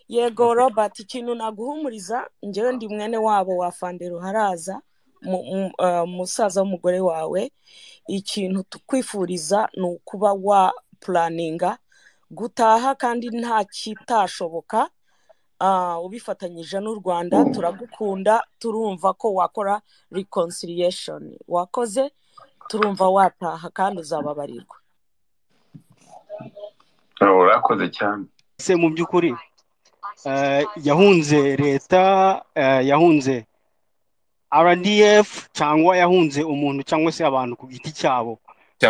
yego robert ikintu naguhumuriza njyewe ndi mwene wabo wa fandero haraza umusaza w'umugore wawe ikintu tukwifuriza ni ukuba wa puraninga gutaha kandi nta kitashoboka ubifatanyije n'u rwanda turagukunda turumva ko wakora reconciliation wakoze turumva wataha kandi uzababarirwa urakoze cyane se mu by'ukuri yahunze leta yahunze rdf cyangwa yahunze umuntu cyangwa se abantu ku giti cyabo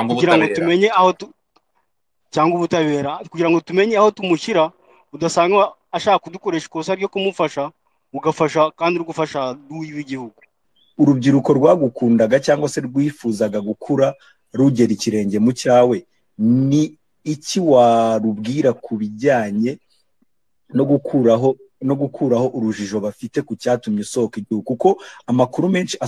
kugira ngo tumenye aho cyangwa ubutabera kugira ngo tumenye aho tumushyira udasanga ashaka kudukoresha ikosa ryo kumufasha ugafasha kandi uri gufasha w'igihugu urubyiruko rwagukundaga cyangwa se rwifuzaga gukura rugera ikirenge mu cyawe ni iki warubwira ku bijyanye no gukuraho no gukuraho urujijo bafite ku cyatumye usohoka igihugu kuko amakuru menshi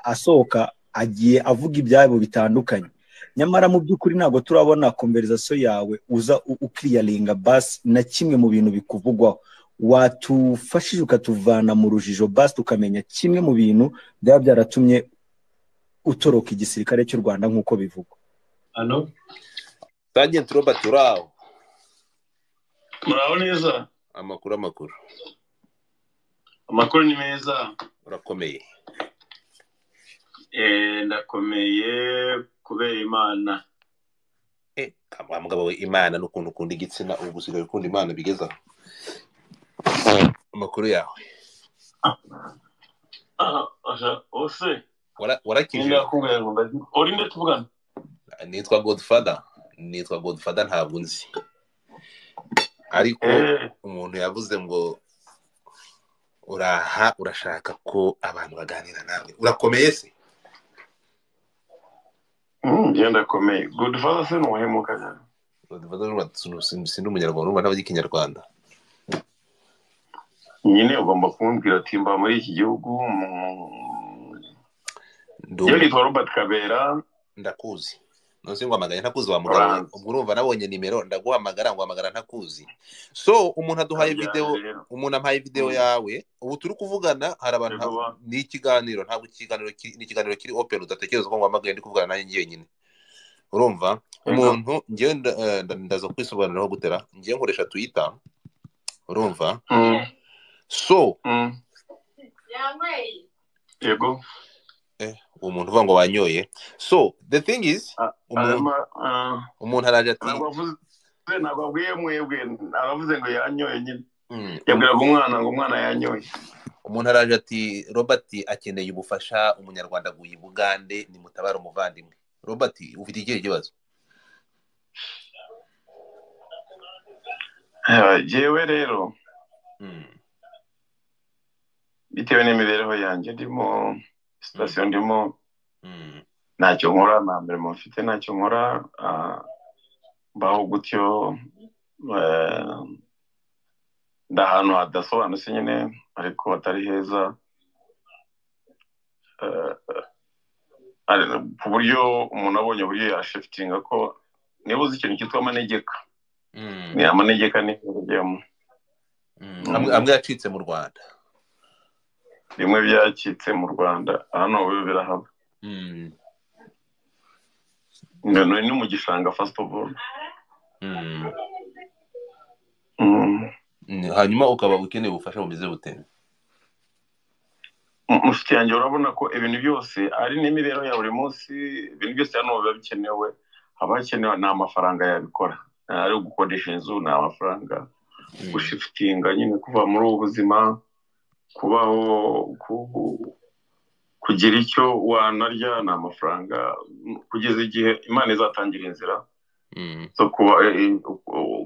asohoka agiye avuga ibyabo bitandukanye nyamara mu by'ukuri ntabwo turabona konverizasiyo yawe uza ukiriyaringa basi na kimwe mu bintu bikuvugwaho watufashije ukatuvana mu rujijo basi tukamenya kimwe mu bintu byaba byaratumye utoroka igisirikare cy'u rwanda nk'uko bivugwa hano sajenti robert uraho muraho neza amakuru amakuru amakuru ni meza urakomeye ndakomeye kubera imana wa mugabo we imana n'ukuntu ukunda igitsina ubu gusigaye ukunda imana bigezaho amakuru yawe ose warakije ndakubwira ngo uri nde tuvugana nitwa godfather nitwa godfather ntabwo nzi ariko umuntu yavuze ngo uraha urashaka ko abantu baganira nawe urakomeye se ngenda akomeye godfather se ni umuhemuka cyane godfather sindi umunyarwanda urumva ntabwo ikinyarwanda nyine ugomba kumbwira ati mba muri iki gihugu njyewe nitwa robert kabera ndakuzi ntuzi ngo amagara ntakuzi wa mugabo ubwo urumva nabonye nimero ndaguhamagara ngo hamagara ntakuzi so umuntu aduhaye videwo umuntu ampaye videwo yawe ubu turi kuvugana hari abantu ni ikiganiro ntabwo ikiganiro ni ikiganiro kiri opera udatekereza ko ngo hamagare ndi kuvugana nanjye njyenyine urumva umuntu ngewe ndaza kwisobanuriraho gutera ngewe nkoresha twita urumva so yego uwo muntu uvuga ngo wanyoye so the thing is umuntu araje ati ntabwo abwiye mwebwe aravuze ngo yanyoye nyine yabwiraga umwana ngo umwana yanyoye umuntu araje ati robert akeneye ubufasha umunyarwanda aguye bugande nimutabare umuvandimwe robert ufite ikihe kibazo yewe rero bitewe n'imibereho yanjye ndimo sitasiyo ndimo ntacyo nkora nta mirimo mfite ntacyo nkora mbaho gutyo ndi ahantu hadasobanutse nyine ariko hatari heza ku buryo umuntu abonye uburyo yashifitinga ko niba uzi ikintu cyitwa amanegeka ni amanegeka ni ijyamo amwe yacitse mu rwanda bimwe byacitse mu rwanda hano ubu birahaba ni mu gishanga fasiti ofu hanyuma ukaba ukeneye ubufasha bumeze bute mushiki yanjye urabona ko ibintu byose ari n'imibereho ya buri munsi ibintu byose hano biba bikenewe haba hakenewe ni amafaranga yabikora ari ugukodesha inzu ni amafaranga gushifitinga nyine kuva muri ubu buzima kubaho kugira icyo wanarya ni amafaranga kugeza igihe imana izatangira inzira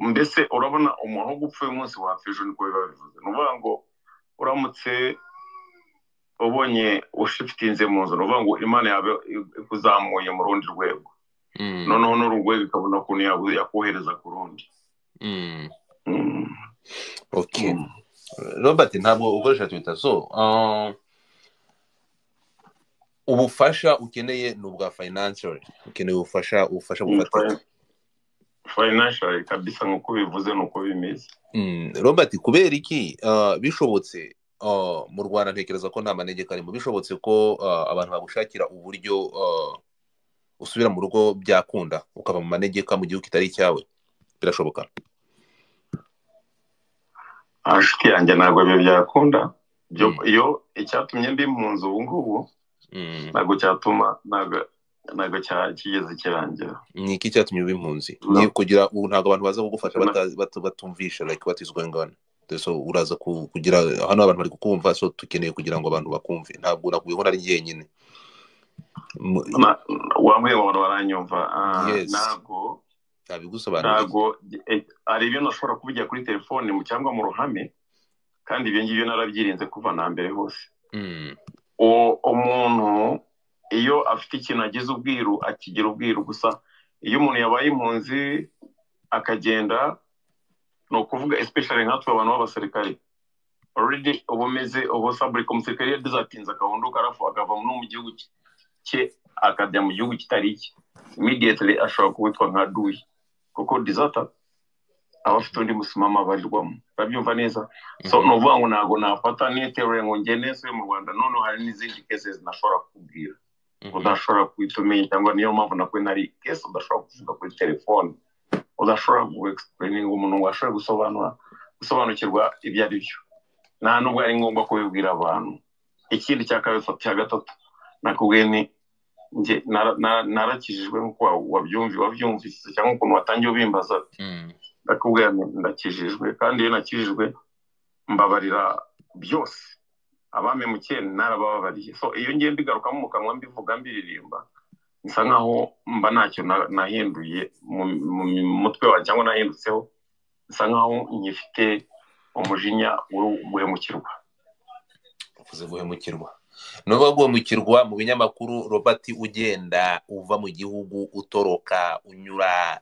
mbese urabona umuntu gupfuye umunsi wapfa ejo niko biba bivuze ni ukuvuga ngo uramutse ubonye ushifitinze mu nzu ni ukuvuga ngo imana yawe ikuzamuye mu rundi rwego noneho n'uru rwego ikabona ukuntu yakohereza ku rundi robert ntabwo ukoresha twita so ubufasha ukeneye ni ubwa fayinansiyeri ukeneye ubufasha ubufasha bufatika fayinashari kabisa nk'uko bivuze ni uko bimeze robert kubera iki bishobotse mu rwanda ntekereza ko nta manegeka arimo bishobotse ko abantu bagushakira uburyo usubira mu rugo byakunda ukava mu manegeka mu gihugu kitari icyawe birashoboka inshuti yanjye ntabwo ibyo byakunda iyo icyatumye ndi mu nzu ubu ngubu ntabwo cyatuma ntabwo kigeze kirangira ni iki cyatumye uba impunzi ni kugira ubu ntabwo abantu baza kugufasha batumvisha like what is going on so uraza kugira hano abantu bari kukumva so dukeneye kugira ngo abantu bakumve ntabwo nakubiho ari jyenyine wambaye abantu baranyumva ntabwo ntabwo hari ibintu ashobora kuvugira kuri telefone cyangwa mu ruhame kandi ibyo ngibyo narabyirinze kuva na mbere hose umuntu iyo afite ikintu agize ubwiru akigira ubwiru gusa iyo umuntu yabaye impunzi akagenda ni ukuvuga especially nkatwe abantu b'abasirikare already uba umeze ubu sabulike umusirikare yagize atinze akabunduka arafu akava no mu gihugu cye akajya mu gihugu kitari cye immediately ashobora kubitwa nka duyi kuko dizata aba afite undi musimama abarirwamo urabyumva neza so ni ukuvuga ngo ntabwo nafata niterure ngo ngene se mu rwanda noneho hari n'izindi kese zinashobora kukubwira udashobora guhita umenya cyangwa niyo mpamvu nakwe nari kese udashobora kuvuga kuri telefone udashobora guexplayininga umuntu washobora gusobanura gusobanukirwa ibyo ari byo nta nubwo ari ngombwa kubibwira abantu ikindi cya kabiri cya gatatu nakubwiye ni njye narakijijwe nk'uko wabyumvise cyangwa ukuntu watangiye ubimbaza ndakubwira ndakijijwe kandi iyo nakijijwe mbabarira byose abamemukeye narabababariye so iyo ngiye mbigarukamo mu kanwa mbivuga mbiririmba bisa nkaho mba ntacyo nahinduye mu mutwe wawe cyangwa nahindutseho bisa nkaho nyifite umujinya wo guhemukirwa uvuze guhemukirwa n'ubu guhemukirwa mu binyamakuru robert ugenda uva mu gihugu utoroka unyura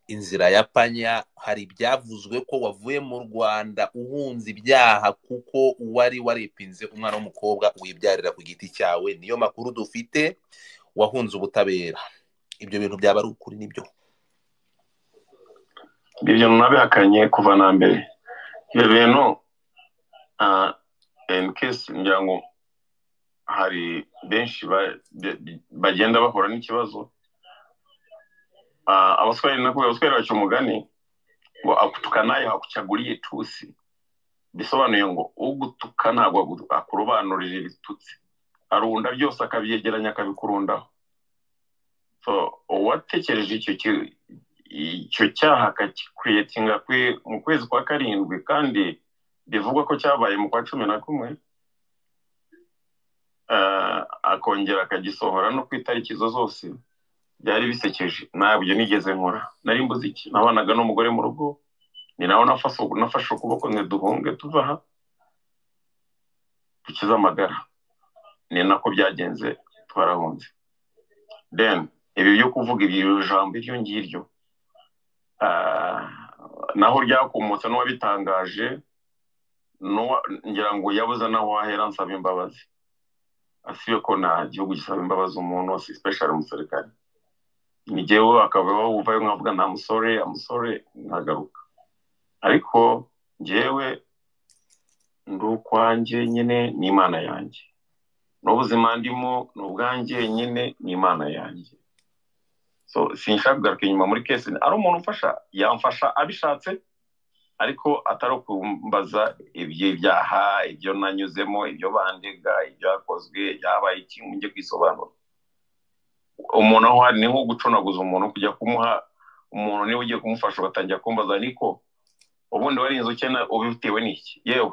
inzira ya panya hari ibyavuzwe ko wavuye mu rwanda uhunze ibyaha kuko uwari waripinze umwana w'umukobwa wibyarira ku giti cyawe niyo makuru dufite wahunze ubutabera ibyo bintu byaba ari ukuri nibyo ibyo nabihakanye kuva na mbere ibyo bintu enikesi ngira ngo hari benshi bagenda bahura n'ikibazo abaswahili nakubwira abaswahili baca umugani ngo akutukanaye hakucaguriye itusi bisobanuye ngo ugutuka ntabwo akurobanurira ibitutsi arunda byose akabyegeranya akabikurundaho uwatekereje icyo cyaha akakikwiyetinga mu kwezi kwa karindwi kandi bivugwa ko cyabaye mu kwa cumi na kumwe akongera akagisohora no ku itariki izo zose byari bisekeje ntabwo nigeze nkora nari mbuze iki nabanaga n'umugore mu rugo ni nawe nafashe ukuboko ngo duhunge tuva aha dukize amagara ni nako byagenze twarahunze then ibi byo kuvuga iryo jambo iryo ngiryo naho ryakomotse n'uwabitangaje ngira ngo yabuze naho wahera nsaba imbabazi asibe ko nta gihugu gisaba imbabazi umuntu wose sipeshari umusirikare ni jyewe akaba wumvayo nkavuga nta musore amusore nkagaruka ariko njyewe ndi ukwanjye nyine n'imana yanjye n'ubuzima ndimo ni ubwanjye nyine n'imana yanjye so sinshaka kugaruka inyuma muri kesi ari umuntu umfasha yamfasha abishatse ariko atari ukumbaza iby'ibyaha ibyo nanyuzemo ibyo bandega ibyakozwe byabaye iki njye kwisobanura umuntu aho hari ni nko gucunaguza umuntu kujya kumuha umuntu niba ugiye kumufasha ugatangira kumbaza ariko ubundi warinze ukena ubitewe n'iki yewe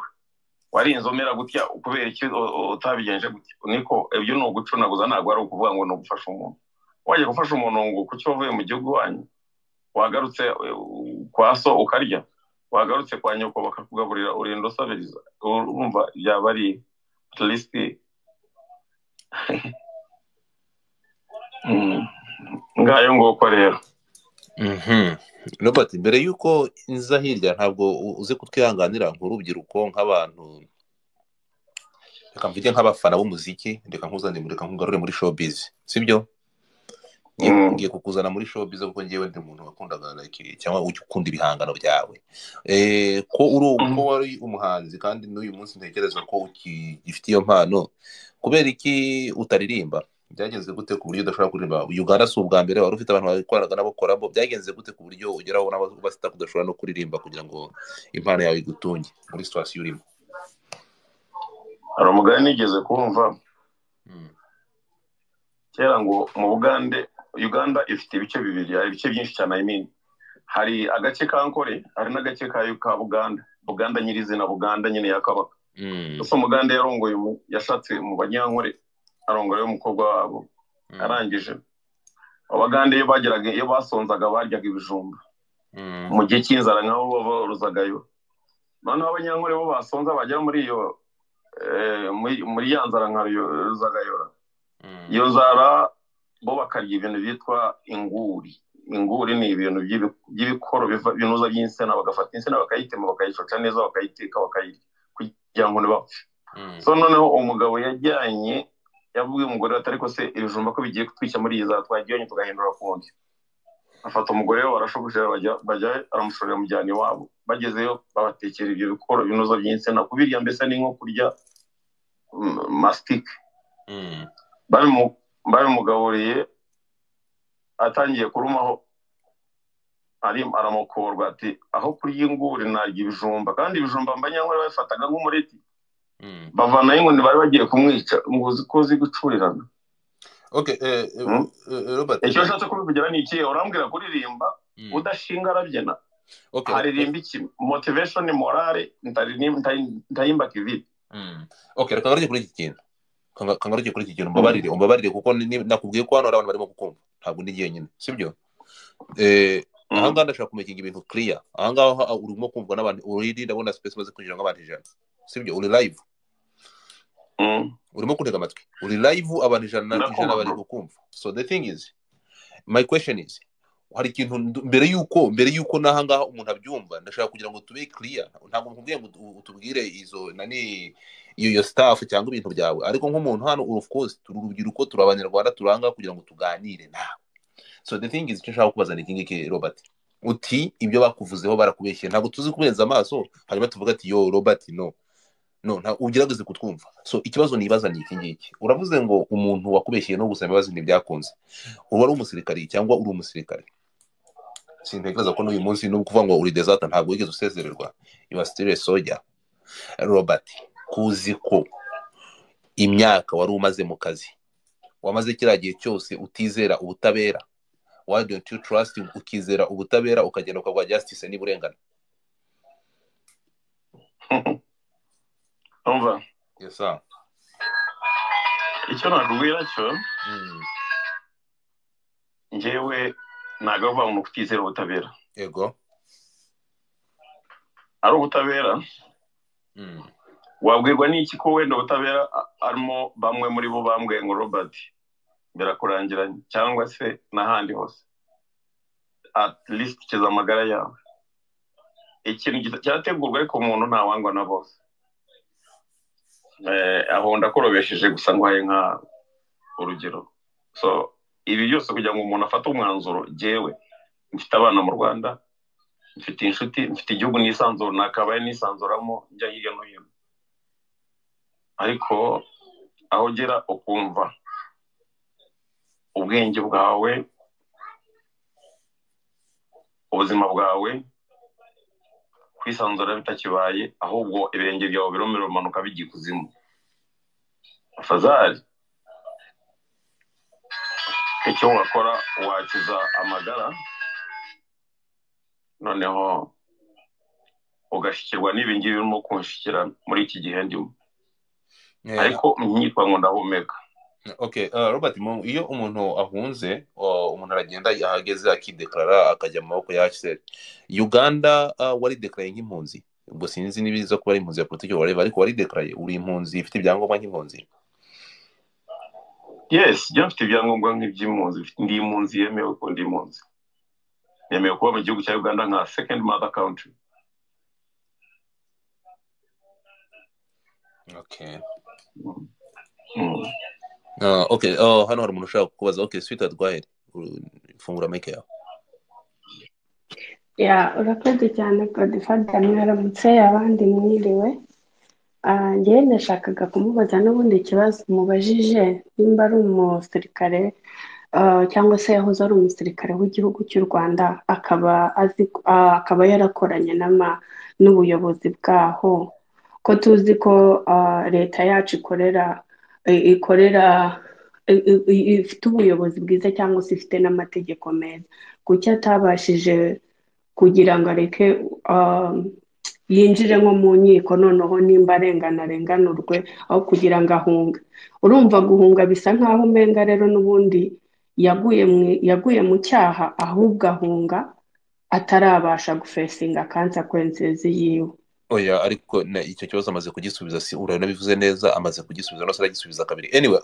warinze umera gutya kubera iki utabigenje gutya niko ibyo ni ugucunaguza ntabwo ari ukuvuga ngo ni ugufasha umuntu wajya gufasha umuntu ngo kuki wavuye mu gihugu wanyu wagarutse kwa so ukarya wagarutse kwa nyoko bakakugaburira urinda usabiriza urumva yaba ari at least ngayo nguko rero robert mbere y'uko nza hirya ntabwo uzi kutwihanganira nk'urubyiruko nk'abantu reka mvuge nk'abafana b'umuziki reka nkuzanire reka nkugarure muri showbiz sibyo ngiye kukuzana muri showbiz kuko ngewe ndi umuntu wakundaga cyangwa ukunda ibihangano byawe ko wari umuhanzi kandi n'uyu munsi ntekereza ko ugifite iyo mpano kubera iki utaririmba byagenze gute ku buryo udashobora kuririmba uganda si ubwa mbere wari ufite abantu bakoranaga n'abakoramo byagenze gute ku buryo ugeraho n'abasita kudashobora no kuririmba kugira ngo impano yawe igutunge muri situwasiyo urimo hari umugani nigeze kumva kera ngo mu bugande uganda ifite ibice bibiri hari ibice byinshi cyane ayimini hari agace ka nkore hari n'agace ka buganda buganda nyirizina buganda nyine ya kabaka gusa umuganda yarongoye yashatse mu banyankore arongoye umukobwa wabo arangije abagande iyo bageraga iyo basonzaga baryaga ibijumba mu gihe cy'inzara nk'aho borozagayo noneho abanyankore bo basonza bagera muri iyo muri ya nzara nka ruzagayora iyo nzara bo bakarya ibintu byitwa inguri inguri ni ibintu by'ibikoro binuza by'insina bagafata insina bakayitema bakayicoca neza bakayiteka bakayirya kugira ngo ntibapfe so noneho umugabo yajyanye yabwiye umugore we ariko se ibijumba ko bigiye kutwica muri iyi nzara twajyanye tugahindura ku nzu afata umugore we barashobora bajya aramushorera mujyana iwabo bagezeyo babatekera ibyo bikoro binoza by'insina kubirya mbese ni nko kurya masitike babimugaburiye atangiye kurumaho aramukorwa ati aho kurya inguri narya ibijumba kandi ibijumba mbanyankore babifataga nk'umureti bavanayo inkoni bari bagiye kumwica ngo uzi ko uzi gucurirana icyo nshatse kubivugira ni iki urambwira kuririmba udashinga arabyina haririmba iki motivation morale ntayimba kivide reka ngaruke kuri iki kintu kangaruke kuri iki kintu umbabarire umbabarire kuko nakubwiye ko hano hari abantu barimo kukumva ntabwo ndi jyenyine sibyo aha ngaha ndashobora kumekinga ibintu kiriya aha ngaha urimo kumvwa n'abantu uriri ndabona sipesi imaze kwinjira nk'abantu ijana sibyo uri layivu urimo kuntega amatwi uri layivu abantu ijana ijana bari kukumva so the thing is my question is hari ikintu mbere y'uko mbere y'uko n'aha ngaha umuntu abyumva ndashaka kugira ngo tube kiriya ntabwo nkubwiye ngo utubwire izo nani iyo sitafu cyangwa ibintu byawe ariko nk'umuntu hano of course turi urubyiruko turi abanyarwanda turanga kugira ngo tuganire nawe so the thing is icyo nshaka kubaza ni iki ngiki robert uti ibyo bakuvuzeho barakubeshye ntabwo tuzi kubenza amaso hanyuma tuvuga ati yo robert no no ntabwo ugerageze kutwumva so ikibazo nibaza ni iki ngiki uravuze ngo umuntu wakubeshyeye no gusaba imbabazi ntibyakunze uba ari umusirikari cyangwa uri umusirikari sintekereza ko n'uyu munsi ni ukuvuga ngo uri desata ntabwo wigeze usezererwa iwa sitire soja robert kuzi ko imyaka wari umaze mu kazi wamaze kiriya gihe cyose utizera ubutabera why don't you trust ukizera ubutabera ukagenda ukaguha justice n'uburengano umva yes sir icyo nakubwira cyo njyewe ntabwo avuga ngo kutizera ubutabera yego ari ubutabera wabwirwa n'iki ko wenda ubutabera arimo bamwe muri bo bambwiye ngo robert birakurangiranye cyangwa se n'ahandi hose at least kiza amagara yawe ikintu cyategurwa ariko umuntu ntawangwa na bose aho ndakorobesheje gusa nguhaye nka urugero so ibi byose kugira ngo umuntu afate umwanzuro jyewe mfite abana mu rwanda mfite inshuti mfite igihugu nisanzura nakabaye nisanzuramo njya hirya no hino ariko aho ugera ukumva ubwenge bwawe ubuzima bwawe kwisanzura bitakibaye ahubwo ibirenge byawe biromera umanuka bigiye ikuzimu fazari icyo wakora wakiza amagara noneho ugashyikirwa n'ibingibi birimo kunshikira muri iki gihe ndimo ariko myitwa ngo ndahumeka ok robert iyo umuntu ahunze umuntu aragenda ahageze akidekarara akajya mu maboko ya hsr uganda waridekaraye nk'impunzi ubwo sinzi niba iza kuba ari impunzi ya politiki wareba ariko waridekaraye uri impunzi ifite ibyangombwa nk'impunzi yes njya mfite ibyangombwa nk'iby'impunzi ndi impunzi yemewe ko ndi impunzi yemewe kuba mu gihugu cya uganda nka second mother country ok oke hano hari umuntu ushaka kukubaza oke swita rwahere fungura mike yawe ya urakoze cyane podifadani mwaramutse abandi mwiriwe ngewe ndashakaga kumubaza n'ubundi ikibazo mubajije nimba ari umusirikare cyangwa se yahoze ari umusirikare w'igihugu cy'u rwanda akaba akaba yarakoranye n'ubuyobozi bwaho ko tuzi ko leta yacu ikorera ikorera ifite ubuyobozi bwiza cyangwa se ifite n'amategeko meza kuki atabashije kugira ngo areke yinjire nko mu nkiko noneho nimba arengana arenganurwe aho kugira ngo ahunge urumva guhunga bisa nk'aho umenga rero n'ubundi yaguye mu cyaha ahubwo ahunga atarabasha gufesinga kansakwensezi yiwe oya ariko icyo kibazo amaze kugisubiza si uranabivuze neza amaze kugisubiza no aragisubiza kabiri anyway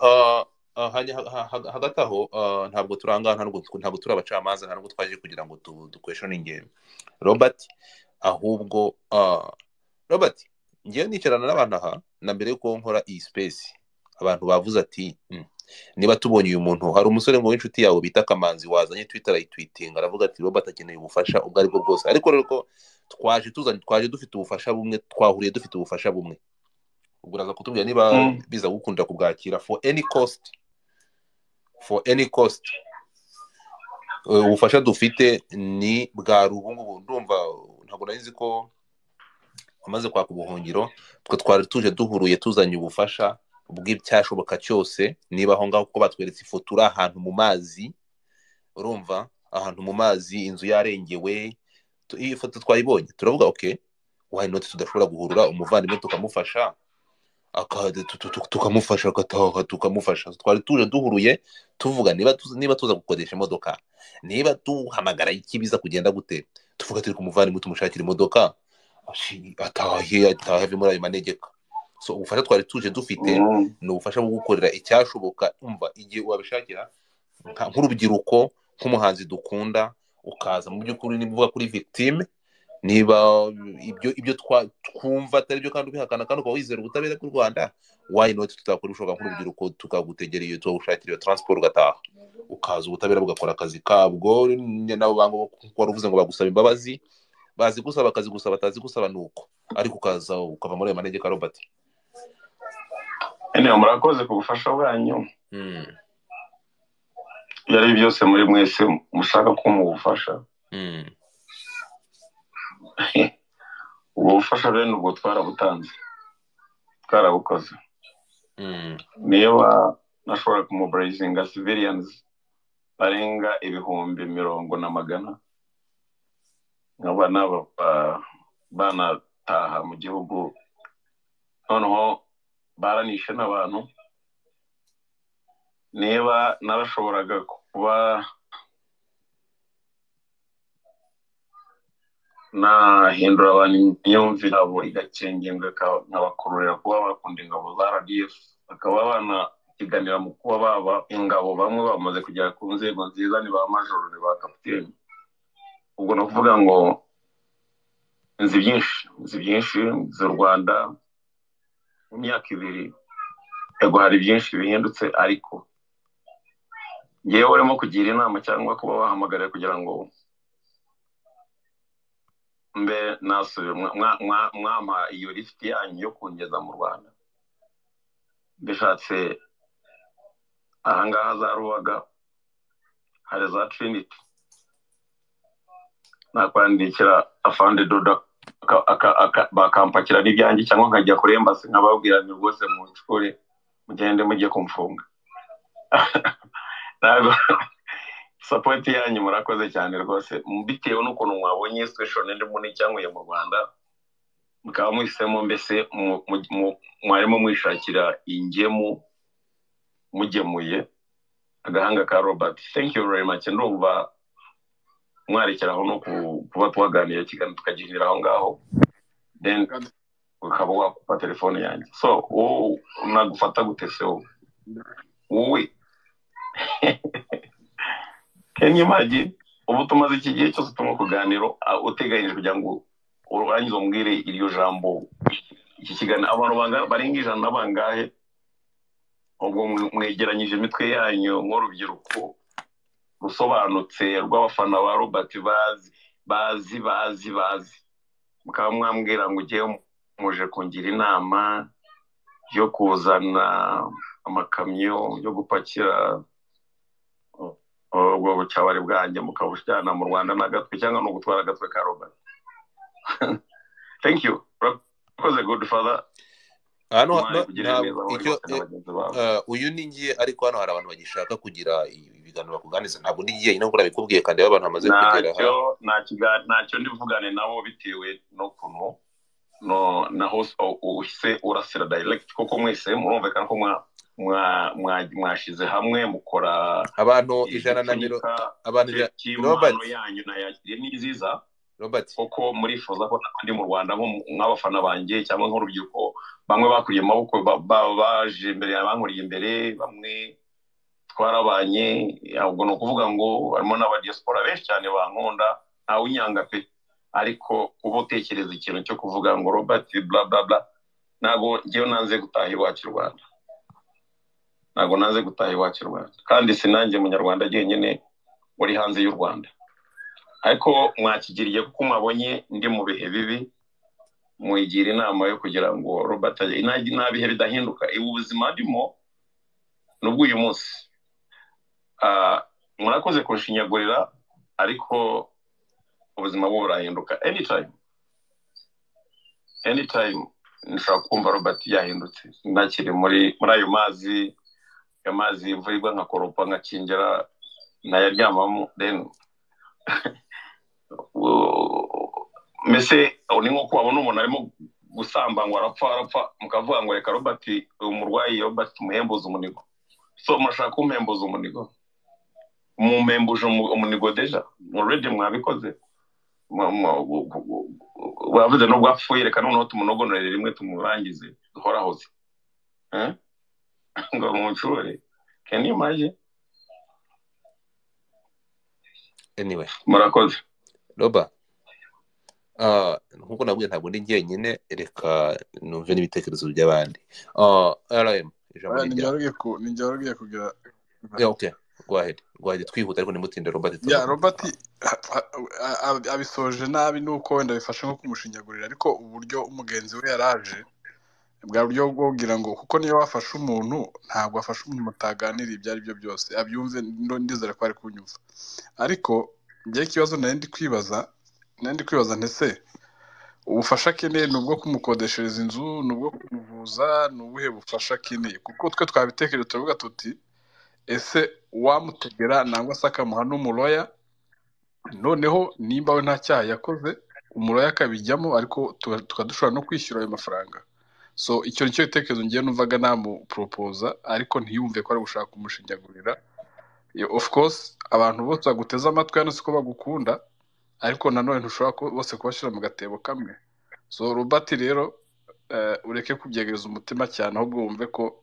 hagati aho ntabwo turangana ntabwo turi abacamanza ntabwo twaje kugira ngo dukweshoninge robert ahubwo robert ngewe nicarana n'abantu aha na mbere y'uko nkora iyi sipesi abantu bavuze ati niba tubonye uyu muntu hari umusore ngo w'inshuti yawe bita kamanzi wazanye twita arayitwitinga aravuga ati robert akeneye ubufasha ubwo ari bwo bwose ariko rero ko twaje tuzanye twaje dufite ubufasha bumwe twahuriye dufite ubufasha bumwe ubwo uraza kutubwira niba biza gukunda kubwakira for any cost for any cost ubufasha dufite ni bwa rubungubu ndumva ntabwo nari nzi ko amaze kwaka ubuhungiro twe twari tuje duhuruye tuzanye ubufasha bw'icyashoboka cyose niba aho ngaho kuko batweretse ifoto uri ahantu mu mazi urumva ahantu mu mazi inzu yarengewe iyi foto twayibonye turavuga oke wayinoti tudashobora guhurura umuvandimwe tukamufasha tukamufasha agataha tukamufasha twari tuje duhuruye tuvuga niba tuza gukodesha imodoka niba duhamagara ikibiza kugenda gute tuvuga turi kumuvandimwe tumushakira imodoka atahe atahe ave muri ayo manegeka so ubufasha twari tuje dufite ni ubufasha bwo gukorera icyashoboka umva igihe wabishakira nk'urubyiruko nk'umuhanzi dukunda ukaza mu by'ukuri niba kuri victime niba ibyo ibyo twumva atari byo kandi ubihakana kandi ukaba wizera ubutabera bw'u rwanda wayinoti tutakora ibishoboka nk'urubyiruko tukagutegera iyo tuwushakira iyo taransiporo ugataha ukaza ubutabera bugakora akazi kabwo nabo bango wari uvuze ngo bagusaba imbabazi bazi gusaba akazi gusa batazi gusaba ni uko ariko ukaza ukava muri ayo manegeka robert murakoze ku bufasha bwanyu ibyo ari byose muri mwese mushaka ko mubufasha ubwo bufasha rero ubwo twarabutanze twarabukoze niba nashobora kumuburayizinga siviriyanzi barenga ibihumbi mirongo na magana nkaba naba banataha mu gihugu noneho baranishe n'abantu niba narashoboraga kuba nahindura abantu imyumvire yabo igakengengwa nkabakururira kuba bakunda ingabo za rdf bakaba banapiganira mu kuba baba ingabo bamwe bamaze kugera ku nzego nziza ni ba majoro ni ba kapitene ubwo ni ukuvuga ngo nzi byinshi nzi byinshi nzi u rwanda mu myaka ibiri yego hari byinshi bihindutse ariko ngewe urimo kugira inama cyangwa kuba wahamagarira kugira ngo mbe nasubira mwampa iyo lisiti yanyu yo kungeza mu rwanda mbishatse ahangaha za rubaga hari za trinity nakwandikira afande dodo bakampakira n'ibyanjye cyangwa nkajya kuri embasi nkababwira ni rwose mu nshuri mugende mugiye kumfunga ntabwo sapoti yanyu murakoze cyane rwose bitewe n'ukuntu mwabonye siteshoni ndimo n'icyanguye mu rwanda mukaba mwisemo mbese mwarimo mwishakira ingemu mugemuye agahanga ka robert thank you very much ndumva mwarekeraho no kuba tuhaganira ikiganiro tukagihinira aho ngaho then ukaba wakupa telefone yanjye so wowe nagufata gutese wowe wowe kenyamagi ubu tumaze iki gihe cyose turi mu kuganiro uteganyije kugira ngo urangize umbwire iryo jambo iki kiganiro abantu barenga ijana bangahe ubwo mwegeranyije imitwe yanyu nk'urubyiruko rusobanutse rw'abafana ba robert bazi bazi bazi bazi mukaba mwambwira ngo ugiye muje kungira inama yo kuzana amakamyo yo gupakira ubwo bucabari bwanjye mukabujyana mu rwanda n'agatwe cyangwa no gutwara agatwe ka robert thank you urakoze good father hano uyu ni ngiye ariko hano hari abantu bagishaka kugira ibiganiro bakuganiza ntabwo ndi ngiye nabwo urabikubwiye kandi abantu bamaze kugera ntacyo ndivugane nabo bitewe n'ukuntu na hose uhise urasira direct kuko mwese murumvikana ko mwashyize hamwe mukora abantu ijana na mirongo abantu robert yanyu nayakiriye n'iziza robert kuko murifuza ko ndi mu rwanda nk'abafana banjye cyangwa nk'urubyiruko bamwe bakuriye amaboko baje imbere bankuriye imbere bamwe twarabanye ahubwo ni ukuvuga ngo harimo n'abadiyasipora benshi cyane bankunda ntawe unyanga pe ariko uba utekereza ikintu cyo kuvuga ngo robert bla bla bla ntabwo ngewe nanze gutaha iwacu i rwanda ntabwo nanze gutaha iwacu i rwanda kandi sinange munyarwanda jyenyine uri hanze y'u rwanda ariko mwakigiriye kuko mwabonye ndi mu bihe bibi mwigira inama yo kugira ngo robert nta bihe bidahinduka ubu buzima ndimo nubwo uyu munsi murakoze kunshinyagurira ariko ubuzima bwo burahinduka anytime anytime nshobora kumva robert yahindutse ntakiri muri ayo mazi ayo mazi imvura nkakoropa nkakingera ntayaryamamo deni mbese ni nko kubabona umuntu arimo gusamba ngo arapfa arapfa mukavuga ngo reka robert umurwayi robert tumuhembuze umunigo so murashaka kumuhembuza umunigo mumuhembuje umunigo deja already mwabikoze bavuze nubwo apfuye reka noneho tumunogonorere rimwe tumurangize duhorahoze ngo muncure can you imagine anyway murakoze roba nkuko nabwiye ntabwo ndi njyenyine reka numve n'ibitekerezo by'abandi rm ijambo ni ryawe kugira oke rwahede rwahede twihuta ariko nimutinde robert ya robert abisoje nabi nuko wenda bifashe nko kumushinyagurira ariko uburyo umugenzi we yaraje bwa buryo bwo kugira ngo kuko niyo wafashe umuntu ntabwo afashe umuntu mutaganiriye ibyo ari byo byose abyumve ndizere ko ari kunyumva ariko njyewe ikibazo nari ndi kwibaza nari ndi kwibaza ndetse ubufasha akeneye ni ubwo kumukodeshereza inzu ni ubwo kumuvuza ni ubuhe bufasha akeneye kuko twe twabitekereje turavuga tuti ese wamutegera nangwa se akamuha n'umuroya noneho nimba we nta cyaha yakoze umuroya akabijyamo ariko tukaba dushobora no kwishyura ayo mafaranga so icyo ni cyo gitekerezo ngiye numvaga namuporopoza ariko ntiyumve ko ari gushaka kumushinyagurira of course abantu bose baguteze amatwi hano si ko bagukunda ariko nanone ntushobora bose kubashyira mu gatebo kamwe so robert rero ureke kubyegereza umutima cyane ahubwo wumve ko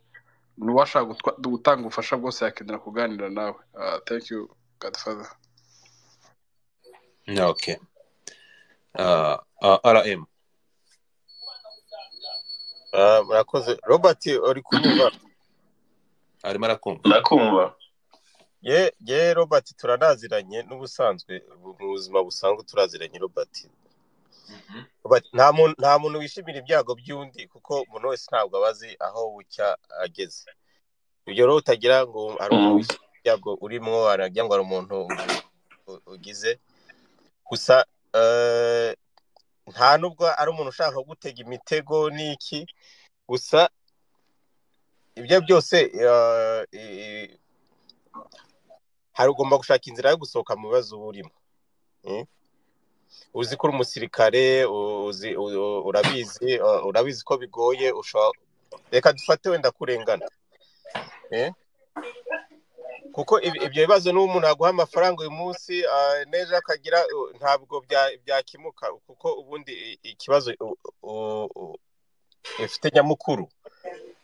n'uwashaka gutanga ubufasha bwose yakenera kuganira nawe thank you godfather ok rm murakoze robert uri kumva arimo arakumva ndakumva ye robert turanaziranye n'ubusanzwe mu buzima busanzwe turaziranye robert nta muntu wishimira ibyago by'undi kuko umuntu wese ntabwo aba azi aho bucya ageze ibyo rero utagira ngo hari umuntu wishimira ibyago urimo waragira ngo hari umuntu ugize gusa nta nubwo ari umuntu ushaka gutega imitego n'iki gusa ibyo byose hari ugomba gushaka inzira yo gusohoka mu bibazo uba urimo uzi ko uri umusirikare urabizi urabizi ko bigoye reka dufate wenda kurengana kuko ibyo bibazo n'ubu umuntu yaguha amafaranga uyu munsi neza akagira ntabwo byakemuka kuko ubundi ikibazo ifite nyamukuru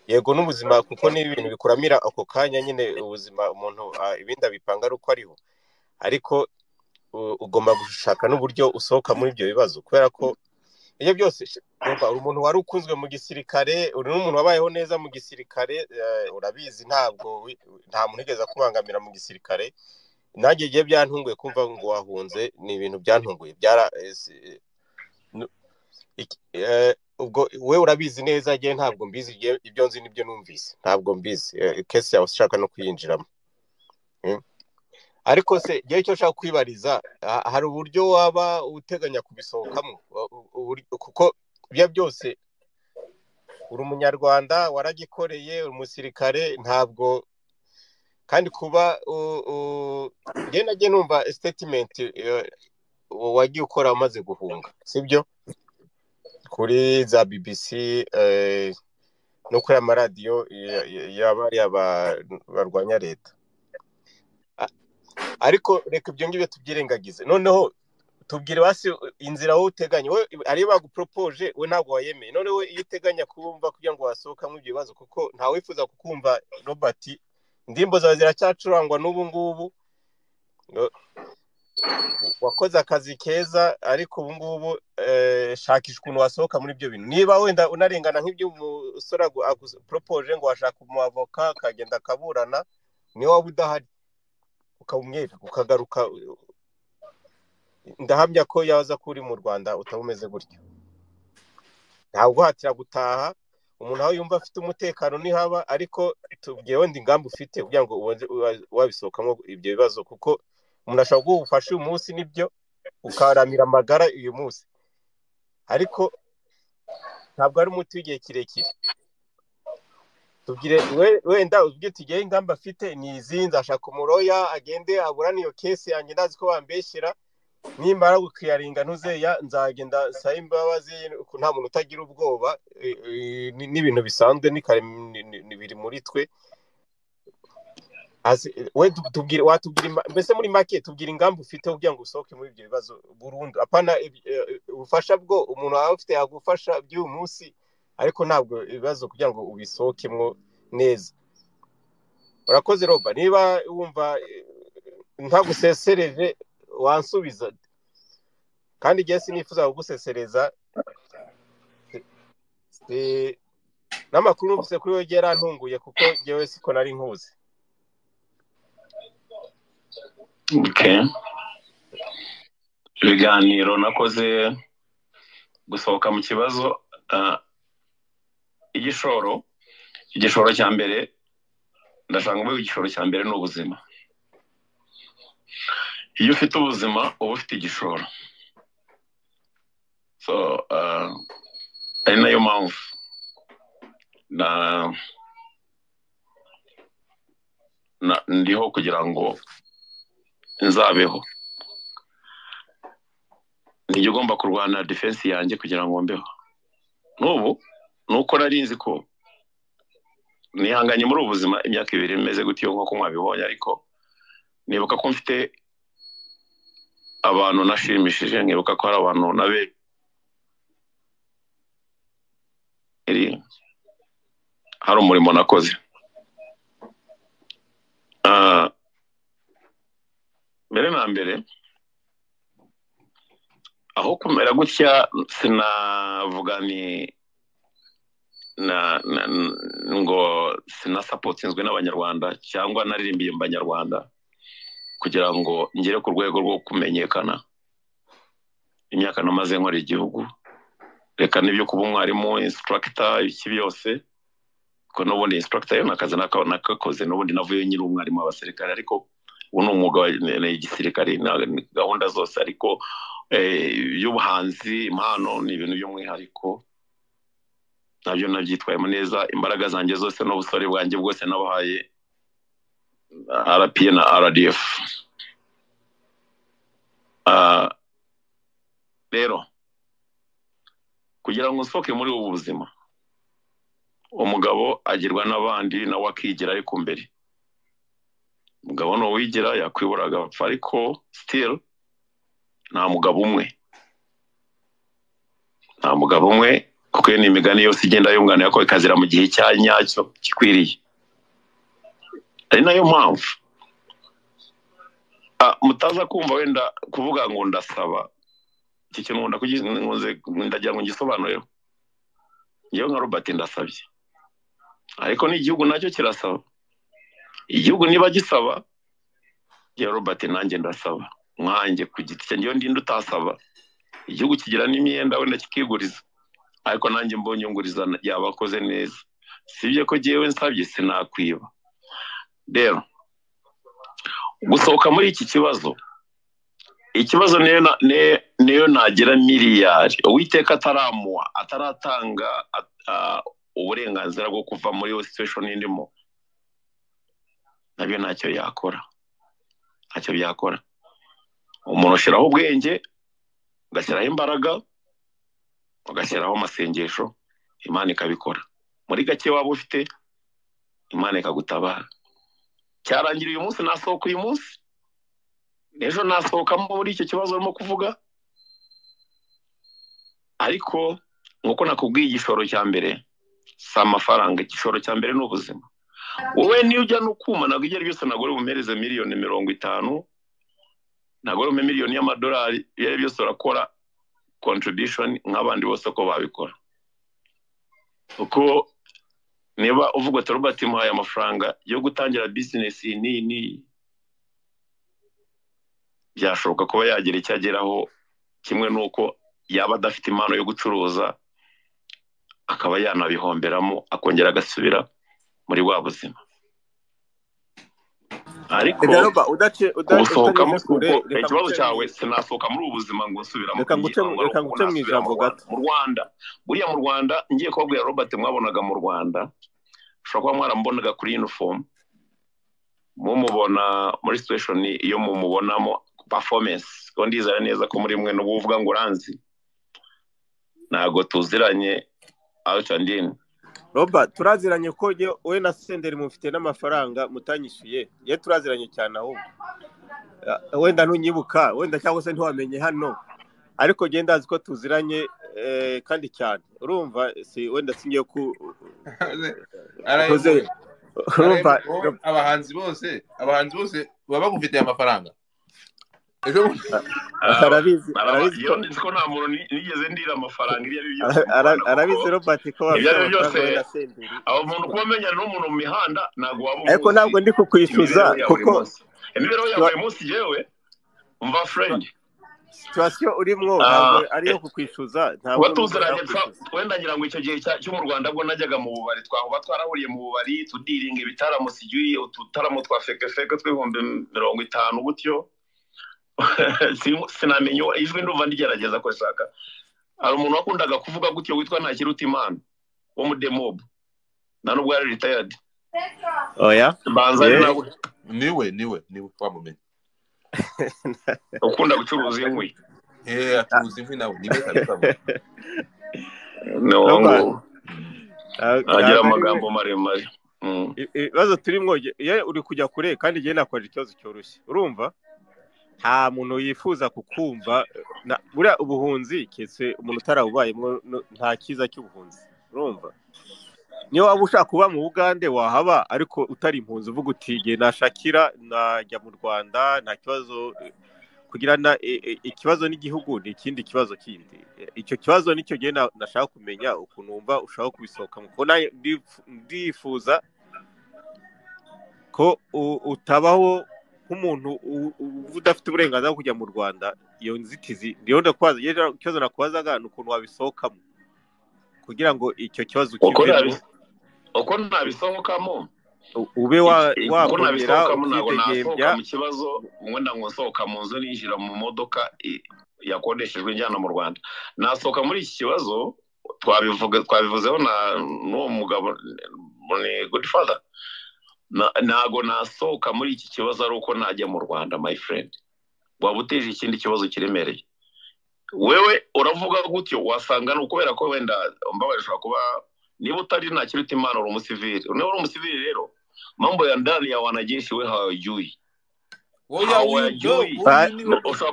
yego n'ubuzima kuko ni ibintu bikuramira ako kanya nyine ubuzima umuntu ibindi abipanga ari uko ariho ariko ugomba gushaka n'uburyo usohoka muri ibyo bibazo kubera ko ibyo byose uri umuntu wari ukunzwe mu gisirikare uri n'umuntu wabayeho neza mu gisirikare urabizi ntabwo nta muntu wigeze akubangamira mu gisirikare nanjye igihe byantunguye kumva ngo wahunze ni ibintu byantunguye ubwo we urabizi neza igihe ntabwo mbizi ibyo nzi nibyo numvise ntabwo mbizi kesi yawe ushaka no kuyinjiramo ariko se igihe cyo ushaka kwibariza hari uburyo waba uteganya kubisohokamo kuko ibyo byose uri umunyarwanda waragikoreye umusirikare ntabwo kandi kuba ngenda njye numva sitetimenti wagiye ukora umaze guhunga sibyo kuri za bbc no kuri amaradiyo y'abariya barwanya leta ariko reka ibyo ngibyo tubyirengagize noneho tubwire hasi inzira wowe uteganya we ariyo baguporopoje we ntabwo wayemeye noneho iyo uteganya kumva kugira ngo wasohokamo ibyo bibazo kuko ntawifuza kukumva robert indirimbo zawe ziracyacurangwa n'ubu ngubu wakoze akazi keza ariko ubu ngubu shakisha ukuntu wasohoka muri ibyo bintu niba wenda unarengana nk'ibyo umusore aguporopoje ngo washaka umuavoka akagenda akaburana niyo waba udahari ukawumwera ukagaruka ndahamya ko yaza ko uri mu rwanda utaba umeze gutyo ntabwo uhatira gutaha umuntu aho yumva afite umutekano ntihaba ariko tubwiye wenda ingamba ufite kugira ngo wabisohokamo ibyo bibazo kuko umuntu ashobora guha ubufasha uyu munsi nibyo ukaramira amagara uyu munsi ariko ntabwo ari umuti w'igihe kirekire tubwire wenda ubwite igihe ingamba afite ni izi nzashaka umuroya agende aburane iyo kesi yanjye ndazi ko bambeshyira nimara gukiyaringa ntuzeya nzagenda nsaba imbabazi ko nta muntu utagira ubwoba n'ibintu bisanzwe biri muri twe watubwira mbese muri make tubwira ingamba ufite kugira ngo usohoke muri ibyo bibazo burundu apana ubufasha bwo umuntu aba afite yagufasha by'uyu munsi ariko ntabwo ibibazo kugira ngo ubisohokemo neza urakoze roba niba wumva ntagusesereje wansubiza kandi igihe sinifuza kugusesereza n'amakuru numvise kuri we yarantunguye kuko ngewe siko nari nkuzi ibiganiro nakoze gusohoka mu kibazo igishoro igishoro cya mbere ndashaka ngo igishoro cya mbere ni ubuzima iyo ufite ubuzima uba ufite igishoro ari nayo mpamvu ndiho kugira ngo nzabeho nijya ugomba kurwana defensi yanjye kugira ngo mbeho n'ubu nuko nari ko nihanganye muri ubu buzima imyaka ibiri imeze gutyo nk'uko mwabibonye ariko nibuka ko mfite abantu nashimishije nkibuka ko hari abantu nabe hari umurimo nakoze mbere na mbere aho kumera gutya sinavuga ni ngo sinasapotinzwe n'abanyarwanda cyangwa naririmbiye mu banyarwanda kugira ngo ngere ku rwego rwo kumenyekana imyaka namaze nkora igihugu reka n'ibyo kuba umwarimu insitaragita iki byose kuko n'ubundi insitaragita yo ni akazi nakakoze n'ubundi navuyeyo nyiri umwarimu w'abasirikare ariko ubu ni umwuga wa gisirikare gahunda zose ariko iby'ubuhanzi impano ni ibintu by'umwihariko nabyo nabyitwayemo neza imbaraga zanjye zose n'ubusore bwanjye bwose nabahaye rpa na rdf rero kugira ngo nsohoke muri ubu buzima umugabo agirwa n'abandi nawe akigira ariko mbere umugabo ni uwigira yakwibura agapfa ariko sitiri nta mugabo umwe nta mugabo umwe kuko iyo ni imigani yose igenda yunganira ko ikazira mu gihe cya nyacyo gikwiriye ari nayo mpamvu mutaza kumva wenda kuvuga ngo ndasaba iki kintu ndagira ngo ngisobanurire ngewe nka robert ndasabye ariko n'igihugu nacyo kirasaba igihugu niba gisaba ya robert nanjye ndasaba mwanjye ku giti cyanjye iyo ndinde utasaba igihugu kigira n'imyenda wenda kikiguriza ariko nanjye mbonye nguriza yabakoze neza sibye ko jyewe nsabye sinakwiba rero gusohoka muri iki kibazo ikibazo niyo nagira miliyari uwiteka ataramuha ataratanga uburenganzira bwo kuva muri iyo situation irimo nabyo ntacyo yakora ntacyo byakora umuntu ushyiraho ubwenge ugashyiraho imbaraga ugashyiraho amasengesho imana ikabikora muri gake waba ufite imana ikagutabara cyarangira uyu munsi nasohoka uyu munsi ejo nasohoka muri icyo kibazo urimo kuvuga ariko nk'uko nakubwiye igishoro cya mbere si amafaranga igishoro cya mbere ni ubuzima wowe niyo ujya no kuma ntabwo igera byose ntabwo uri bumereze miliyoni mirongo itanu ntabwo uri miliyoni y'amadolari ibyo ari byose urakora contribution nk'abandi bose uko babikora kuko niba uvuga ati robert muhaye amafaranga yo gutangira bizinesi n'iyi n'iyi byashoboka kuba yagira icyo ageraho kimwe n'uko yaba adafite impano yo gucuruza akaba yanabihomberamo akongera agasubira muri wa buzima ariko gusohokamo kuko ikibazo cyawe sinasohoka muri ubu buzima ngo nsubiramo reka nguce mu ijambo gato mu rwanda buriya mu rwanda ngiye kubabwira robert mwabonaga mu rwanda ushobora kuba mwaramubonaga kuri inifomu mumubona muri situation iyo mumubonamo performance kuko ndizera neza ko muri mwe n'ubu uvuga ngo uranzi ntabwo tuziranye out and in roba turaziranye ko we na senderi mufite n'amafaranga mutanyishyuye ye turaziranye cyane ahubwo wenda ntunyibuka wenda cyangwa se ntiwamenye hano ariko genda azi ko tuziranye kandi cyane urumva si wenda si ngiye ku abahanzi bose abahanzi bose baba bagufitiye amafaranga arabizi arabizi ko nta muntu nigeze ndira amafaranga ibyo ari byo byose arabizi robert ko ibyo ari byo byose aba muntu kuba umenya n'umuntu mu mihanda ntabwo waba ariko ntabwo ndi kukwishyuza kuko imibereho ya buri munsi yewe mva furendi situwasiyo urimo ntabwo ari iyo kukwishyuza ntabwo tuziranye wenda ngira ngo icyo gihe cyo mu rwanda bwo najyaga mu bubari twaba twarahuriye mu bubari tudiringa ibitaramo sijyuye ututaramo twa fekefeke tw'ibihumbi mirongo itanu gutyo sinamenya ijwi ndumva ndigerageza ko nshaka hari umuntu wakundaga kuvuga gutyo witwa ntakiruta imana wo mu demobu na nubwo yari ritayadi oya banza ari nawe niwe niwe niwe wamumenya ukunda gucuruza inkwi eh acuruza inkwi nawe niwe kabisa no ngo agira amagambo maremare ibibazo turimo uri kujya kure kandi igihe nakora ikibazo cyoroshye urumva nta muntu yifuza kukumva buriya ubuhunzi keretse umuntu utarabubayemo nta cyiza cy'ubuhunzi urumva niyo waba ushaka kuba mu bugande wahaba ariko utari impunzi uvuga uti igihe nashakira najya mu rwanda nta kibazo kugirana ikibazo n'igihugu ni ikindi kibazo kindi icyo kibazo nicyo gihe nashaka kumenya ukuntu wumva ushaka kubisohokamo kuko ndifuza ko utabaho nk'umuntu udafite uburenganzira bwo kujya mu rwanda iyo nzitizi niyo ndakubaza ikibazo nakubazaga ni ukuntu wabisohokamo kugira ngo icyo kibazo ukivemo uko nabisohokamo ube wakongera ukidegembya mu kibazo wenda ngo nsohoka mu nzu ninjira mu modoka yakodeshejwe njyana mu rwanda nasohoka muri iki kibazo twabivuzeho n'uwo mugabo ni godfather ntago nasohoka muri iki kibazo ari uko najya mu rwanda my friend waba uteje ikindi kibazo kiremereye wewe uravuga gutyo wasanga ni ukubera ko wenda mbabarishwa kuba niba utari nta kiruta imana uri umusivili niba uri umusivili rero mambo ya ndani ya wanajeshi we hawajui hawajui ushobora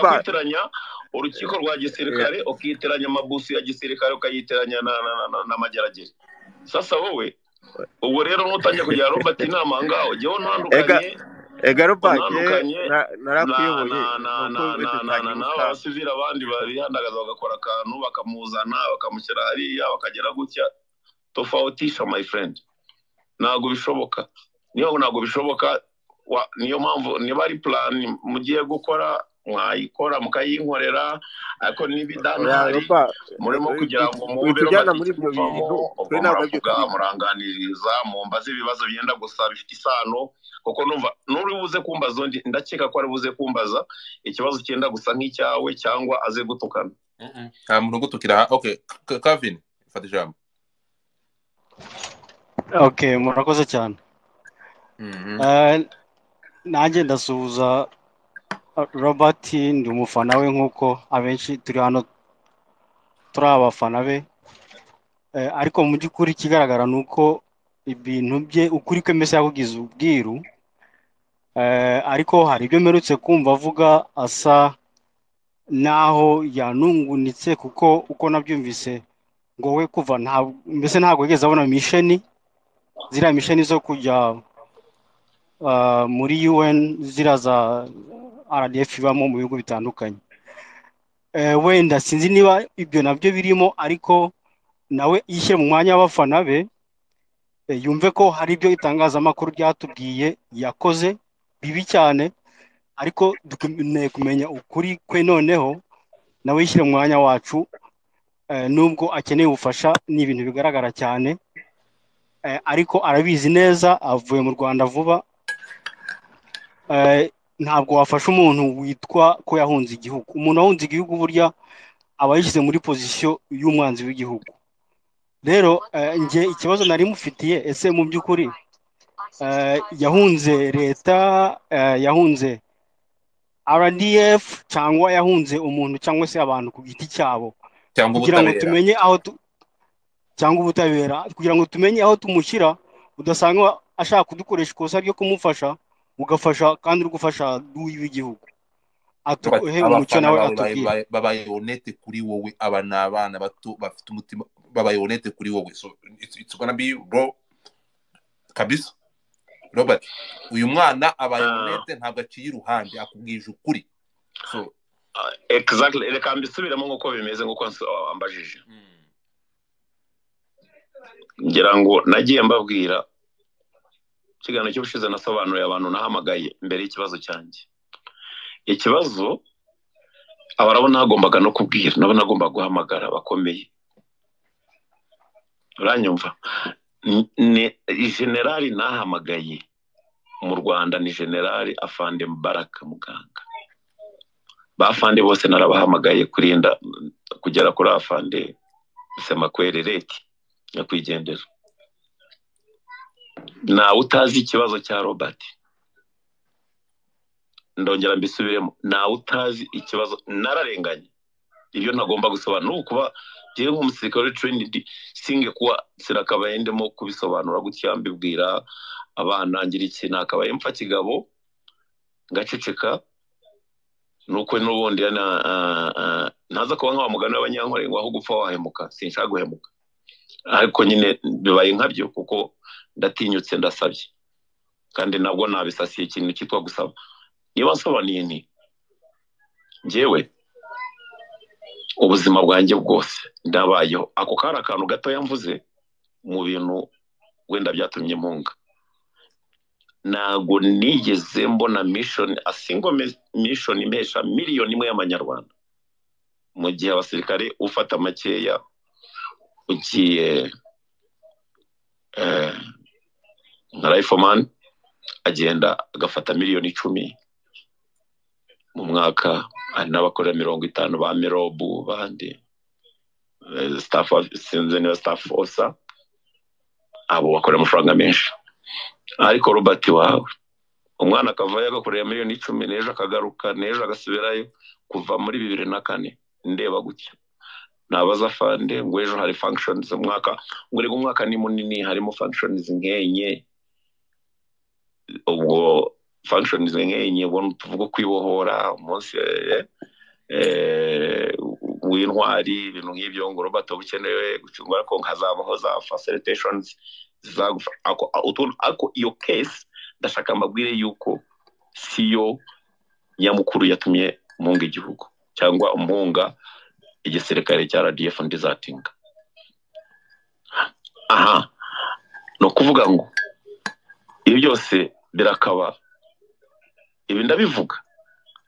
kuyiteranya urukiko rwa gisirikare ukiteranya amabusu ya gisirikare ukayiteranya n'amageragere sasa wowe ubu rero nutangiye kugira robert inama ngaho jyewe ntandukanye ega robert narakuyoboye n'abasivili abandi bihandagaza bagakora akantu bakamuzana bakamushyira hariya bakagera gutya tofautisha my friend ntabwo bishoboka niyo ntabwo bishoboka niyo mpamvu niba ari plan mugiye gukora mwayikora mukayinkorera ariko niba idahari murimo kugira ngo mwumve muvamo muravuga muranganiriza mumbaze ibibazo byenda gusa bifite isano kuko numva n'uri buze kumbaza undi ndakeka ko ari buze kumbaza ikibazo cyenda gusa nk'icyawe cyangwa aze gutukana nta muntu ugutukira aha oke kavin fata ijambo oke murakoze cyane nanjye ndasuhuza robert ndi umufana we nk'uko abenshi turi hano turi abafana be ariko mu by'ukuri ikigaragara ni uko ibintu bye ukuri ko mbese yakugize ubwiru ariko hari ibyo mperutse kumva avuga asa n'aho yanungunitse kuko uko nabyumvise ngo we kuva mbese ntabwo yigeze abona misheni ziriya misheni zo kujya muri un ziriya za rdf ibamo mu bihugu bitandukanye wenda sinzi niba ibyo nabyo birimo ariko nawe yishyire mu mwanya w'abafana be yumve ko hari ibyo itangazamakuru ryatubwiye yakoze bibi cyane ariko dukeneye kumenya ukuri kwe noneho nawe yishyire mu mwanya wacu nubwo akeneye ubufasha ni ibintu bigaragara cyane ariko arabizi neza avuye mu rwanda vuba ntabwo wafasha umuntu witwa ko yahunze igihugu umuntu wahunze igihugu burya aba yishyize muri pozisiyo y'umwanzi w'igihugu rero njye ikibazo nari mufitiye ese mu by'ukuri yahunze leta yahunze rdf cyangwa yahunze umuntu cyangwa se abantu ku giti cyabo kugira ngo tumenye aho cyangwa ubutabera kugira ngo tumenye aho tumushyira udasanga ashaka kudukoresha ikosa ryo kumufasha ugafasha kandi uri gufasha w'igihugu abafana bawe babaye onete kuri wowe aba ni abana bato bafite umutima babaye onete kuri wowe so it's, it's gonna be bro kabisa robert uyu mwana abaye onete ntabwo aciye iruhande akubwije ukuri so exactly reka mbisubiremo nk'uko bimeze nk'uko wambajije ngira ngo nagiye mbabwira ikiganiro cy'ubushize nasobanuriye abantu nahamagaye mbere y'ikibazo cyanjye ikibazo aba nabo nagombaga no kubwira nabo nagombaga guhamagara abakomeye uranyumva generali nahamagaye mu rwanda ni generali afande mubaraka muganga bafande bose narabahamagaye kurinda kugera kuri afande semakwerereti nyakwigendera ntawe utazi ikibazo cya robert ndongera mbisubiremo ntawe utazi ikibazo nararenganye ibyo ntagomba gusobanura ni ukuba ngewe nk'umusirikare w'icurinidi singe kuba sinakabaye ndimo kubisobanura gutya mbibwira abana ngira iki nakabaye mfa kigabo ngaceceka nuko n'ubundi ntaza kuba nk'awa mugani w'abanyankore ngo aho gupfa wahemuka sinshaka guhemuka ariko nyine bibaye nkabyo kuko ndatinyutse ndasabye kandi nabwo nabisasiye ikintu cyitwa gusaba niba nsobanuye ni ngewe ubuzima bwanjye bwose ndabayeho ako kari akantu gatoya mvuze mu bintu wenda byatumye mpunga ntabwo nigeze mbona mishoni asingo mishoni impesha miliyoni imwe y'amanyarwanda mu gihe abasirikare ufata makeya ugiye nka rayifomani agenda agafata miliyoni icumi mu mwaka hari n'abakorera mirongo itanu ba mirobu bandi sinzi niba sitafu osa abo bakorera amafaranga menshi ariko robert wawe umwana akavayo agakorera miliyoni icumi n'ejo akagaruka n'ejo agasubirayo kuva muri bibiri na kane ndeba gutya nabaza fande ngo ejo hari functions umwaka ngo reka umwaka ni munini harimo functions nk'enye ubwo functions nk'enye ubona tuvuga kwibohora umunsi w'intwari ibintu nk'ibyo ngo robert ukenewe gucunga ariko hazabaho za facilitations ariko iyo case ndashaka mbabwire yuko siyo nyamukuru yatumye munga igihugu cyangwa umunga igisirikare cya rdf ndizatinga aha ni ukuvuga ngo ibi byose birakaba ibi ndabivuga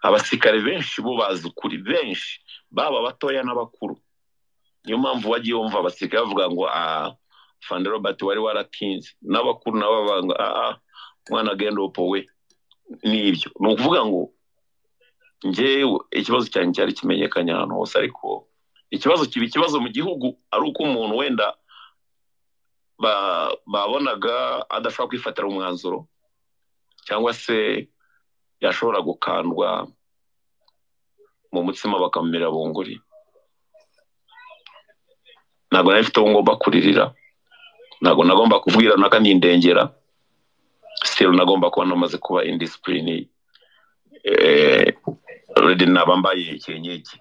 abasirikare benshi bo bazi ukuri benshi baba abatoya n'abakuru niyo mpamvu wagiye wumva abasirikare bavuga ngo fande robert wari waratinze n'abakuru nabo bavuga aha umwana agenda we n'ibyo ni ukuvuga ngo ngewe ikibazo cyanjye cyari kimenyekanye ahantu hose ariko ikibazo kiba ikibazo mu gihugu ari uko umuntu wenda babonaga adashobora kwifatira umwanzuro cyangwa se yashobora gukandwa mu mutsima bakamumira bunguri ntabwo nari mfite uwo ngomba kuririra ntabwo nagomba kubwira naka n'indengera sitero nagomba kuba namaze kuba indi sipirini redi naba mbaye ikinyegi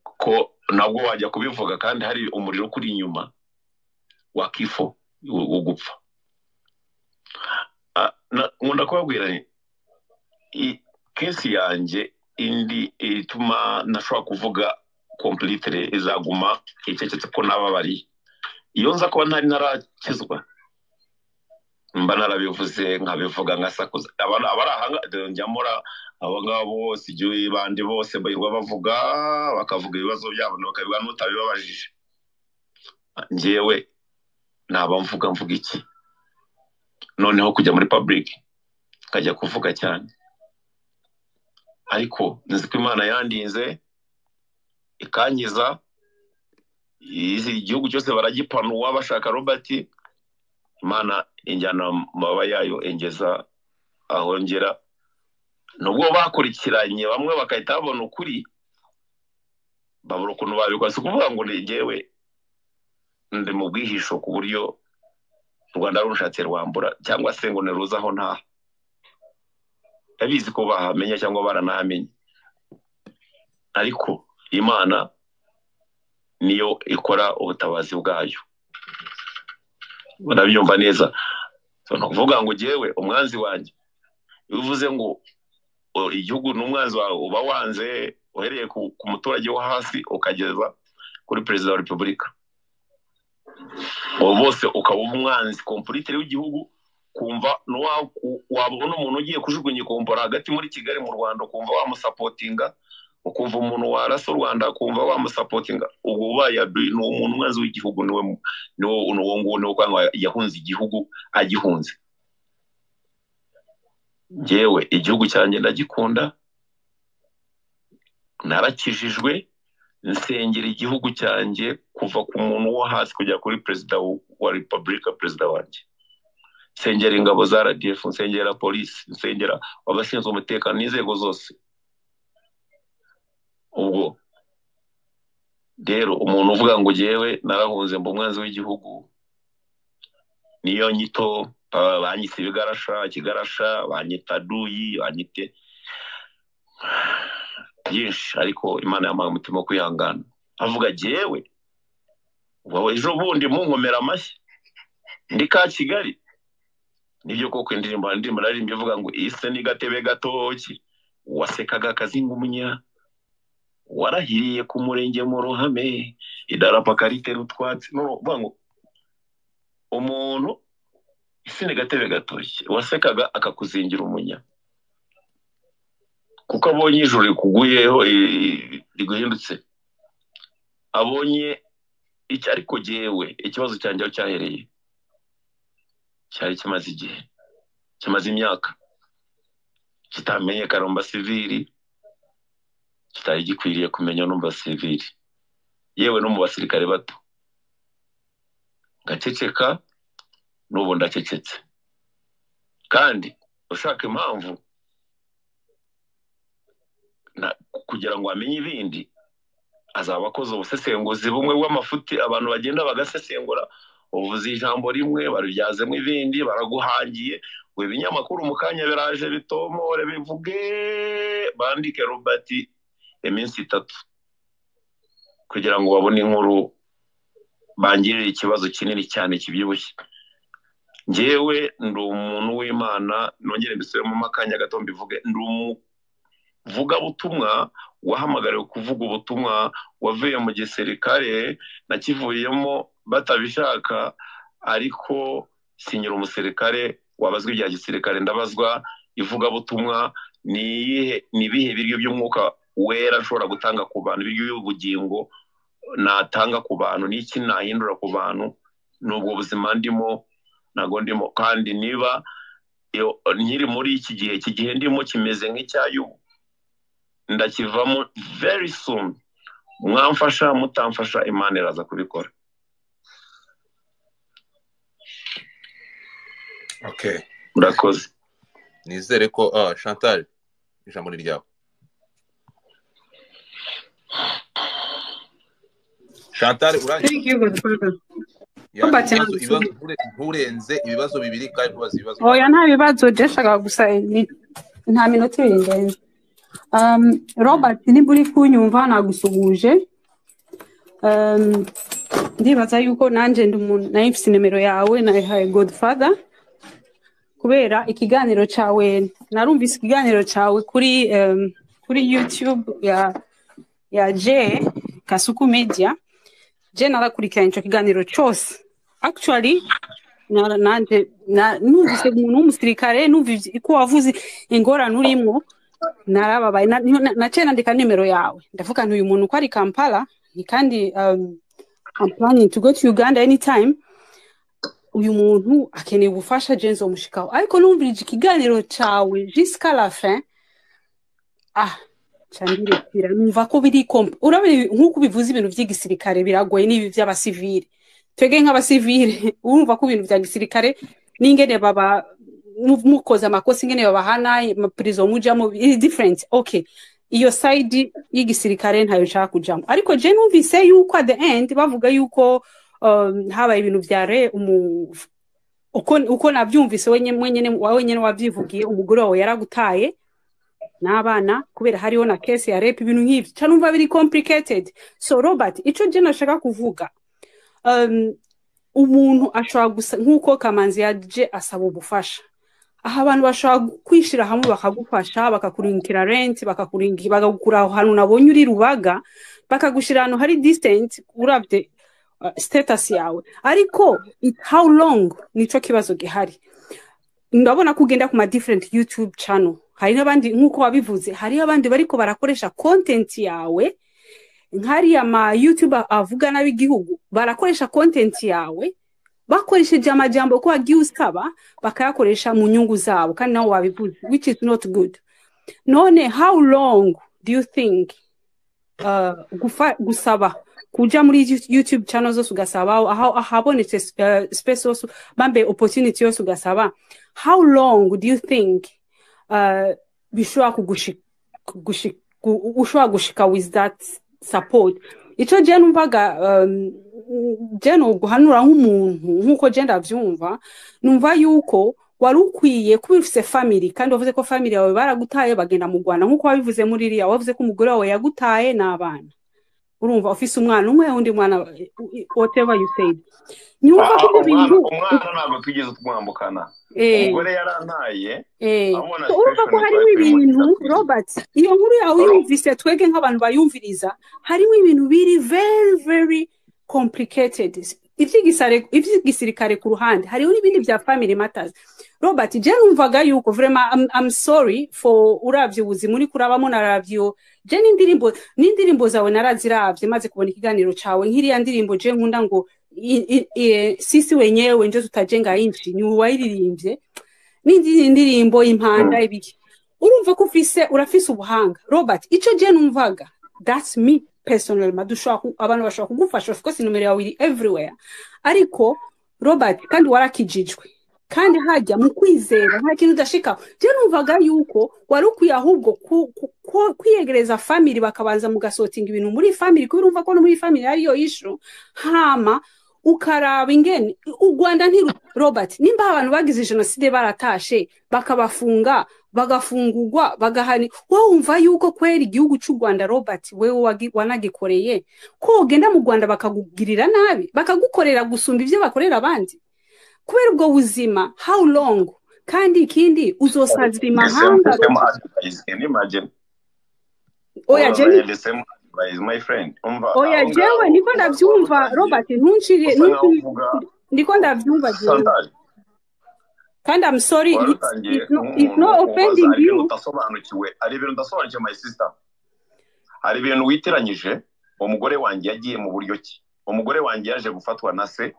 ko nabwo wajya kubivuga kandi hari umuriro ukuri inyuma wakifo ugupfa nkunda kubabwira kesi yanjye indi ituma ntashobora kuvuga kompilitire izaguma icecetse ko nababariye iyo nza kuba ntari narakizwa mba narabivuze nkabivuga nkasakuza abari aha njyamura abo ngabo bose igihe bandi bose bahirwa bavuga bakavuga ibibazo byabo bakabivuga n'utabibabajije njyewe naba mvuga mvuga iki noneho kujya muri paburike nkajya kuvuga cyane ariko nzi ko imana yandinze ikangiza igihugu cyose baragipanura bashaka robert imana injyana mababa yayo engeza ahongera nubwo bakurikiranye bamwe bagahita babona ukuri babura ukuntu babikora si ukuvuga ngo ngewe ndi mu bwihisho ku buryo u rwanda rushatse rwambura cyangwa se ngo niruzaho ntaha ndabizi ko bahamenya cyangwa baranahamenye ariko imana niyo ikora ubutabazi bwayo barabyumva neza ni ukuvuga ngo ugewe umwanzi wanjye iyo uvuze ngo igihugu n'umwanzi wawe uba wanze uhereye ku muturage wo hasi ukageza kuri perezida wa repubulika ubu bose ukaba umwanzi kompurite w'igihugu kumva wabona umuntu ugiye kujugunya ikombora hagati muri kigali mu rwanda ukumva wamusapotinga ukumva umuntu warasa u rwanda ukumva wamusapotinga ubu ubaye ni umuntu umwanzi w'igihugu niwe uwo nguwo niwe kwanga yahunze igihugu agihunze ngewe igihugu cyanjye ndagikunda narakijijwe nsengera igihugu cyanjye kuva ku muntu wo hasi kujya kuri perezida wa repubulika perezida wanjye nsengera ingabo za radiyefu nsengera polisi nsengera abashinzwe umutekano n'inzego zose ubwo rero umuntu uvuga ngo ugewe narahunze mba umwanzi w'igihugu niyo nyito banyise ibigarasha ikigarasha banyita duyi banyite byinshi ariko imana yamuhaye umutima wo kwihangana avuga gewe ejo bundi munkomera amashyi ndi ka kigali nibyo koko indirimbo indirimbo naririmba ivuga ngo ise ni gatebe gatoki wasekaga akazingumunya warahiriye ku murenge mu ruhame idarapo akaritera utwatsi nuvuga ngo umuntu ise ni gatebe gatoki wasekaga akakuzingira umunya kuko abonye ijoro rikuguyeho riguhindutse abonye icyo ariko gewe ikibazo cyanjye aho cyahereye cyari kimaze igihe kimaze imyaka kitamenyekana mu basivili kitari gikwiriye kumenya no mu basivili yewe no mu basirikare bato ngaceceka n'ubu ndacecetse kandi ushaka impamvu kugira ngo amenye ibindi azaba akoze ubusesenguzi bumwe bw'amafuti abantu bagenda bagasesengura uvuze ijambo rimwe barubyazemo ibindi baraguhangiye ngo ibinyamakuru mu kanya biraje bitomore bivuge bandike robert iminsi itatu kugira ngo babone inkuru bangirire ikibazo kinini cyane kibyibushye ngewe ndi umuntu w'imana nongere mbisubiremo akanya gato mbivuge ndi umuvugabutumwa wahamagariwe kuvuga ubutumwa wavuye mu gisirikare nakivuyemo batabishaka ariko sinyira umusirikare wabazwa ibya gisirikare ndabazwa ivugabutumwa ni iyihe ni ibihe biryo by'umwuka wera ashobora gutanga ku bantu ibiryo by'ubugingo natanga ku bantu n'iki nahindura ku bantu ni ubwo buzima ndimo ntabwo ndimo kandi niba nkiri muri iki gihe iki gihe ndimo kimeze nk'icyayubu ndakivamo very soon mwamfasha mutamfasha imana iraza kubikora murakoze nizere ko chantal ijambo ni ryawe chantal nturenze ibibazo bibiri kandi ntubaze ibibazo oya nta bibazo jeshaka gusa nta minota ibiri ndenze robert niba uri kunyumva nagusuhuje ndibaza yuko nanjye ndi umuntu nayo mfite nimero yawe nayihaye godfather kubera ikiganiro cyawe narumvise ikiganiro cyawe kuri kuri yutube ya ya je kasuku media je narakurikiranye icyo kiganiro cyose actually nanjye numvise umuntu w'umusirikare numvise ko wavuze ingorane urimo narababaye naciye nandika nimero yawe ndavuga ntuyu muntu uko ari kampala ni kandi I'm planning to go to Uganda anytime uyu muntu akeneye ubufasha jenzo mushikaho ariko numvirije ikiganiro cyawe jusqu'à la fin ah cyandirekira numva ko biri kompa urabona nk'uko ubivuze ibintu by'igisirikare biragoye n'ibi by'abasivire twege nk'abasivire urumva ko ibintu bya gisirikare n'ingene baba mukoze amakosa ingene babahana amapurizo mujyamo iri diferenti oke iyo sayidi y'igisirikare ntayo nshaka kujyamo ariko je numvise yuko at the end bavuga yuko habaye ibintu bya re uko nabyumvise wowe nyine wabyivugiye umugore wawe yaragutaye n'abana kubera hariho na kesi ya repu ibintu nk'ibyo cyane numva biri kompuriketedi so robert icyo njye nashaka kuvuga umuntu ashobora gusa nk'uko kamanzi yaje asaba ubufasha aha abantu bashobora kwishyira hamwe bakagufasha bakakurindira renti bakakugura ahantu nabonye uri rubaga bakagushyira ahantu hari disitenti urabye sitatasi yawe ariko how long nicyo kibazo gihari ndabona ko ugenda ku ma different youtube channel hari n'abandi nk'uko wabivuze hariho abandi bariko barakoresha content yawe nk'ariya ma youtube avuga n'ab'igihugu barakoresha content yawe bakoresheje amajambo ko wagiye usaba bakayakoresha mu nyungu zabo kandi nawe wabivuze which is not good none how long do you think uh, gusaba kuja muri youtube channel zose ugasaba ahabonetse uh, space zose bambaye opportunity yose ugasaba how long do you think bishobora ushobora gushika with that support icyo jya numvaga jya ni uguhanura nk'umuntu nk'uko jya ndabyumva numva yuko wari ukwiye kuba ufite family kandi wavuze ko family yawe baragutaye bagenda mu rwanda nk'uko wabivuze muri iriya wavuze ko umugore wawe yagutaye n'abana urumva ufise umwana umwe undi mwana whatever you said nyumva ko ibintu umwana ntabwo tugeze twambukana umugore yarantaye urumva ko harimo ibintu robert iyo nkuru yawe uyumvise twege nk'abantu bayumviriza harimo ibintu biri very very complicated iby'igisirikare ku ruhande hariho n'ibindi bya family matters robert je numvaga yuko vrema I'm, I'm sorry for uravye ubuzima uri kurabamo naravyo je n'indirimbo n'indirimbo zawe naraziravye maze kubona ikiganiro cawe nk'iriya ndirimbo je nkunda ngo sisi wenyewe nje tutajenga inchi ni uwayiririmbye n'indi indirimbo impanda ibiki urumva ko ufise urafise ubuhanga robert ico je numvaga that's me personal madushaka abantu bashaka kugufasha of course numero yawe iri everywhere ariko robert kandi warakijijwe kandi hajya mu kwizera nta kintu udashika je numvaga yuko wari ukwiye ahubwo kwiyegereza family bakabanza mugasotinga ibintu muri family kubera urumva ko no muri family ariyo issue hama ukaraba ingene u rwanda nti robert nimba abantu bagize jenoside baratashe bakabafunga bagafungurwa bagahani wumva yuko kwera igihugu cy'u rwanda robert wewe wanagikoreye ko ugenda mu rwanda bakakugirira nabi bakagukorera gusumba ibyo bakorera abandi kubera ubwo buzima how long kandi ikindi uzosazira imahanga oya jeni oya jewe niko ndabyumva robert ntuncire niko ndabyumva jewe kandi I'm sorry it's, it's, not, it's not offending you udasobanukiwe hari ibintu udasobanukiwe my sister hari ibintu witiranyije umugore wanjye yagiye mu buryo ki umugore wanjye yaje gufatwa na se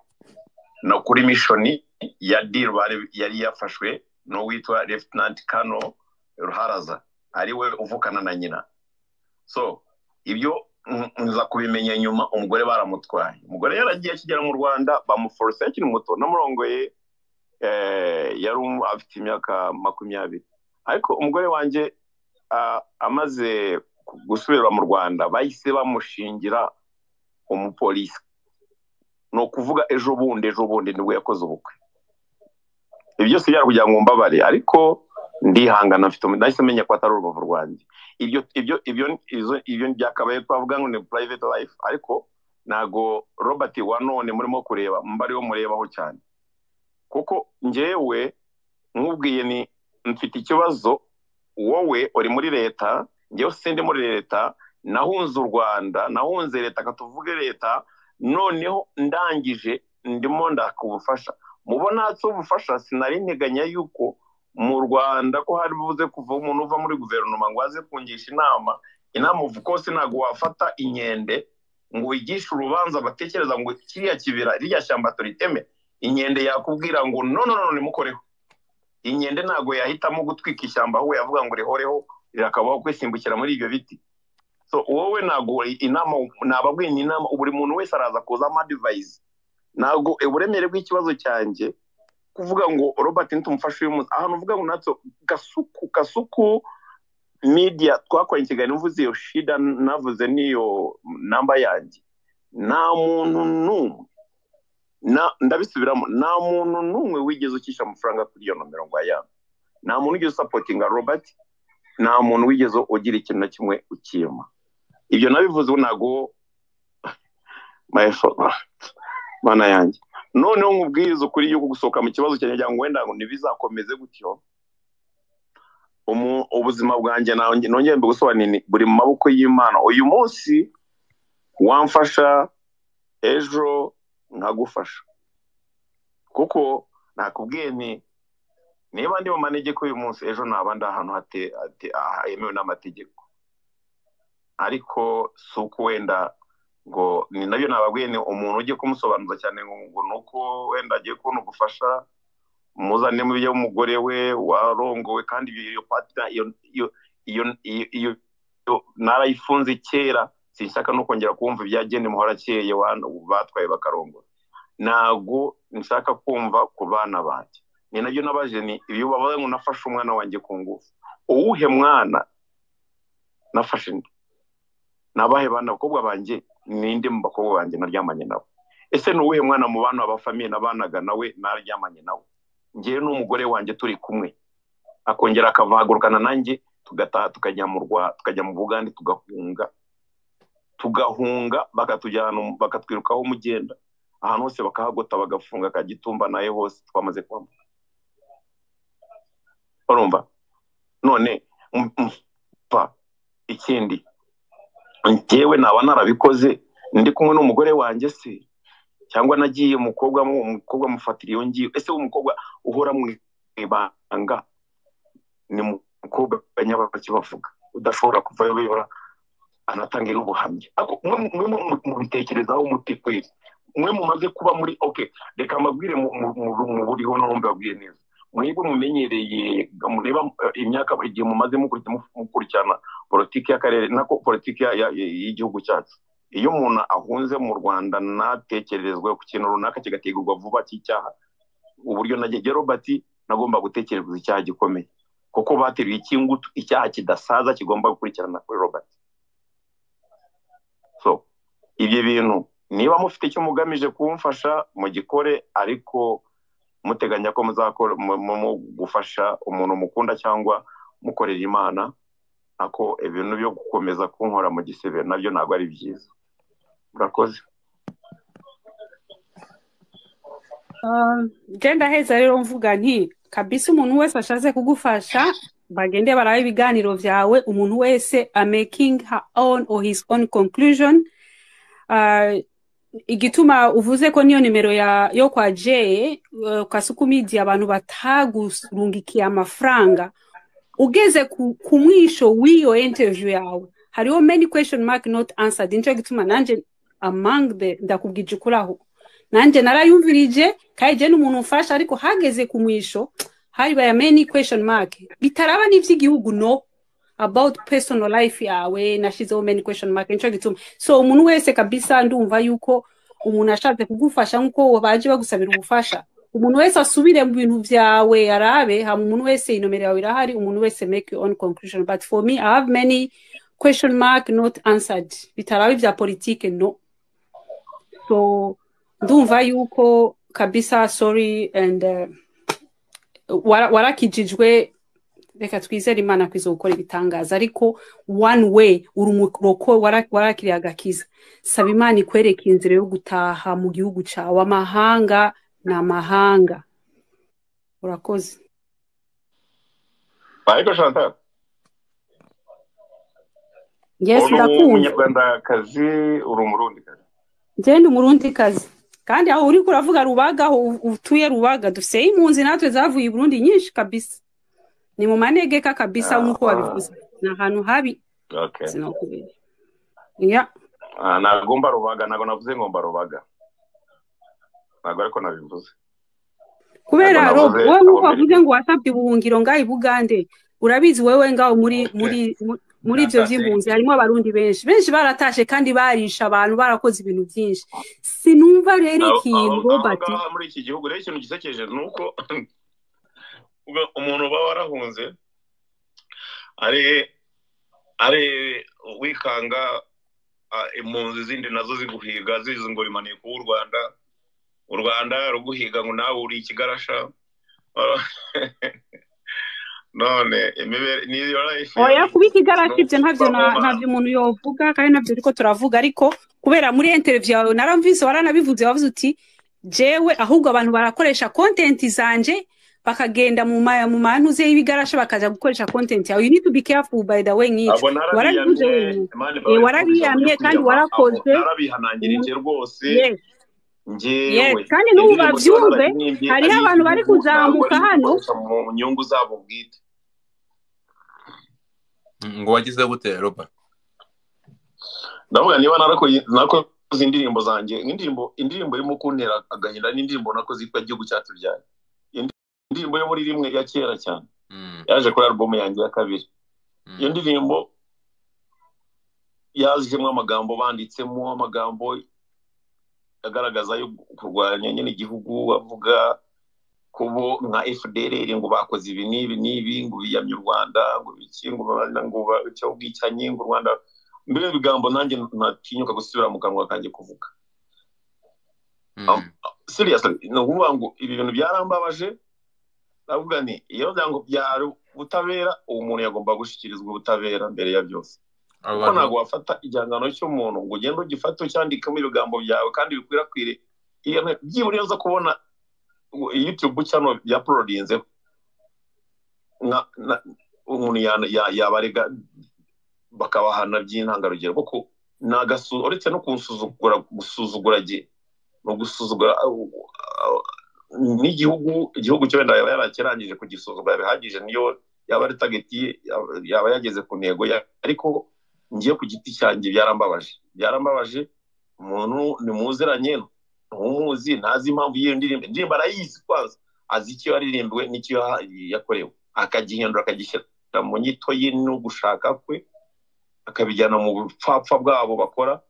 no kuri mishoni ya deal yari yafashwe no witwa lieutenant kano ruharaza ari we uvukana na nyina so ibyo nza kubimenya nyuma umugore baramutwaye umugore yaragiye akigera mu rwanda bamuforose akiri muto namurongoye yari afite imyaka makumyabiri ariko umugore wanjye amaze gusubira mu rwanda bahise bamushingira umupolisi ni ukuvuga ejo bundi ejo bundi nibwo yakoze ubukwe ibyo byose kugira ngo mbabare ariko ndihangana mfite nahise menya ko atari urubavu rwanjye ibyo ibyo ibyo ibyo byakabaye twavuga ngo ni private life ariko ntago robert wa none murimo kureba mbariho murebaho cyane kuko ngewe nkubwiye ni mfite ikibazo wowe uri muri leta ngewe sindi muri leta nahunze u rwanda nahunze leta katuvuge leta noneho ndangije ndimo ndakubufasha mubona hatse ubufasha sinari nteganya yuko mu rwanda ko hari buze kuva umuntu uva muri guverinoma ngo aze kungisha inama inama uva kose ntabwo wafata inkende ngo wigishe urubanza batekereza ngo kiriya kibira ririya shyamba turiteme inkende yakubwira ngo none none nimukoreho inkende ntabwo yahitamo gutwika ishyamba aho yavuga ngo rihoreho rirakabaho kwisimbukira muri ibyo biti so wowe ntabwo inama ntababwira inama buri muntu wese araza kuza amadivayizi ntabwo uburemere bw'ikibazo cyanjye kuvuga ngo robert ntumufashe uyu munsi ahantu uvuga ngo natso gasuku gasuku media twakoranye ikiganiro mvuze iyo shida navuze n'iyo namba yanjye nta muntu n'umwe ndabisubiramo nta muntu n'umwe wigeze ukishyura amafaranga kuri iyo nomero ngo ayane nta muntu wigeze usapotinga robert nta muntu wigeze ugira ikintu na kimwe ukiyema ibyo nabivuze ubu ntabwo mana yanjye noneho nkubwiriza ukuri yuko gusohoka mu kibazo cyanjye ngo wenda ngo ntibizakomeze gutyo ubuzima bwanjye nongeye mbigosobanure buri mu maboko y'imana uyu munsi wamfasha ejo nkagufasha kuko nakubwiye ni niba ndi mu manegeko uyu munsi ejo naba ndi ahantu hemewe n'amategeko ariko si uko wenda ngo ni nabyo nababwiye ni umuntu ugiye kumusobanuza cyane ngo ni uko wenda agiye kubona ubufasha muzane mu byo umugore we warongowe kandi iyo patina iyo narayifunze kera sinshaka no kongera kumva ibyagenda muhora akeye batwaye bakarongora ntabwo nshaka kumva ku bana banjye ni nabyo n'abajeni ni ibyo babaye ngo nafashe umwana wanjye ku ngufu uwuhe mwana nafashe indi nabahe bana abakobwa banjye ninde mu bakobwa banjye naryamanye nawe ese ni uwuhe mwana mu bana bafamiye nabanaga nawe naryamanye nawe ngewe n'umugore wanjye turi kumwe akongera akavagurukana nanjye tugataha tukajya mu tukajya mu bugande tugahunga tugahunga bakatujyana bakatwirukaho umugenda ahantu hose bakahagota bagafunga akagitumba nawe hose twamaze kwambuka barumva none mpa ikindi ngewe naba narabikoze ndi kumwe n'umugore wanjye se cyangwa nagiye umukobwa umukobwa amufatira iyo ngiyo ese umukobwa uhora mu ibanga ni umukobwa nyabaki bavuga udashobora kuvayo bibura anatanga n'ubuhamya mu bitekerezaho umuti kwezi mwe mumaze kuba muri oke reka mbabwire mu buriho noneho mbabwire neza mwebwe mumenyereye mureba imyaka buri gihe mumaze mukurikirana politiki y'akarere nako politiki y'igihugu cyacu iyo umuntu ahunze mu rwanda ntatekerezwe ku kintu runaka kigategurwa vuba cy'icyaha uburyo nagege robert nagomba gutekereza icyaha gikomeye kuko bateruye ikingutu icyaha kidasaza kigomba gukurikirana kuri robert so ibyo bintu niba mufite icyo mugamije kumfasha mugikore ariko muteganya ko muzakora mu gufasha umuntu mukunda cyangwa mukorera imana ako ibintu byo gukomeza kunkora mu gisebe nabyo ntabwo ari byiza murakoze genda heza rero mvuga nti kabisa umuntu wese ashatse kugufasha bagende baraba ibiganiro byawe umuntu wese a making her own or his own conclusion igituma uvuze ko niyo nimero yo kwa jeye kwa sukumidi abantu batagurungikiye amafaranga ugeze ku mwisho w'iyo interview yawe hariho many question mark not answered nicyo gituma nanjye among the ndakubwije ukuraho nanjye narayumvirije kandi jye n'umuntu ufasha ariko hageze ku mwisho haribaye many question mark bitaraba n'iby'igihugu no about personal life yawe nashizeho many question mark nicyo gituma so umuntu wese kabisa ndumva yuko umuntu ashatse kugufasha nk'uko baje bagusabira ubufasha umuntu wese asubire mu bintu byawe arabe hama umuntu wese inomero yawe irahari umuntu wese make your own conclusion but for me i have many question mark not answered bitaraba ibya politike no so ndumva yuko kabisa sorry and uh, warakijijwe wara reka twizere imana kwiza gukora ibitangaza ariko one way uri umuroko warakiriye agakiza saba imana ikwereka inzira yo gutaha mu gihugu cyawe amahanga ni amahanga urakoze ariko chantal yes ndakumva umunyarwandakazi uri umurundi kazi ngende umurundi kazi kandi aho uri kuravuga rubagaho utuye rubaga dufite impunzi natwe zavuye i burundi nyinshi kabisa ni mu manegeka kabisa nk'uko wabivuze ni ahantu habi sinakubera ntabwo rubaga ntabwo navuze ngo rubaga ntabwo ariko nabivuze kubera wowe nk'uko wavuze ngo wasabye ubuhungiro ngaho i bugande urabizi wowe ngaho muri muri muri ibyo by'impunzi harimo abarundi benshi benshi baratashe kandi barisha abantu barakoze ibintu byinshi sinumva rero ikintu robert muri iki gihugu rero ikintu gisekeje ni uko umuntu uba warahunze ari ari wikanga impunzi zindi nazo ziguhiga zizi ngo bimaniye kuba u rwanda u rwanda ruguhiga ngo nawe uri ikigarasha none oya kuba ikigarasha ibyo ntabyo ntabyo umuntu yovuga kandi nabyo ariko turavuga ariko kubera muri interiviyu yawe naramvise waranabivuze wavuze uti jewe ahubwo abantu barakoresha kontenti zanje bakagenda mu maya mu mantuze y'ibigarasha bakaja gukoresha content yawe you need to be careful by the way nk'icyo warabivuze wenyine warabiyamye kandi warakoze narabihanangira inge rwose ngewe kandi n'ubu babyumve hariho abantu bari kuzamuka hano mu nyungu zabo bwite ngo wagize gute roba ndavuga niba narakoze indirimbo zanjye indirimbo indirimbo irimo kuntera agahinda n'indirimbo nakoze yitwa igihugu cyacu byane indirimbo yo muri rimwe ya kera cyane yaje kuri alubumu yanjye ya kabiri iyo ndirimbo yazijemo amagambo banditsemo amagambo agaragaza yo kurwanya nyine igihugu bavuga kubo nka fdr ngo bakoze ibi n'ibi n'ibi ngo biyamye u rwanda ngo biki ngo icyo bwicanye ngo u rwanda mbere ibigambo nanjye ntatinyuka gusubira mu kanwa kanjye kuvuga seriously ni ukuvuga ngo ibi bintu byarambabaje ndavuga ni iyo byango byari ubutabera uwo muntu yagomba gushyikirizwa ubutabera mbere ya byose kuko ntabwo wafata igihangano cy'umuntu ngo ugende ugifate ucyandikamo ibigambo byawe kandi bikwirakwire byibura iyo uza kubona youtube cyano yaporodinzeho umuntu yabarega bakabahana by'intangarugero kuko uretse no gusuzugura gusuzugura gihe ni ugusuzugura n'igihugu igihugu cyo wenda yaba yarakirangije kugisuzuma bihagije niyo yaba ari tageti yaba yageze ku ntego ariko ngiye ku giti cyanjye byarambabaje byarambabaje umuntu nimuziranye ntumuzi ntazi impamvu y'iyo ndirimbo indirimbo arayizi kwanza azi icyo yaririmbwe n'icyo yakorewe akagihindura akagishyira mu nyito ye no gushaka kwe akabijyana mu bupfapfa bwabo bakora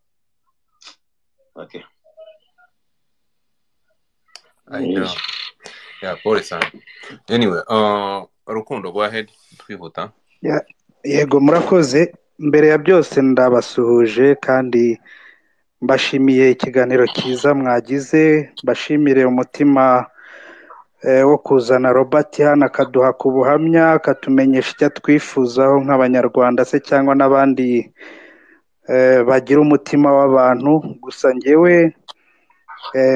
I know. Yeah, pole sana. Anyway, uh, Rukundo, go ahead. Twihuta. Yeah. Yego murakoze. Mbere ya byose ndabasuhuje kandi mbashimiye ikiganiro cyiza mwagize, mbashimire umutima eh, wo kuzana Robert hano akaduha ku buhamya akatumenyesha icyo twifuzaho nk'abanyarwanda se cyangwa n'abandi eh, bagira umutima w'abantu gusa njyewe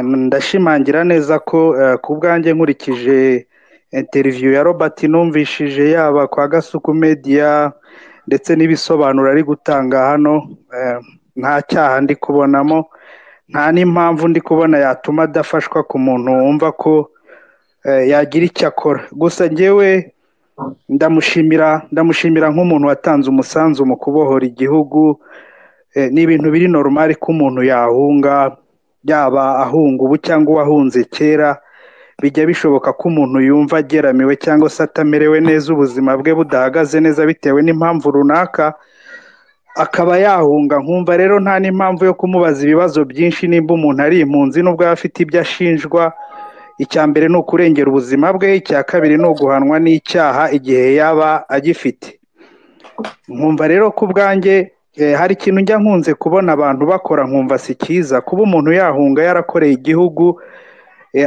ndashimangira neza ko ku bwanjye nkurikije interiviyu ya robert numvishije yaba kwa gasuku media ndetse n'ibisobanuro ari gutanga hano nta cyaha ndi kubonamo nta n'impamvu ndi kubona yatuma adafashwa ku muntu wumva ko yagira icyo akora gusa ngewe ndamushimira ndamushimira nk'umuntu watanze umusanzu mu kubohora igihugu ni ibintu biri normal ko umuntu yahunga yaba ahunga ubu cyangwa uwahunze kera bijya bishoboka ko umuntu yumva ageramiwe cyangwa se atamerewe neza ubuzima bwe budahagaze neza bitewe n'impamvu runaka akaba yahunga nkumva rero nta n'impamvu yo kumubaza ibibazo byinshi nimba umuntu ari impunzi nubwo aba afite ibyo ashinjwa icya mbere ni ukurengera ubuzima bwe icya kabiri ni uguhanwa n'icyaha igihe yaba agifite nkumva rero ku bwanjye hari ikintu njya nkunze kubona abantu bakora nkumva si cyiza kuba umuntu yahunga yarakoreye igihugu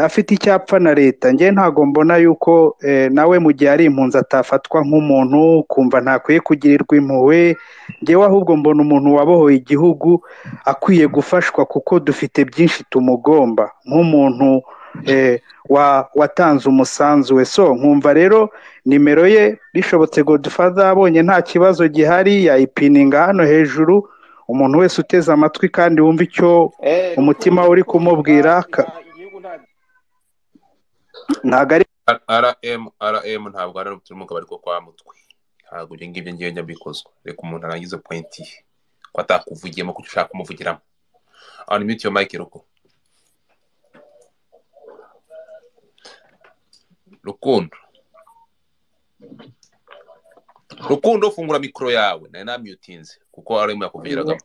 afite icyapfa na leta ngewe ntabwo mbona yuko nawe mu gihe ari impunzi atafatwa nk'umuntu kumva ntakwiye kugirirwa impuhwe ngewe ahubwo mbona umuntu wabohoye igihugu akwiye gufashwa kuko dufite byinshi tumugomba nk'umuntu watanze umusanzu we so nkumva rero nimero ye bishobotse godufada abonye nta kibazo gihari yayipininga hano hejuru umuntu wese uteze amatwi kandi wumva icyo umutima uri kumubwira ntabwo ari rm rm ntabwo ari ubutumuka bari ko kwa mutwe ntabwo ibyo ngibyo ngewe njya bikozwa reka umuntu arangiza pointi ko atakuvugiyemo kuko ushaka kumuvugiramo unmute your mic ruko rukundo rukundo fungura mikoro yawe nari namyutinze kuko ari mu yakuvugiragamo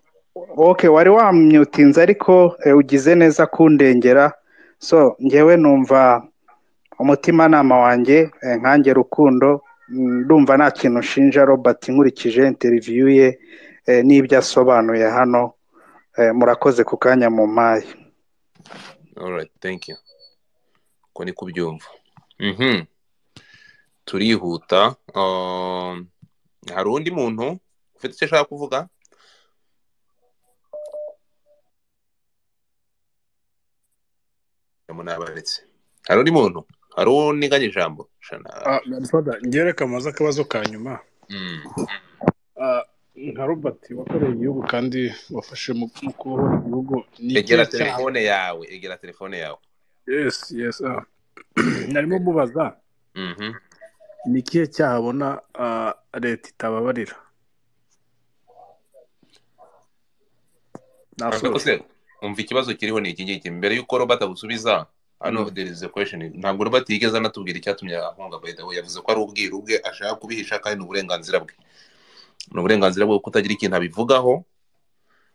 oke wari wamyutinze ariko ugize neza kundengera so ngewe numva umutimanama wanjye nkange rukundo ndumva nta kintu nshinja robert nkurikije interiviyu ye n'ibyo asobanuye hano murakoze ku kanya mu mpayi uko ni kubyumva turihuta hari undi muntu ufite icyo ashaka kuvuga nabaretse hari undi muntu hari uniganye ijambo ngewe reka amaze akabazo ka nyuma nka robert wakoreye igihugu kandi wafashe mu kubohora igihugu egera telefone yawe egera telefone yawe yesi yesi narimo mubaza ni ikihe cyaha abona leta itababarira umva ikibazo kiriho ni iki ngiki mbere y'uko robert agusubiza hano derize kwesheni ntabwo robert yigeze anatubwira icyatumye ahunga bayida we yavuze ko ari ubwiru bwe ashaka kubihisha kandi ni uburenganzira bwe ni uburenganzira bwe kutagira ikintu abivugaho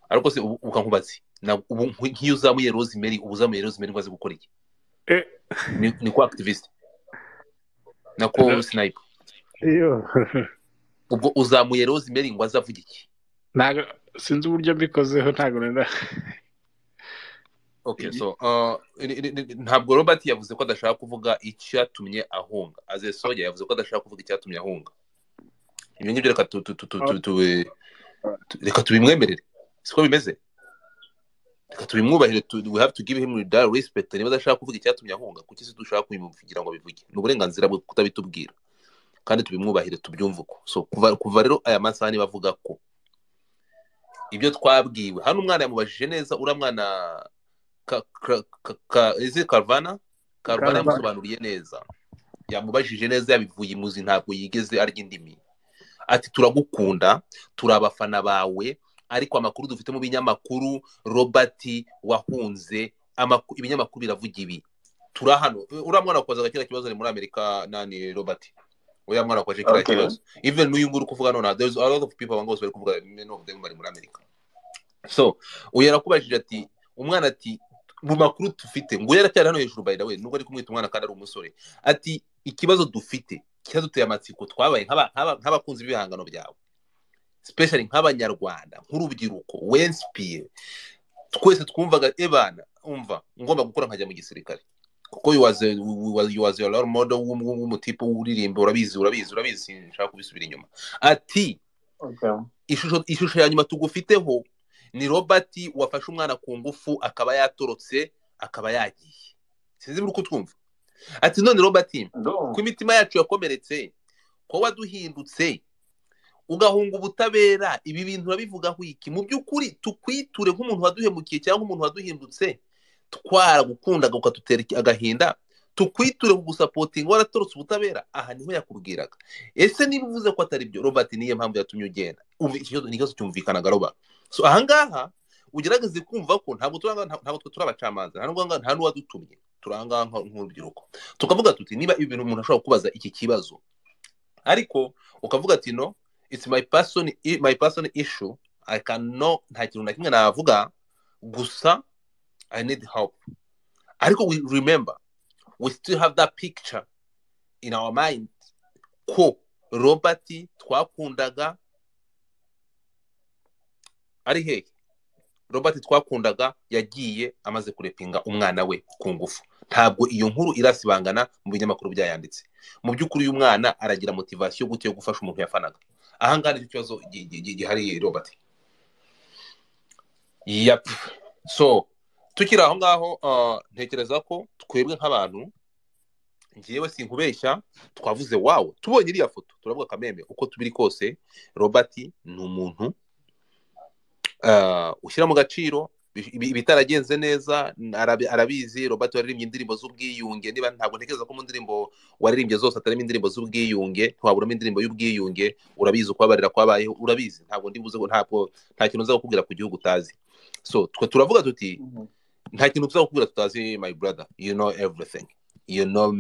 ariko se ukankubatse nk'iyo uzamuye rosemary uba uzamuye rosemary ngo aze gukora iki ni ko akitiviste na ko sinayipu ubwo uzamuye rosemary ngo aze avuge iki ntabwo sinzi uburyo mbikozeho ntabwo rero okay so ntabwo robert yavuze ko adashaka kuvuga icyatumye ahunga aze soya yavuze ko adashaka kuvuga icyatumye ahunga ibyo ngibyo reka reka tubimwemerere siko bimeze reka tubimwubahire we have to give him that respect niba adashaka kuvuga icyatumye ahunga kuki se dushaka kubimuvugira ngo abivuge ni uburenganzira bwe kutabitubwira kandi tubimwubahire tubyumve uko so kuva rero aya masaha niba avuga ko ibyo twabwiwe hano umwana yamubajije neza uriya mwana izi karvana karvana yamusobanuriye neza yamubajije neza yabivuye imuzi ntabwo yigeze arya indimi ati turagukunda turi abafana bawe ariko amakuru dufite mu binyamakuru robert wahunze ibinyamakuru biravuga ibi turi hano uriya mwana wakozaga kiriya kibazo ni muri amerika nani robert uriya mwana wakoze kiriya kibazo even n'uyu nguyu uri kuvuga none there is a lot of people abantu bose bari kuvuga many of them bari muri amerika so uyu yarakubajije ati umwana ati mu makuru dufite ngo yaracyari hano hejuru bayida we nubwo ari kumwita umwana kandi ari umusore ati ikibazo dufite cyaduteye amatsiko twabaye nk'abakunzi b'ibihangano byawe sipeshari nk'abanyarwanda nk'urubyiruko wensipiye twese twumvaga ebana umva ngomba gukora nkajya mu gisirikare kuko yuwaze modo w'umutipe w'uririmba urabizi urabizi urabizi nshaka kubisubira inyuma ati ishusho ya nyuma tugufiteho ni robert wafashe umwana ku ngufu akaba yatorotse akaba yagiye sinzi uko twumva ati none robert ko imitima yacu yakomeretse ko waduhindutse ugahunga ubutabera ibi bintu urabivugaho iki mu by'ukuri tukwiture nk'umuntu waduhemukiye cyangwa umuntu waduhindutse twaragukundaga ukadutera agahinda tukwiture kugusapotinga waratorotse ubutabera aha niho yakubwiraga ese niba uvuze ko atari byo robert niyo mpamvu yatumye ugenda ni ikibazo cyumvikanaga roba so ahangaha ugerageze kumva ko ntabwo twe turi abacamanza nta n'uwadutumye turi ahangaha nk'urubyiruko tukavuga tuti niba ibi bintu umuntu ashobora kubaza iki kibazo ariko ukavuga ati no it's my person my personal issue i can know nta kintu na kimwe navuga gusa i need help ariko we remember we still have that picture in our mind ko robert twakundaga ari hehe robert twakundaga yagiye amaze kurepinga umwana we ku ngufu ntabwo iyo nkuru irasibangana mu binyamakuru byayanditse mu by'ukuri uyu mwana aragira motivasiyo gute yo gufasha umuntu yafanaga ahangaha nicyo kibazo gihari robert yapu so tukiri aho ngaho ntekereza ko twebwe nk'abantu ngewe sinkubeshya twavuze wawe tubonye iriya foto turavuga kamembe uko tubiri kose robert ni umuntu ushyira mu gaciro ibitaragenze neza arabizi robert waririmbye indirimbo z'ubwiyunge niba ntabwo ntekereza ko mu ndirimbo waririmbye zose atarimo indirimbo z'ubwiyunge ntiwaburamo indirimbo y'ubwiyunge urabizi ukabarira kwabayeho urabizi ntabwo ndibuze ntabwo nta kintu uza kukubwira ku gihugu utazi so twe turavuga tuti nta kintu tuza kukubwira tutazi my brother you know everything you know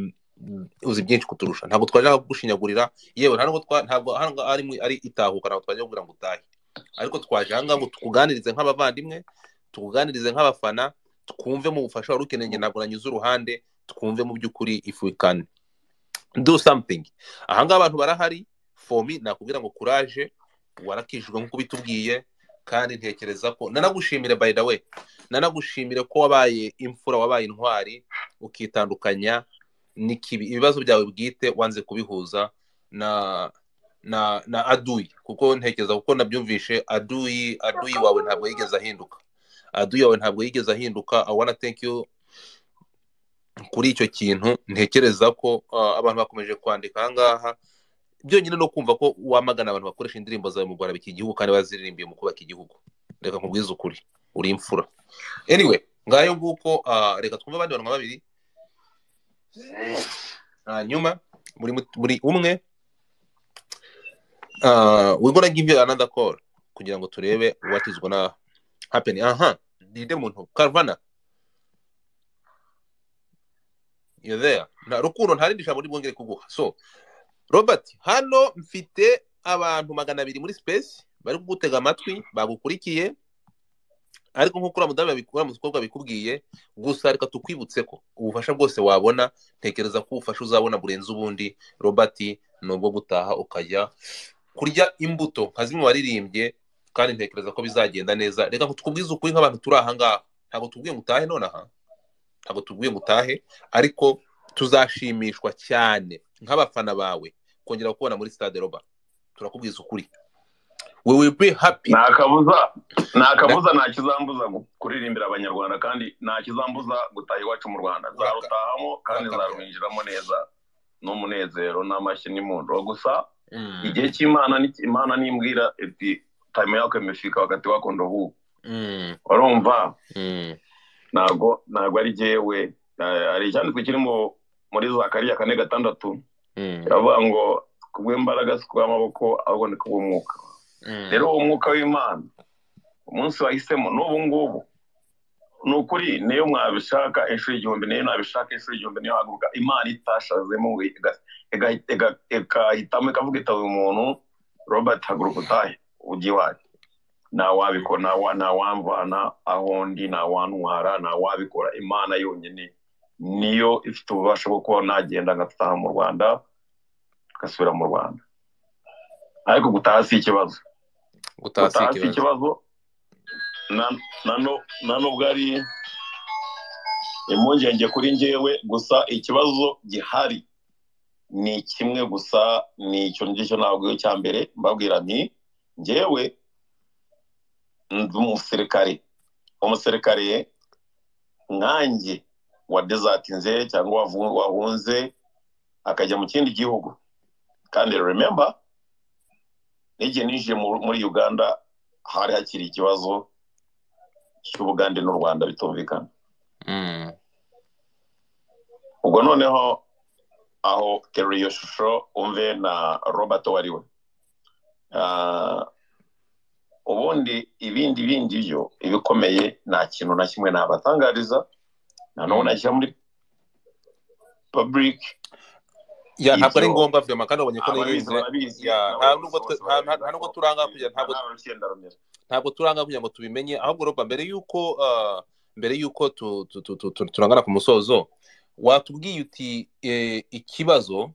uzi byinshi kuturusha ntabwo twaje gushinyagurira yewe ntabwo ari itahuka ntabwo twaje kugira ngo utahe ariko twaje ahangaha ngo tukuganirize nk'abavandimwe tukuganirize nk'abafana twumve mu bufasha wari ukeneye ntabwo uranyuze uruhande twumve mu by'ukuri if we can do something ahangaha abantu barahari fomi nakubwira ngo kuraje warakijijwe nk'uko bitubwiye kandi ntekereza ko nanagushimire by the way nanagushimire ko wabaye imfura wabaye intwari ukitandukanya n'ikibi ibibazo byawe bwite wanze kubihuza na na na aduyi kuko ntekereza kuko nabyumvishe aduyi aduyi wawe ntabwo yigeze ahinduka aduyi yawe ntabwo yigeze ahinduka abona you kuri icyo kintu ntekereza ko abantu bakomeje kwandika ahangaha byonyine no kumva ko wamagana abantu bakoresha indirimbo zawe mu rwanda biki igihugu kandi baziririmbiye mu kubaka igihugu reka nkubwize ukuri uri imfura anyway ngayo nguko reka twumve abandi bantu babiri hanyuma muri umwe wigura give you another call kugira ngo turebe watizwa na hapeni aha ninde muntu karuvana yozeya nta rukundo nta rindi jambo ribwongere kuguha so robert hano mfite abantu magana abiri muri sipesi bari kugutega amatwi bagukurikiye ariko nk'uko uriya mudamu uriya mukobwa bikubwiye gusa reka tukwibutse ko ubufasha bwose wabona tekereza ko ubufasha uzabona burenze ubundi robert ni ubwo gutaha ukajya kurya imbuto nka zimwe waririmbye kandi ntekereza ko bizagenda neza reka ngo tukubwize ukuri nk'abantu turi aha ngaha ntabwo tubwiye ngo utahe nonaha ntabwo tubwiye ngo utahe ariko tuzashimishwa cyane nk'abafana bawe kongera kubona muri stade roba turakubwiza ukuri we will be happy nta kabuza nta kabuza nta kizambuza kuririmbira abanyarwanda kandi nta kizambuza gutaha iwacu mu rwanda zarutahamo kandi zarwinjiramo neza n'umunezero n'amashyi n'imundo gusa igihe cy'imana imana nimbwira ebyiri tayimu yako imefika wakati wako ndo huu mm. urumva mm. ntabwo ntabwo ari jyewe hari icyanditswe kiri muri za kariya kane gatandatu biravuga mm. ngo kubw'imbaraga si kubw'amaboko ahubwo ni kubw'umwuka rero uwo mwuka w'imana umunsi wahisemo n'ubu ngubu ni ukuri niyo mwabishaka inshuro igihumbi niyo nabishaka inshuro igihumbi niyo haguruka imana itashazemo igahitamo ikavuga itawe umuntu robert haguruka utahe ujya iwanyu ntawabikora ntawamvana aho ndi ntawantwara ntawabikora imana yonyine niyo ifite ububasha bwo kuba nagenda ngataha mu rwanda ngasubira mu rwanda ariko gutaha si ikibazo gutaha si ikibazo nubwo ari impungenge kuri njyewe gusa ikibazo gihari ni kimwe gusa ni icyo ngicyo ntabwo cya mbere mbabwira ni njyewe ndi umusirikare umusirikare nkanjye wa dezatinze cyangwa wahunze akajya mu kindi gihugu kandi rememba n'igihe ninjiye muri uganda hari hakiri ikibazo cy'ubugande n'u rwanda bitumvikana ubwo noneho aho terura iyo shusho umve na robert wari we ubundi ibindi bindi byo ibikomeye nta kintu na kimwe nabatangariza nanone nashyira muri public ya ntabwo ari ngombwa vyama kandi abonye ko nta nubwo turanga kugira ntabwo ntabwo turanga kugira ngo tubimenye ahubwo roba mbere yuko mbere yuko turangana ku musozo watubwiye uti ikibazo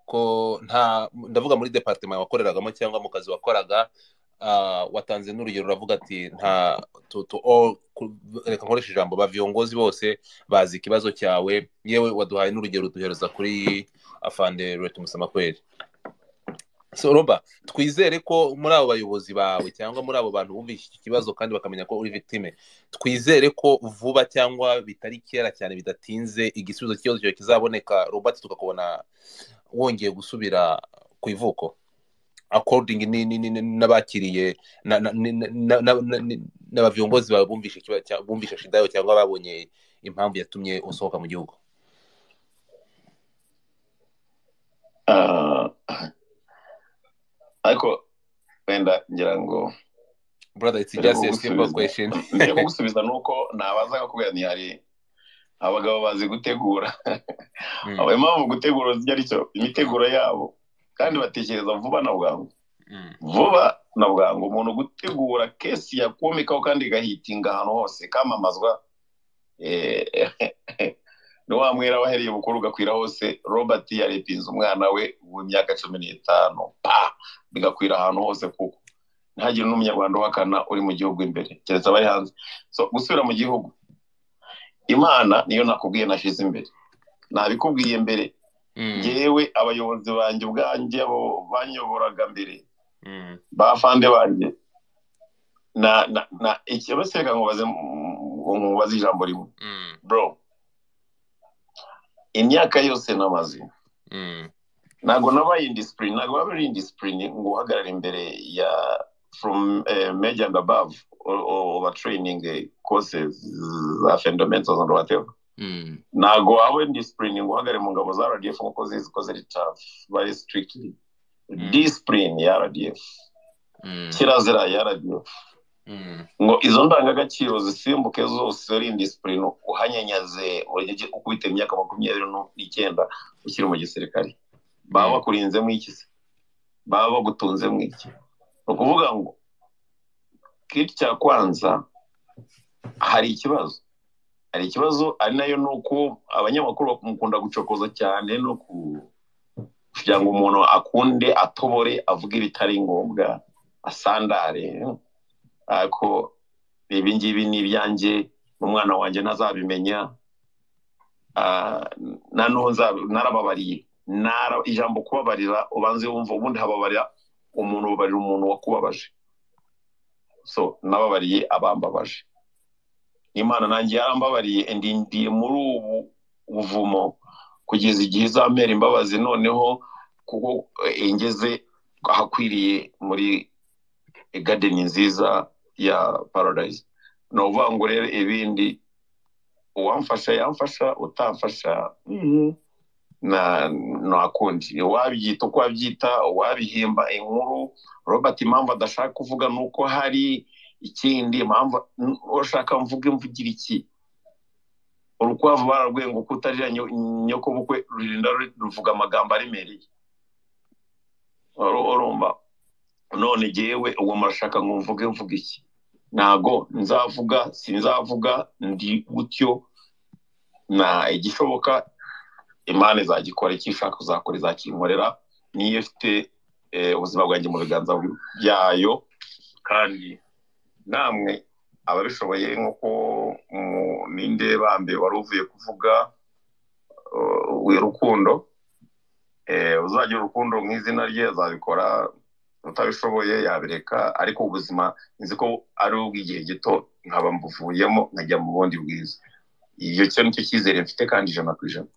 ko nta ndavuga muri departement wakoreragamo cyangwa mu kazi wakoraga watanze n'urugero uravuga ati nta reka nkoresha ijambo ba viyongozi bose bazi ikibazo cyawe yewe waduhaye n'urugero duhereza kuri afande retumusama kweri roba twizere ko muri abo bayobozi bawe cyangwa muri abo bantu bumvise iki kibazo kandi bakamenya ko uri victime twizere ko vuba cyangwa bitari kera cyane bidatinze igisubizo cy'ikibazo cyawe kizaboneka robert tukakubona wongeye gusubira ku ivuko according n'abakiriye n'abaviyongozi bawe bumvisha shida yawe cyangwa babonye impamvu yatumye usohoka mu gihugu ariko wenda ngira ngo brother it's just a simple question mbere kugusubiza ni uko nabazaga kubera ni hari abagabo bazi gutegura aba impamvu gutegura ari cyo imiteguro yabo kandi batekereza vuba na bwangu vuba na bwangu umuntu gutegura kesi yakumikaho kandi igahitinga ahantu hose kamamazwa ni wa mwera wahereye ubukuru ugakwira hose robert yarepinze umwana we w'imyaka cumi n'itanu pa bigakwira ahantu hose kuko ntihagire n'umunyarwanda uhakana uri mu gihugu imbere keretse abari hanze so gusubira mu gihugu imana niyo nakubwiye nashyize imbere ntabikubwiye mbere yewe abayobozi banjye ubwanjye abo banyoboraga mbere bafande banjye na ikibazo reka nkubaze ijambo rimwe bro imyaka yose namaze ntabwo nabaye indisipurine ntabwo waba uri indisipurine ngo uhagarare imbere ya from meja and above over training courses za fundamentals and whatever ntabwo waba disipurine ngo uhagarare mu ngabo za rdf nk'uko zikoze ritafu bari sitirikiti disipurine ya rdf kirazira ya rdf ngo izo ndangagaciro zisimbuke zose uri indisipurine uhanyanyaze ukubita imyaka makumyabiri n'icyenda ukiri mu gisirikare baba bakurinzemo iki se baba bagutunzemo iki ni ukuvuga ngo kiti cya kwanza hari ikibazo hari ikibazo ari nayo ni uko abanyamakuru bakunda gucokoza cyane no kugira ngo umuntu akunde atobore avuge ibitari ngombwa asandare ariko ibi ngibi ni ibyanjye n'umwana wanjye ntazabimenya narababariye ijambo kubabarira ubanze wumva ubundi hababarira umuntu ubabarira umuntu wakubabaje so nababariye abambabaje imana nanjye yarambabariye ndindiye muri ubu buvumo kugeza igihe izamera imbabazi noneho kuko ingeze ahakwiriye muri gadeni nziza ya paradise ni ukuvuga ngo rero ibindi uwamfasha yamfasha utamfasha ntakundi uwabyita uko wabyita uwabihimba inkuru robert impamvu adashaka kuvuga ni uko hari ikindi impamvu urashaka mvuge mvugira iki urukwavu bararweye ngo kutarira nyokobukwe rurinda ruvuga amagambo aremereye urumva none ngewe uwo murashaka ngo mvuge mvuge iki ntago nzavuga sinzavuga ndi gutyo na igishoboka imana izagikora icyo ishaka uzakora izakinkorera niyo ifite ubuzima bwanjye mu biganza byayo kandi namwe ababishoboye nk'uko ninde bambe wari uvuye kuvuga rukundo uzagira urukundo mu izina rye azabikora utabishoboye yabireka ariko ubuzima nzi ko ari ubw'igihe gito nkaba mbuvuyemo nkajya mu bundi bwiza icyo cyo ni cyo cyizere mfite kandi ijana ku ijana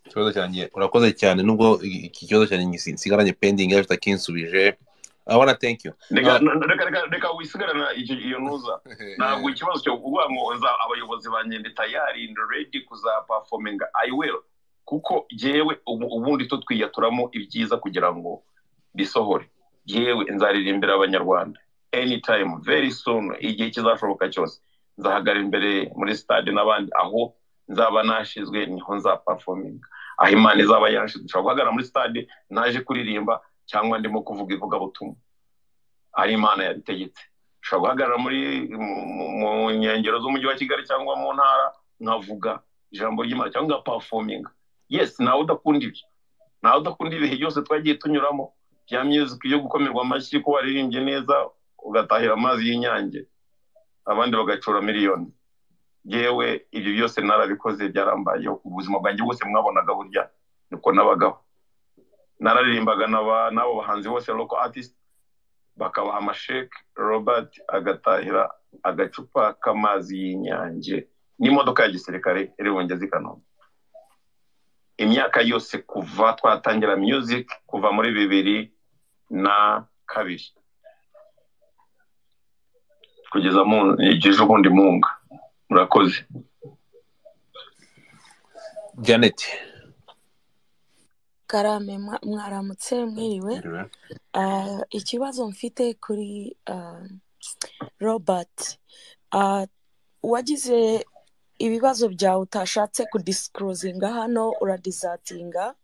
ikibazo cyanjye urakoze cyane nubwo iki kibazo cyanjye gisigaranye pendingi ariko kitakinsubije abona thank you reka wisigarana iyo ntuza ntabwo ikibazo cyo kuvuga ngo abayobozi banjye ndi tayari ndi redi kuzapafominga ayi will kuko yewe ubundi to twiyaturamo ibyiza kugira ngo bisohore yewe nzaririmbira abanyarwanda anytime very soon igihe kizashoboka cyose nzahagara imbere muri stade n'abandi aho nzaba nashyizwe niho nzapafominga aho imana izaba yashize nshobora guhagarara muri stade naje kuririmba cyangwa ndimo kuvuga ivugabutumwa ari imana yabitegetse nshobora guhagarara muri mu nkengero z'umujyi wa kigali cyangwa mu ntara nkavuga ijambo ry'imana cyangwa ngapafominga yesi nawe udakunda ibyo nawe udakunda ibihe byose twagiye tunyuramo bya myuziki yo gukomerwa amashyi ko waririmbye neza ugatahira amazi y'inyange abandi bagacura miliyoni yewe ibyo byose narabikoze byarambayeho ku buzima bwanjye bwose mwabonaga burya niko n'abagabo nararimbaga n'abo bahanzi bose loko atisite bakabaha amasheke robert agatahira agacupa k'amazi y'inyange n'imodoka ya gisirikare iri bungeze i kanombe imyaka yose kuva twatangira music kuva muri bibiri na kabiri kugeza ejo bundi munga murakoze janet karame mwaramutse mwiriwe ikibazo mfite kuri robert wagize ibibazo byawe utashatse kudisikurozinga hano uradizatinga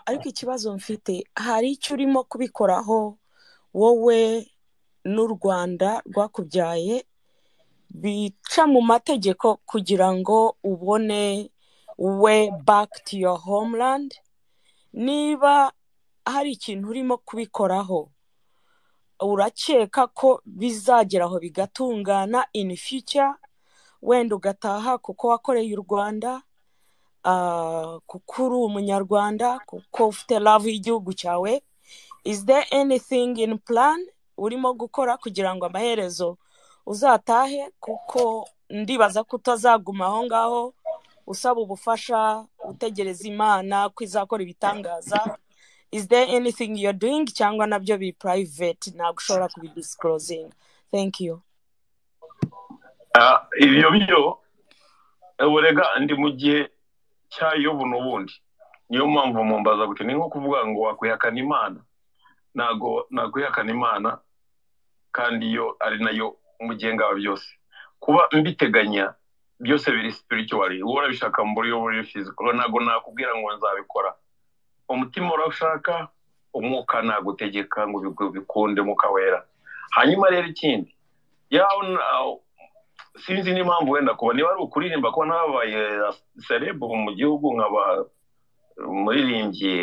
ariko ikibazo mfite hari icyo urimo kubikoraho wowe n'u rwanda rwakubyaye bica mu mategeko kugira ngo ubone we back to your homeland niba hari ikintu urimo kubikoraho urakeka ko bizageraho bigatungana in future wenda ugataha kuko wakoreye u rwanda kuko uri umunyarwanda kuko ufite love y'igihugu cyawe is there anything in plan urimo gukora kugira ngo amaherezo uzatahe kuko ndibaza ko utazaguma aho ngaho usaba ubufasha utegereza imana ko izakora ibitangaza is there anything you're doing cyangwa nabyo bi private ntabwo ushobora kubidisikurozinga thank you ibyo byo burega ndi mu gihe cyayobu n'ubundi niyo mpamvu mumbaza gutya ni nko kuvuga ngo wakwihakana imana ntabwo nakwihakana imana kandi iyo ari nayo umugenga wa byose kuba mbiteganya byose biri spiritually wowe urabishaka mu buryo buri physical ntabwo nakubwira ngo nzabikora umutima urashaka umwuka nagutegeka ngo bikunde umwuka wera hanyuma rero ikindi yawe sinzi n'impamvu wenda kuba niba ari ukuririmba kuba nababaye serebu mu gihugu nkaba umuririmbyi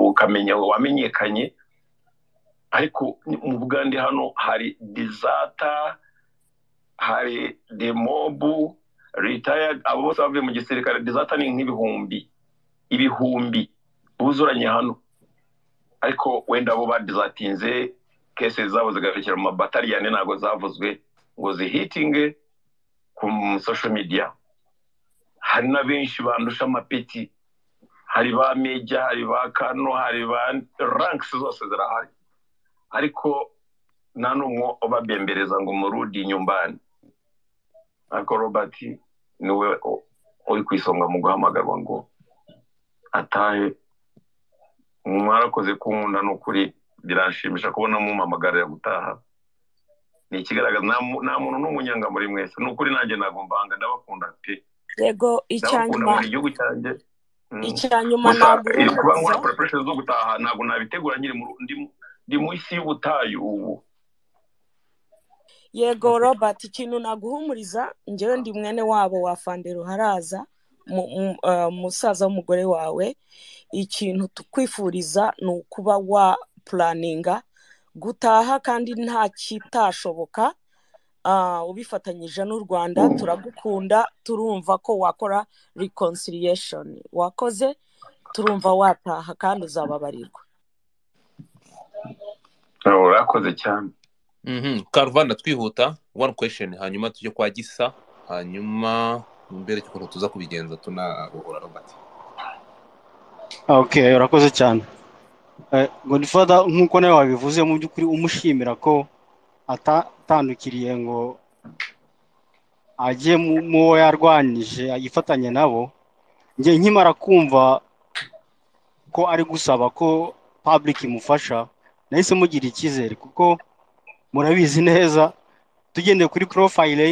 ukamenya wamenyekanye ariko mu bugande hano hari dizata hari demobu ritayadi abo bose bavuye mu gisirikare dizata ni nk'ibihumbi ibihumbi buzuranye hano ariko wenda abo badizatinze kese zabo zigarukira mu mabatariyane ntabwo zavuzwe ngo zihitinge ku social media hari na benshi bandusha amapeti hari ba meja hari ba kano hari ba rankisi zose zirahari ariko nta n'umwe ubabembereza ngo murudi nyumbani ariko robert niwe uri ku isonga mu guhamagarwa ngo atahe mwarakoze kunkunda ni ukuri biranshimisha kubona mumamagarira gutaha ni ikigaragaza nta muntu n'umunyanga muri mwese ni ukuri nanjye ntabwo mbanga ndabakunda pe yego icyanyuma igihugu cyanjye icyanyuma ntabwo kuba nkora preparation zo gutaha ntabwo nabitegura nyiri ndi mu isi y'ubutayu ubu yego robert ikintu naguhumuriza njyewe ndi mwene wabo wafandera haraza musaza w'umugore wawe ikintu tukwifuriza ni ukuba wa puraninga gutaha kandi nta kitashoboka ubifatanyije n'u rwanda turagukunda turumva ko wakora reconciliation wakoze turumva wataha kandi uzababarirwa urakoze cyane karuvana twihuta one question hanyuma tujye kwa gisa hanyuma mbere ukuntu tuza kubigenza tunabohora robert okay urakoze cyane godifada nk'uko nawe wabivuze mu by'ukuri umushimira ko atatandukiriye ngo ajye mu wo yarwanyije yifatanye nabo njye nkimara kumva ko ari gusaba ko public imufasha nahise mugira icyizere kuko murabizi neza tugendeye kuri porofayile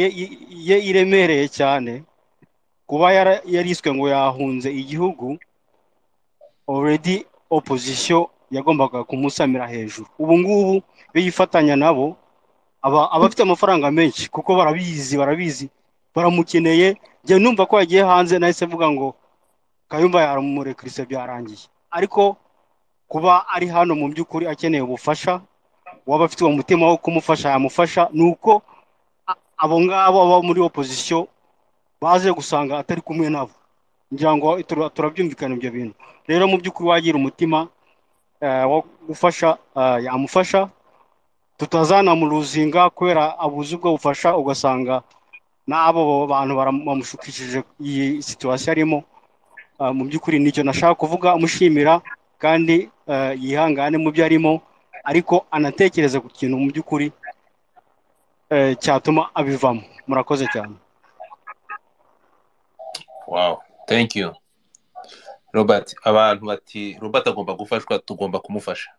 ye iremereye cyane kuba yariswe ngo yahunze igihugu already opozisiyo yagombaga kumusamira hejuru ubu ngubu iyo yifatanya nabo aba afite amafaranga menshi kuko barabizi barabizi baramukeneye njyewe numva ko yagiye hanze nahise mvuga ngo kayumba yamurekirise byarangiye ariko kuba ari hano mu by'ukuri akeneye ubufasha waba afite uwo mutima wo kumufasha yamufasha ni uko abo ngabo baba muri opozisiyo baze gusanga atari kumwe nabo ngira ngo turabyumvikana ibyo bintu rero mu by'ukuri wagira umutima wo gufasha yamufasha tutazanamuruzinga kubera abuze ubwo bufasha ugasanga n'abo bantu bamushukishije iyi situwasiyo arimo mu by'ukuri nicyo nashaka kuvuga amushimira kandi yihangane mu byo arimo ariko anatekereze ku kintu mu by'ukuri cyatuma abivamo murakoze cyane wow thank you robert abantu bati robert agomba gufashwa tugomba kumufasha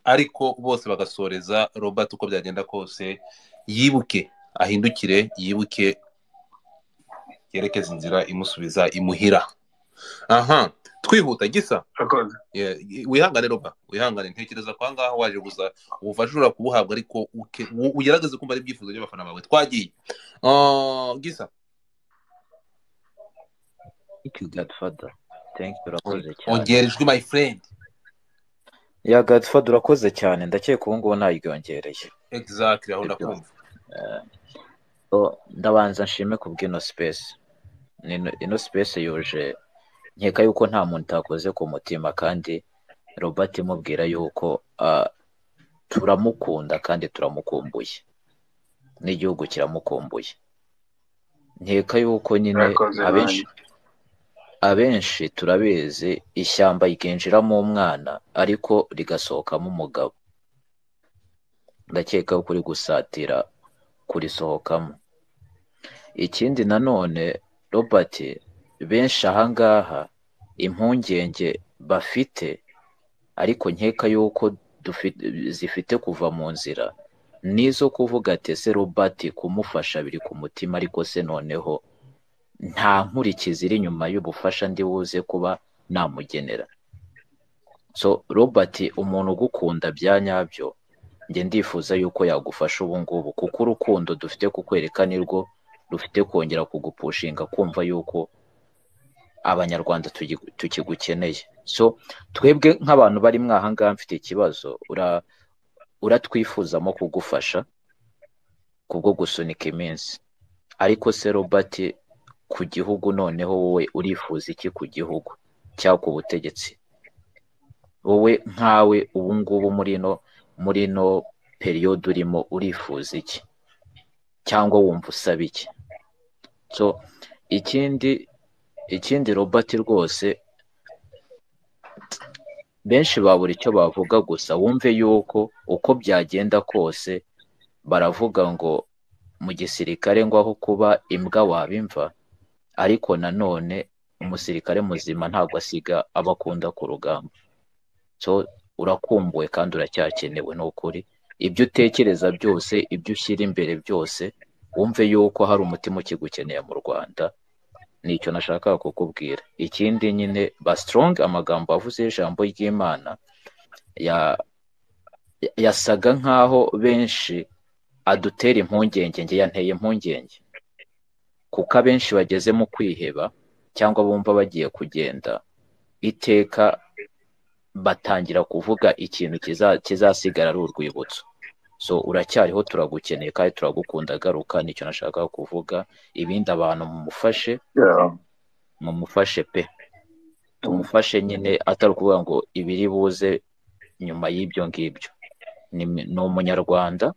ariko bose bagasoreza robert uko byagenda kose yibuke ahindukire yibuke yerekeze inzira imusubiza imuhira aha twihuta gisa wihangane roba wihangane ntekereza ko ahangaha waje gusa ubufasha ushobora kubuhabwa ariko ugerageze kumva ari ibyifuzo by'abafana bawe twagiye gisa ongera ijwi my friend ya gadfad urakoze cyane ndakeka ubu ngubu naryongereye exactly aho ndakumva ndabanza nshime ku bw'ino space ino space yuje nkeka yuko nta muntu utakoze ku mutima kandi robert imubwira yuko turamukunda kandi turamukumbuye n'igihugu kiramukumbuye nkeka yuko nyine abenshi abenshi turabizi ishyamba ryinjiramo umwana ariko rigasohokamo umugabo ndakeka ko uri gusatira kurisohokamo ikindi nanone robert benshi ahangaha impungenge bafite ariko nkeka yuko zifite kuva mu nzira nizo kuvuga ati ese robert kumufasha biri ku mutima ariko se noneho nta nkurikizi iri inyuma y'ubufasha ndi buze kuba namugenera so robert umuntu ugukunda bya nyabyo njye ndifuza yuko yagufasha ubu ngubu kuko urukundo dufite kukwereka nirwo rufite kongera kugupushinga kumva yuko abanyarwanda tukigukeneye so twebwe nk'abantu bari mwahangaha mfite ikibazo uratwifuzamo kugufasha kubwo gusunika iminsi ariko se robert ku gihugu noneho wowe urifuza iki ku gihugu cyangwa ku butegetsi wowe nkawe ubu ngubu muri ino muri ino periyode urimo urifuza iki cyangwa wumva usaba iki so ikindi ikindi robert rwose benshi babura icyo bavuga gusa wumve yuko uko byagenda kose baravuga ngo mu gisirikare ngo aho kuba imbwa wabimva ariko nanone umusirikare muzima ntabwo asiga aba akunda ku rugamba so urakumbuwe kandi uracyakenewe ni ukuri ibyo utekereza byose ibyo ushyira imbere byose wumve yuko hari umutima ukigukeneye mu rwanda nicyo nashakaga kukubwira ikindi nyine ba sitorongi amagambo avuze ijambo ry'imana yasaga nk'aho benshi adutera impungenge nge yanteye impungenge kuko abenshi bageze mu kwiheba cyangwa bumva bagiye kugenda iteka batangira kuvuga ikintu kizasigara ari urwibutso so uracyariho turagukeneye kandi turagukunda garuka nicyo nashaka kuvuga ibindi abantu mumufashe mumufashe pe tumufashe nyine atari ukuvuga ngo ibiri buze nyuma y'ibyo ngibyo ni umunyarwanda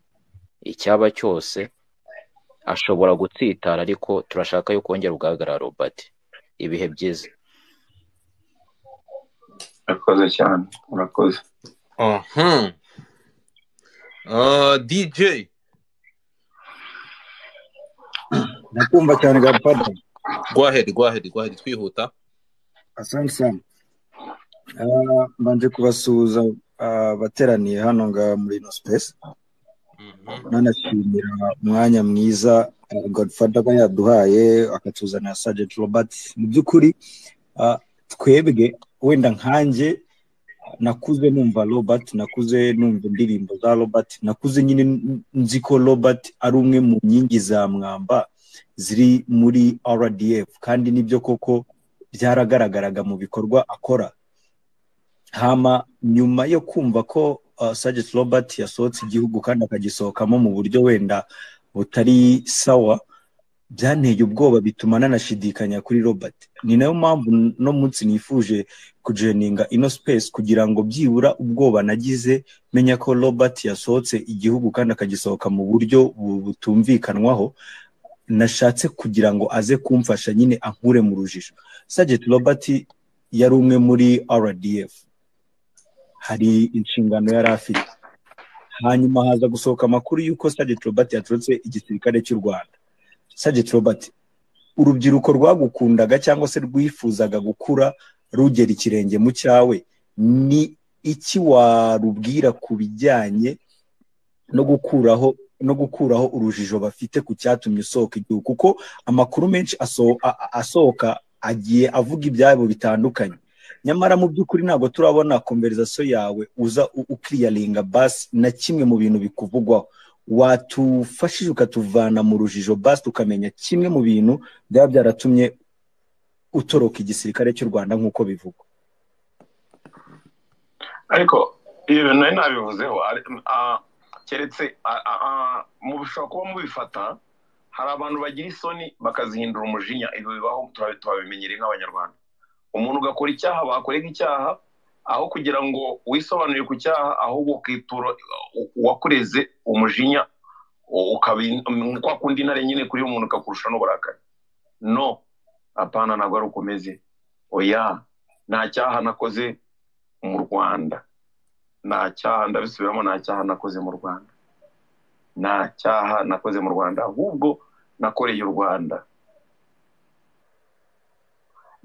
icyaba cyose ashobora gutsitara ariko turashaka yuko wongera ugaragara robert ibihe byiza urakoze cyane urakoze dj ndakumva cyane gapada rwaheri rwaheri rwaheri twihuta asante sana mbanje kubasuhuza abateraniye hano ngaha muri ino sipesi nanashimira umwanya mwiza godfada aba yaduhaye akatuzanira sajenti robert mu by'ukuri twebwe wenda nkanjye nakuze numva robert nakuze numva indirimbo za robert nakuze nyine nzi ko robert ari umwe mu nkingi za mwamba ziri muri rdf kandi nibyo koko byaragaragaraga mu bikorwa akora hama nyuma yo kumva ko sajenti robert yasohotse igihugu kandi akagisohokamo mu buryo wenda butari sawa byanteye ubwoba bituma nanashidikanya kuri robert ni nayo mpamvu no munsi nifuje kujeninga ino space kugira ngo byibura ubwoba nagize menya ko robert yasohotse igihugu kandi akagisohoka mu buryo butumvikanwaho nashatse kugira ngo aze kumfasha nyine ankure mu rujijo sajenti robert yari umwe muri rdf hari inshingano yari afite hanyuma haza gusohoka amakuru y'uko sajenti robert yaturutse igisirikare cy'u rwanda sajenti robert urubyiruko rwagukundaga cyangwa se rwifuzaga gukura rugera ikirenge mu cyawe ni iki warubwira ku bijyanye no gukuraho no gukuraho urujijo bafite ku cyatumye usohoka igihugu kuko amakuru menshi asohoka agiye avuga ibyabo bitandukanye nyamara mu by'ukuri ntabwo turabona konverizasiyo yawe uza ukiriyaringa basi na kimwe mu bintu bikuvugwaho watufashije ukatuvana mu rujijo basi tukamenya kimwe mu bintu byaba byaratumye utoroka igisirikare cy'u rwanda nk'uko bivugwa ariko ibi bintu nari nabivuzeho keretse mu bishobora kuba mubifata hari abantu bagira isoni bakazihindura umujinya ibyo bibaho tubabimenyereye nk'abanyarwanda umuntu ugakora icyaha bakorega icyaha aho kugira ngo wisobanurire ku cyaha ahubwo ukitura uwakureze umujinya kwa kundi intare nyine kuri umuntu ukakurusha n'uburakari no apana ntabwo ari ukomeze oya nta cyaha nakoze mu rwanda nta cyaha ndabisubiramo nta cyaha nakoze mu rwanda nta cyaha nakoze mu rwanda ahubwo nakoreye u rwanda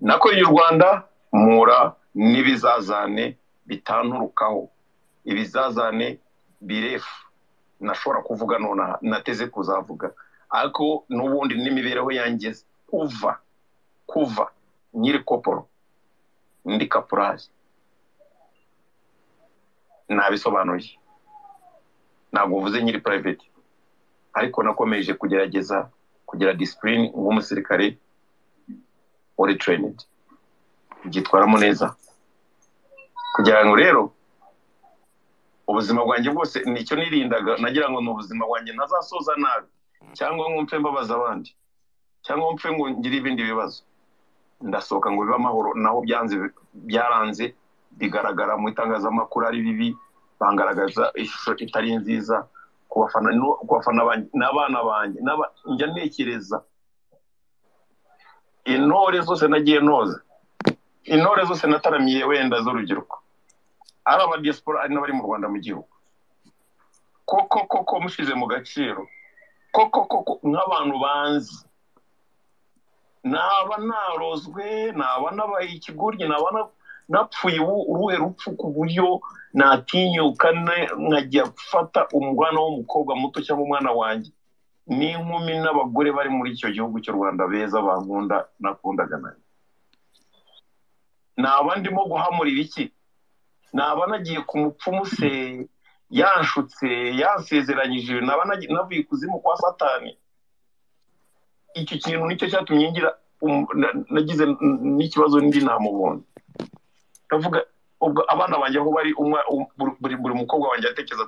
nakoreye u rwanda mura n'ibizazane bitanturukaho ibizazane birefu nashobora kuvuga nona nateze kuzavuga ariko n'ubundi n'imibereho yanjye kuva kuva nyiri koporo ndi kapuraje nabisobanuye ntabwo uvuze nyiri private ariko nakomeje kugerageza kugira disipurine nk'umusirikare wari terenidi byitwaramo neza kugira ngo rero ubuzima bwanjye bwose nicyo nirindaga nagira ngo ni ubuzima bwanjye ntazasoza nabi cyangwa mwumve mbabaza abandi cyangwa mwumve ngo ngire ibindi bibazo ndasohoka ngo bibe amahoro naho byanze byaranze bigaragara mu itangazamakuru ari bibi bangaragaza ishusho itari nziza ku bafana n'abana banjye njya ntekereza intore zose nagiye noza intore zose nataramiye wenda z'urubyiruko ari aba diaspora ari n'abari mu rwanda mu gihugu koko koko mushize mu gaciro koko koko nk'abantu banzi naba narozwe naba nabaye ikigoryi naba napfuye uruhe rupfu ku buryo natinyuka nkajya gufata umwana w'umukobwa muto cyangwa umwana wanjye n'inkumi n'abagore bari muri icyo gihugu cy'u rwanda beza bankunda nakundaga nayo naba ndimo guhamurira iki naba nagiye ku mupfumu se yanshutse yansezeranyije naba navuye ikuzimu kwa satani icyo kintu nicyo cyatumye ngira nagize n'ikibazo n'indi namubonye ndavuga ubwo abana banjye aho bari buri mukobwa wanjye atekereza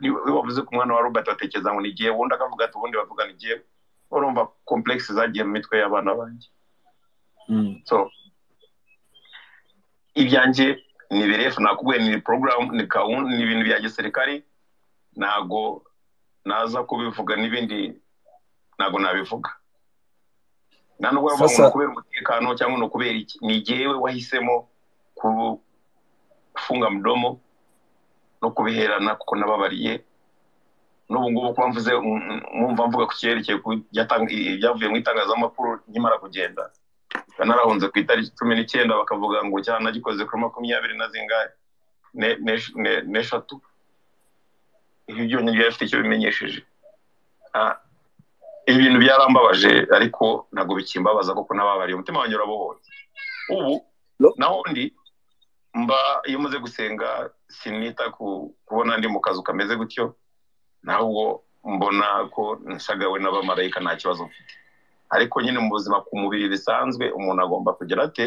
iyo bavuze ku mwana wa robert batekereza ngo ni igihe ubundi akavuga ati ubundi bavuga ni igihe urumva komplekisi zagiye mu mitwe y'abana banjye so ibyanjye ni birefu nakubwiye ni porogaramu ni gahunda ni ibintu bya gisirikari ntago naza kubivuga n'ibindi ntabwo nabivuga nta nubwo bavuga ngo ni ukubera umutekano cyangwa ni ukubera iki ni igihewe wahisemo gufunga mudomo no kubiherana kuko nababariye n'ubu ngubu kuba mvuze mwumva mvuga ku cyerekeye ibyavuye mu itangazamakuru nkimara kugenda narahunze ku itariki cumi n'icyenda bakavuga ngo cyane nagikoze kuri makumyabiri na zingahe n'eshatu ibyo byonyine byari bifite icyo bimenyesheje ibintu byarambabaje ariko ntabwo bikimbabaza kuko nababariye umutima wanjye urabohoye ubu naho ndi mba iyo umaze gusenga sinita kubona ndi mu kazu kameze gutyo ntabwo mbona ko nshagawe n'abamarayika nta kibazo mfite ariko nyine mu buzima ku mubiri bisanzwe umuntu agomba kugera ate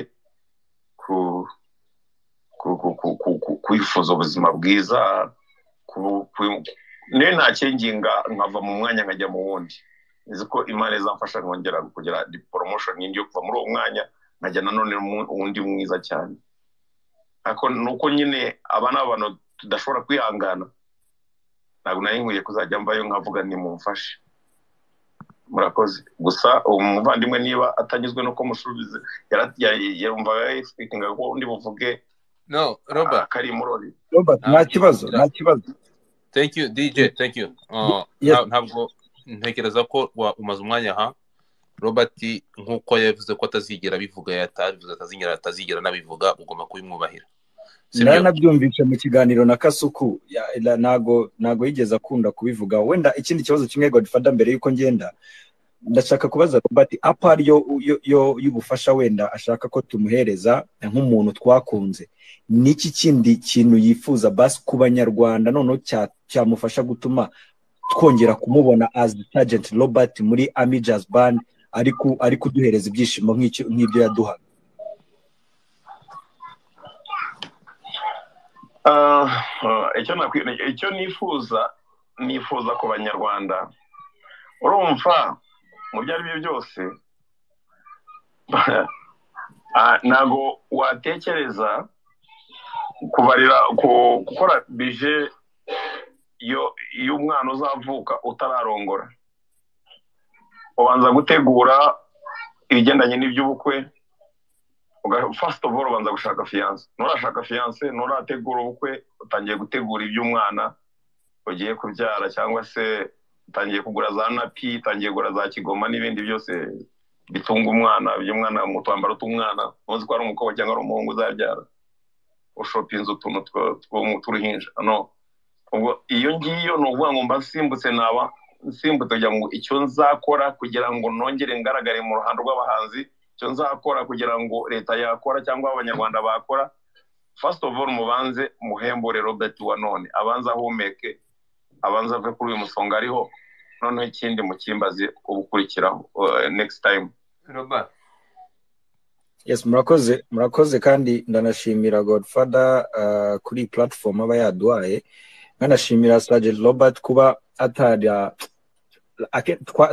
kwifuza ubuzima bwiza niyo ntakinginga nkava mu mwanya nkajya mu wundi nzi ko imana izamfasha nkongera kugira diporomoshoni y'indi yo kuva muri uwo mwanya nkajya nanone uwundi mwiza cyane ariko ni uko nyine aba ni abantu tudashobora kwihangana ntabwo nari nkwiye kuzajya mbayo nkavuga nimumfashe murakoze gusa uwo muvandimwe niba atanyuzwe no kumusubiza yarumvaga yifitikinga ko undi buvuge no robert kari murori robert nta kibazo nta kibazo thank you dj thank you ntabwo ntekereza ko umaze umwanya aha robert nk'uko yavuze ko atazigera abivuga yatabivuze atazigera atazigera anabivuga ugomba kubimwubahira nanabyumvise mu kiganiro na kasuku ntago ntago yigeze akunda kubivuga wenda ikindi kibazo kimwe godfada mbere y'uko ngenda ndashaka kubaza robert apari yo y'ubufasha wenda ashaka ko tumuhereza nk'umuntu twakunze n'iki kindi kintu yifuza basi ku banyarwanda noneho cyamufasha gutuma twongera kumubona as sergeant robert muri ami jazz band ari kuduhereza ibyishimo nk'ibyo yaduhaga icyo nifuza nifuza ku banyarwanda urumva mu byo ari byo byose ntabwo watekereza kubarira gukora bije y'umwana uzavuka utararongora ubanza gutegura ibigendanye n'iby'ubukwe fasiti ofu ubanza gushaka fiyanse nturashaka fiyanse nturategura ubukwe utangiye gutegura iby'umwana ugiye kubyara cyangwa se utangiye kugura za napi utangiye kugura za kigoma n'ibindi byose bitunga umwana by'umwana mu twambaro tw'umwana ntuzi ko ari umukobwa cyangwa ari umuhungu uzabyara ushopa inzu utuntu tw'uruhinja ubwo iyo ngiyo ni ukuvuga ngo mba nsimbutse naba nsimbutse kugira ngo icyo nzakora kugira ngo nongere ngaragare mu ruhando rw'abahanzi icyo nzakora kugira ngo leta yakora cyangwa abanyarwanda bakora first of all mubanze muhembure robert wa none abanza ahumeke abanza ave kuri uyu musonga ariho noneho ikindi mu cyimbazi ubukurikiraho next time robert yes murakoze murakoze kandi ndanashimira godfather kuri platform aba yaduhaye nkanashimira sergeant robert kuba atarya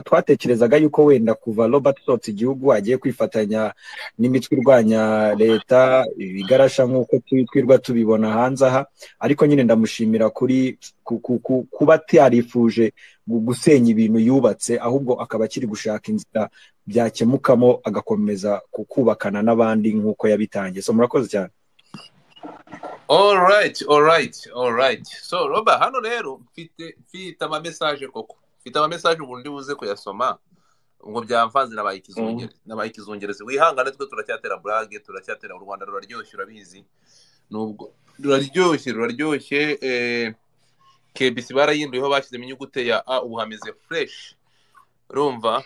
twatekerezaga yuko wenda kuva robert usohotse igihugu agiye kwifatanya n'imitwe irwanya leta ibigarasha nk'uko twirwa tubibona hanze aha ariko nyine ndamushimira kuri kuba atarifuje gusenya ibintu yubatse ahubwo akaba akiri gushaka inzira byakemukamo agakomeza kukubakana n'abandi nk'uko yabitangiye so murakoze cyane orayiti orayiti orayiti so robert hano rero mfite amamesaje koko mfite amamesaje ubu ndi buze kuyasoma ngo byamvanze nabaye ikizungerezi nabaye ikizungerezi wihangane twe turacyatera burage turacyatera u rwanda ruraryoshye urabizi nubwo ruraryoshye ruraryoshye kbc barayinduyeho bashyizemo inyuguti ya a ubu hameze fureshi urumva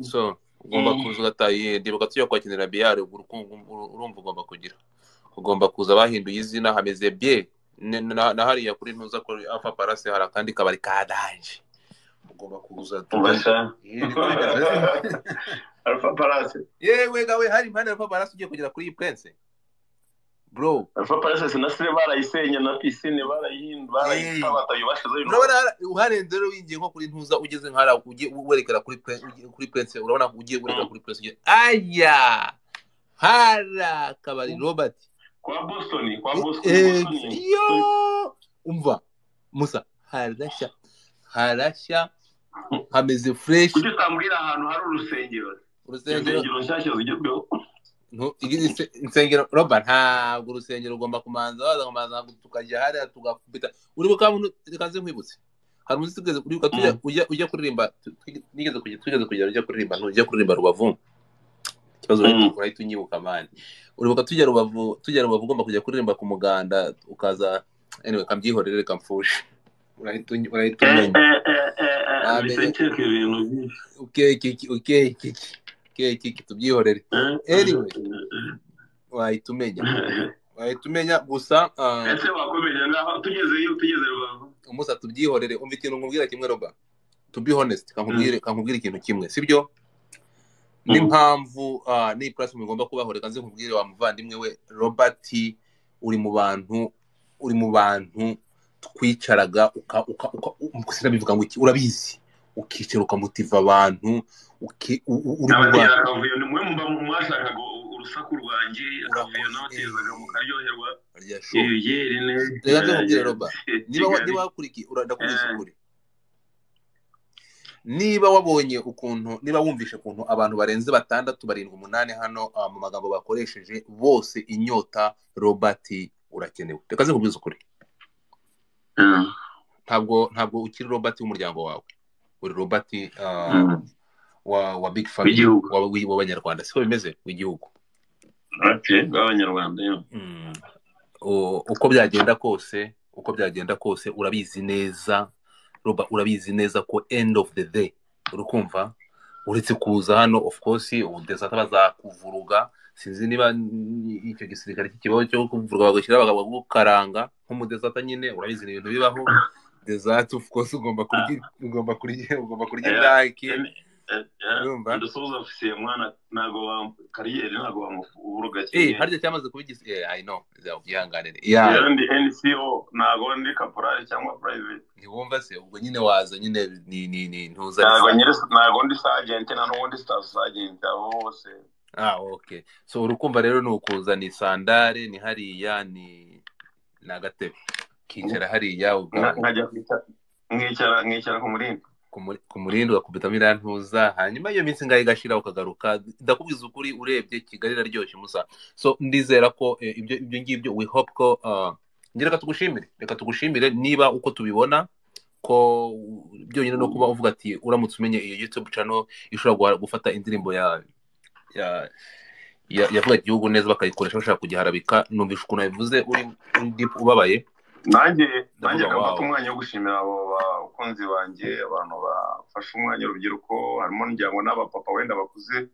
so ugomba kuza ugataye ndibuka tujya kwakenera biyare urumva ugomba kugira ugomba kuza bahinduye izina hameze bye na hariya kuri ntuza ko afa parase hari akandi kabari ka danje ugomba kuza alfa parase yewe gawe hari impande alfa parase ugiye kugera kuri iyi prense bro alfa parase sinasire barayisenya na pisine barayihindurayibashizeho urabona uharenze rero wingiye nko kuri ntuza ugeze nkara ugiye werekera kuri prense urabona ugiye werekera kuri prense ugiye aya hara kabari robert kwa boston kwa boston yo umva musa harashya harashya hameze fureshi kuki utambwira ahantu hari urusengero insengero nshyashya zigezweho insengero roba ntabwo urusengero ugomba kumanza waza kumanza ntabwo tukajya hariya tugakubita uri bukamu reka nkwibutse hari umunsi tugeze uribuka tujya ujya kuririmba nigeze kujya tugeze kujya ujya kuririmba ntujya kuririmba rubavu ikibazo urahita unyibuka mani uribuka tujya rubavu tujya rubavu ugomba kujya kuririmba ku muganda ukaza anyway kambyihorere reka mfushe urahita umenya tubyihorere anyway wahita umenya wahita umenya gusa ese wakomeje ngaho tugezeyo tugeze rubavu umusa tubyihorere umva ikintu nkubwira kimwe roba to be honest kankubwire ikintu kimwe sibyo n'impamvu n'iyi platform igomba kubaho reka nzi nkubwire wa muvandimwe we robert uri mu bantu uri mu bantu twicaraga sinabivuga ngo urabizi ukicara ukamutiva abantu uri mu bantu akavuyo ni mwe muba mwashakaga urusaku rwanjye akavuyo n'abatezaga mukaryoherwa yeri neza reka nze nkubwire roba niba wakurikiye ndakubwiza ukuri niba wabonye ukuntu niba wumvishe ukuntu abantu barenze batandatu barindwi umunani hano mu magambo bakoresheje bose inyota robert urakenewe reka nze nkubwize ukuri ntabwo ntabwo ukiri robert w'umuryango wawe uri robert wa big family w'abanyarwanda siko bimeze w'igihugu w'abanyarwanda uko byagenda kose uko byagenda kose urabizi neza roba urabizi neza ko end of the day uri kumva uretse kuza hano of course ubu desata bazakuvuruga sinzi niba icyo gisirikare cy'ikibaho cyo kuvuruga bagashyira bakagukaranga nk'umudesata nyine urabizi ni ibintu bibaho desata of course ugomba kurya ugomba kurya ugomba kurya iraki ndusoza ofisiye mwana ntabwo kariyeri ntabwo wamuvuruga cyane harya cyamaze kuba igisi eh i know byihanganire ya ndi NCO ntabwo ndi kaporari cyangwa private ntiwumva se ubwo nyine waza nyine ni ni ni ntuza ntabwo nyine ntabwo ndi sergeant na n'ubundi staff sergeant abo bose ah okay so urukumva rero ni ukuza ni sandare ni hariya ni ni agatebe kicara hariya nkajya mwicara mwicara ku murindi ku murindi ugakubitamo iriya ntuza hanyuma iyo minsi ngaho igashira ukagaruka ndakubwiza ukuri urebye kigali iraryoshye umusa so ndizera ko ibyo ngibyo we hope ko ngira reka tugushimire reka tugushimire niba uko tubibona ko byonyine no kuba uvuga ati uramutse umenye iyo youtube channel ishobora gufata indirimbo ya yavuga igihugu neza bakayikoresha bashaka kugiharabika numvisha ukuntu yabivuze uri ubabaye nanjye nanjye ndafata umwanya wo gushimira abo bakunzi banjye abantu bafashe umwanya urubyiruko harimo n'injyango n'abapapa wenda bakuze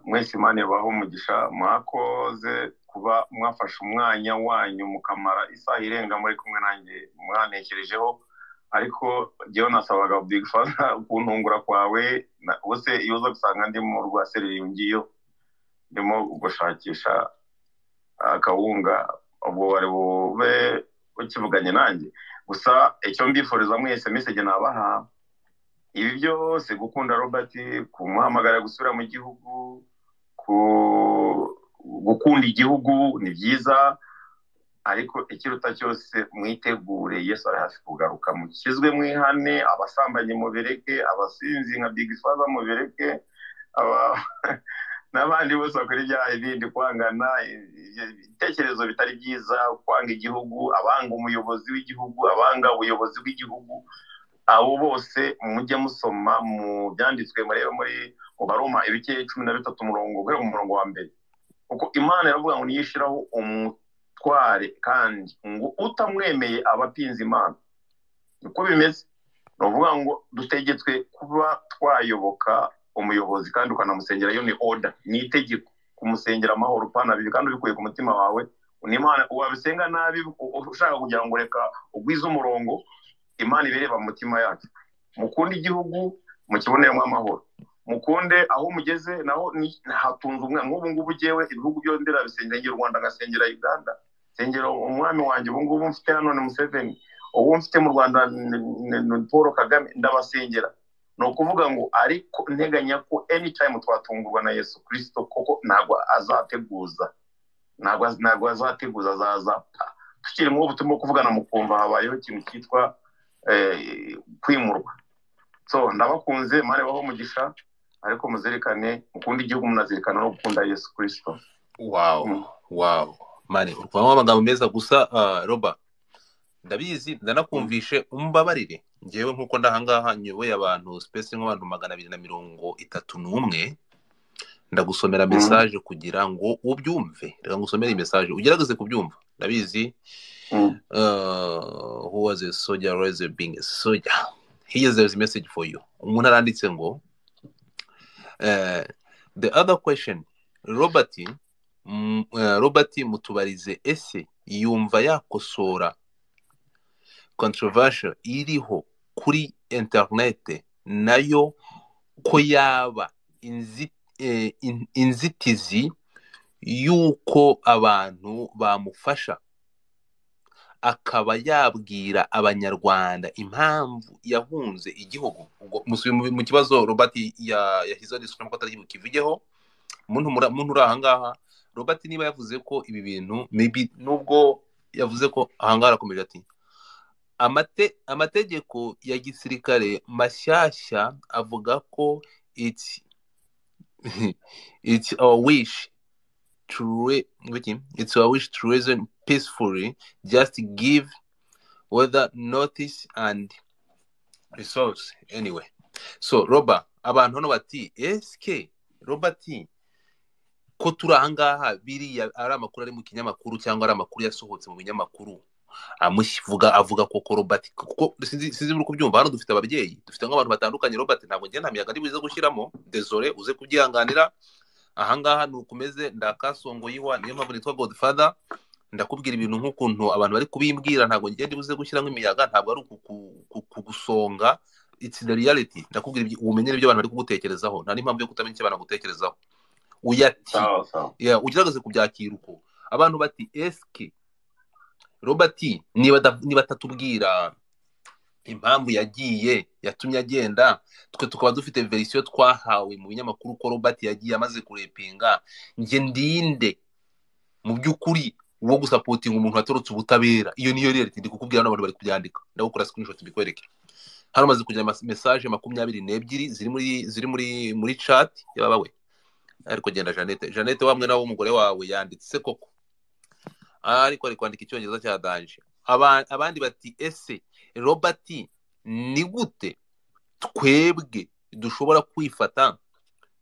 mwese imana ibaha umugisha mwakoze kuba mwafashe umwanya wanyu mukamara isaha irenga muri kumwe nanjye mwantekerejeho ariko jyewe nasabaga bigufasha kuntungura kwawe ubuse iyo uza gusanga ndi mu rwa seririyo ndimo gushakisha akawunga ubwo wari bube ukivuganye nanjye gusa icyo mbifuriza mwese mesege nabaha ibi byose gukunda robert kumuhamagara gusubira mu gihugu gukunda igihugu ni byiza ariko ikiruta cyose mwitegure yesu ari hafi kugaruka mukizwe mwihane abasambanyi mubireke abasinzi nka bigifaza mubireke n'abandi bose bakora ibyaha ibindi kwangana ibitekerezo bitari byiza kwanga igihugu abanga umuyobozi w'igihugu abanga ubuyobozi bw'igihugu abo bose mujye musoma mu byanditswe murebe muri mu baroma ibice cumi na bitatu umurongo guhera mu murongo wa mbere kuko imana iravuga ngo niyishyiraho umutware kandi ngo utamwemeye aba apinze imana niko bimeze ni ukuvuga ngo dutegetswe kuba twayoboka umuyobozi kandi ukanamusengera iyo ni oda ni itegeko kumusengera amahoro upanabiri kandi ubikuye ku mutima wawe n'imana wabisenga nabi ushaka kugira ngo reka ugwize umurongo imana ibireba mu mitima yacu mukunde igihugu mukiboneremo amahoro mukunde aho mugeze naho hatunze umwe nk'ubu ngubu ugewe ibihugu byombi birabisengera igihe u rwanda agasengera uganda nsengera umwami wanjye ubu ngubu mfite hano ni museveni ubu mfite mu rwanda ni paul kagame ndabasengera ni ukuvuga ngo ariko nteganya ko anytime twatungurwa na yesu kirisito koko ntabwo azateguza ntabwo azateguza azazapfa tukiri nk'ubu turimo kuvugana mu kumva habayeho ikintu cyitwa kwimurwa so ndabakunze mare baho umugisha ariko muzirikane mukunda igihugu munazirikana no gukunda yesu kirisito wawu wawu mare urikubamo amagambo meza gusa roba ndabizi ndanakumvishe umbabarire ngewe nk'uko ndahangaha nyoboye abantu sipesi nk'abantu magana abiri na mirongo itatu n'umwe ndagusomera mesaje kugira ngo ubyumve reka ngusomere mesaje ugerageze kubyumva ndabizi who was a soldier was a being a soldier he is there message for you umuntu aranditse ngo the other question robert robert mutubarize ese yumva yakosora controversial iriho kuri interinete nayo ko yaba inzitizi inzitizi y'uko abantu bamufasha akaba yabwira abanyarwanda impamvu yahunze igihugu mu kibazo robert yashyizeho n'isuku nkuko atari bukivugeho umuntu uri ahangaha robert niba yavuze ko ibi bintu nubwo yavuze ko ahangaha arakomeje ati amategeko ya gisirikare mashyashya avuga ko iki it's our wish to it's our wish to reason peacefully just give whether notice and resource anyway so roba abantu hano bati eske robert ko turi ahangaha biriya ari amakuru ari mu kinyamakuru cyangwa ari amakuru yasohotse mu binyamakuru amuvuga avuga ko robert kuko sinzi uri kubyumva hano dufite ababyeyi dufite nk'abantu batandukanye robert ntabwo njye nta miyaga buze gushyiramo dezore uze kubyihanganira ahangaha ni ukomeze ndakasongoyiwa niyo mpamvu nitwa godfather ndakubwira ibintu nk'ukuntu abantu bari kubimbwira ntabwo ngende buze gushyiramo imiyaga ntabwo ari kugusonga it's the reality ndakubwira ubumenyi ibyo abantu bari kugutekerezaho nta n'impamvu yo kutamenya icyo abantu bagutekerezaho uyati ugerageze kubyakira uko abantu bati eske robert niba atatubwira impamvu yagiye yatumye agenda twe tukaba dufite verisiyo twahawe mu binyamakuru ko robert yagiye amaze kurepinga njye ndinde mu by'ukuri wo gusapotinga umuntu watorotse ubutabera iyo niyo rereti ndi kukubwira n'abantu bari kubyandika ndagukora screenshot mbikwereke hano maze kugira mesaje makumyabiri n'ebyiri ziri muri ziri muri muri chat yabawe ariko genda jeannette jeannette wamwe nawe w'umugore wawe yanditse koko ariko ari kwandika icyongereza cya danje abandi bati ese robert ni gute twebwe dushobora kwifata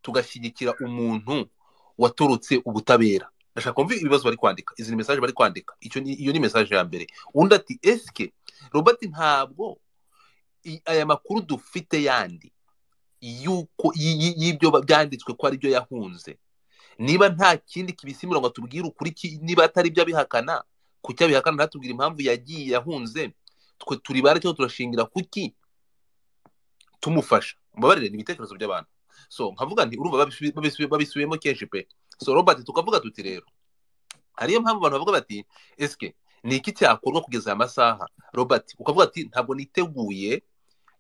tugashyigikira umuntu watorotse ubutabera ndashaka kumva ibibazo bari kwandika izi ni mesaje bari kwandika iyo ni mesaje ya mbere undi ati eske robert ntabwo aya makuru dufite yandi y'uko y'ibyo byanditswe ko aribyo yahunze niba nta kindi kibisimura ngo tubwire ukuri niba atari byo abihakana ku cyo abihakana ntatubwire impamvu yagiye yahunze twe turi bare cyangwa turashingira kuki tumufasha mubabarire ni ibitekerezo by'abantu so nkavuga nti urumva babisubiyemo kenshi pe so robert tukavuga tuti rero hariyo mpamvu abantu bavuga bati esike ni iki cyakorwa kugeza aya masaha robert ukavuga ati ntabwo niteguye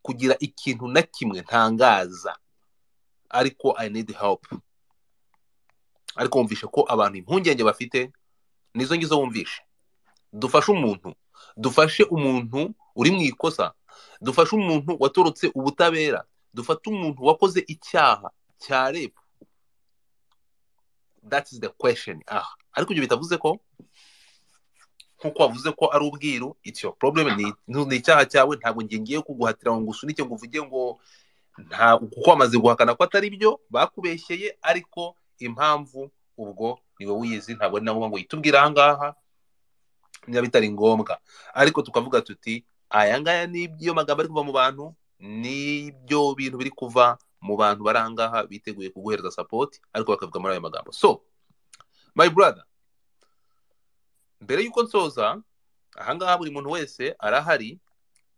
kugira ikintu na kimwe ntangaza ariko i need help ariko wumvishe ko abantu impungenge bafite nizo ngizo wumvishe dufashe umuntu dufashe umuntu uri mu ikosa dufashe umuntu watorotse ubutabera dufate umuntu wakoze icyaha cya rebu that is the question aha ariko ibyo bitavuze ko nk'uko wavuze ko ari ubwiru it's your problem ni icyaha cyawe ntabwo ngiye kuguhatira ngo ngusunike ngo uvuge ngo nta kuko wamaze guhakana ko atari byo bakubeshyeye ariko impamvu ubwo ni wowe uyizi ntabwo ari na ngombwa ngo yitubwire ahangaha niba bitari ngombwa ariko tukavuga tuti aya ngaya n'iyo magambo ari kuva mu bantu n'ibyo bintu biri kuva mu bantu bari ahangaha biteguye kuguhereza sapoti ariko bakavuga muri ayo magambo so my brother mbere y'uko nsoza ahangaha buri muntu wese arahari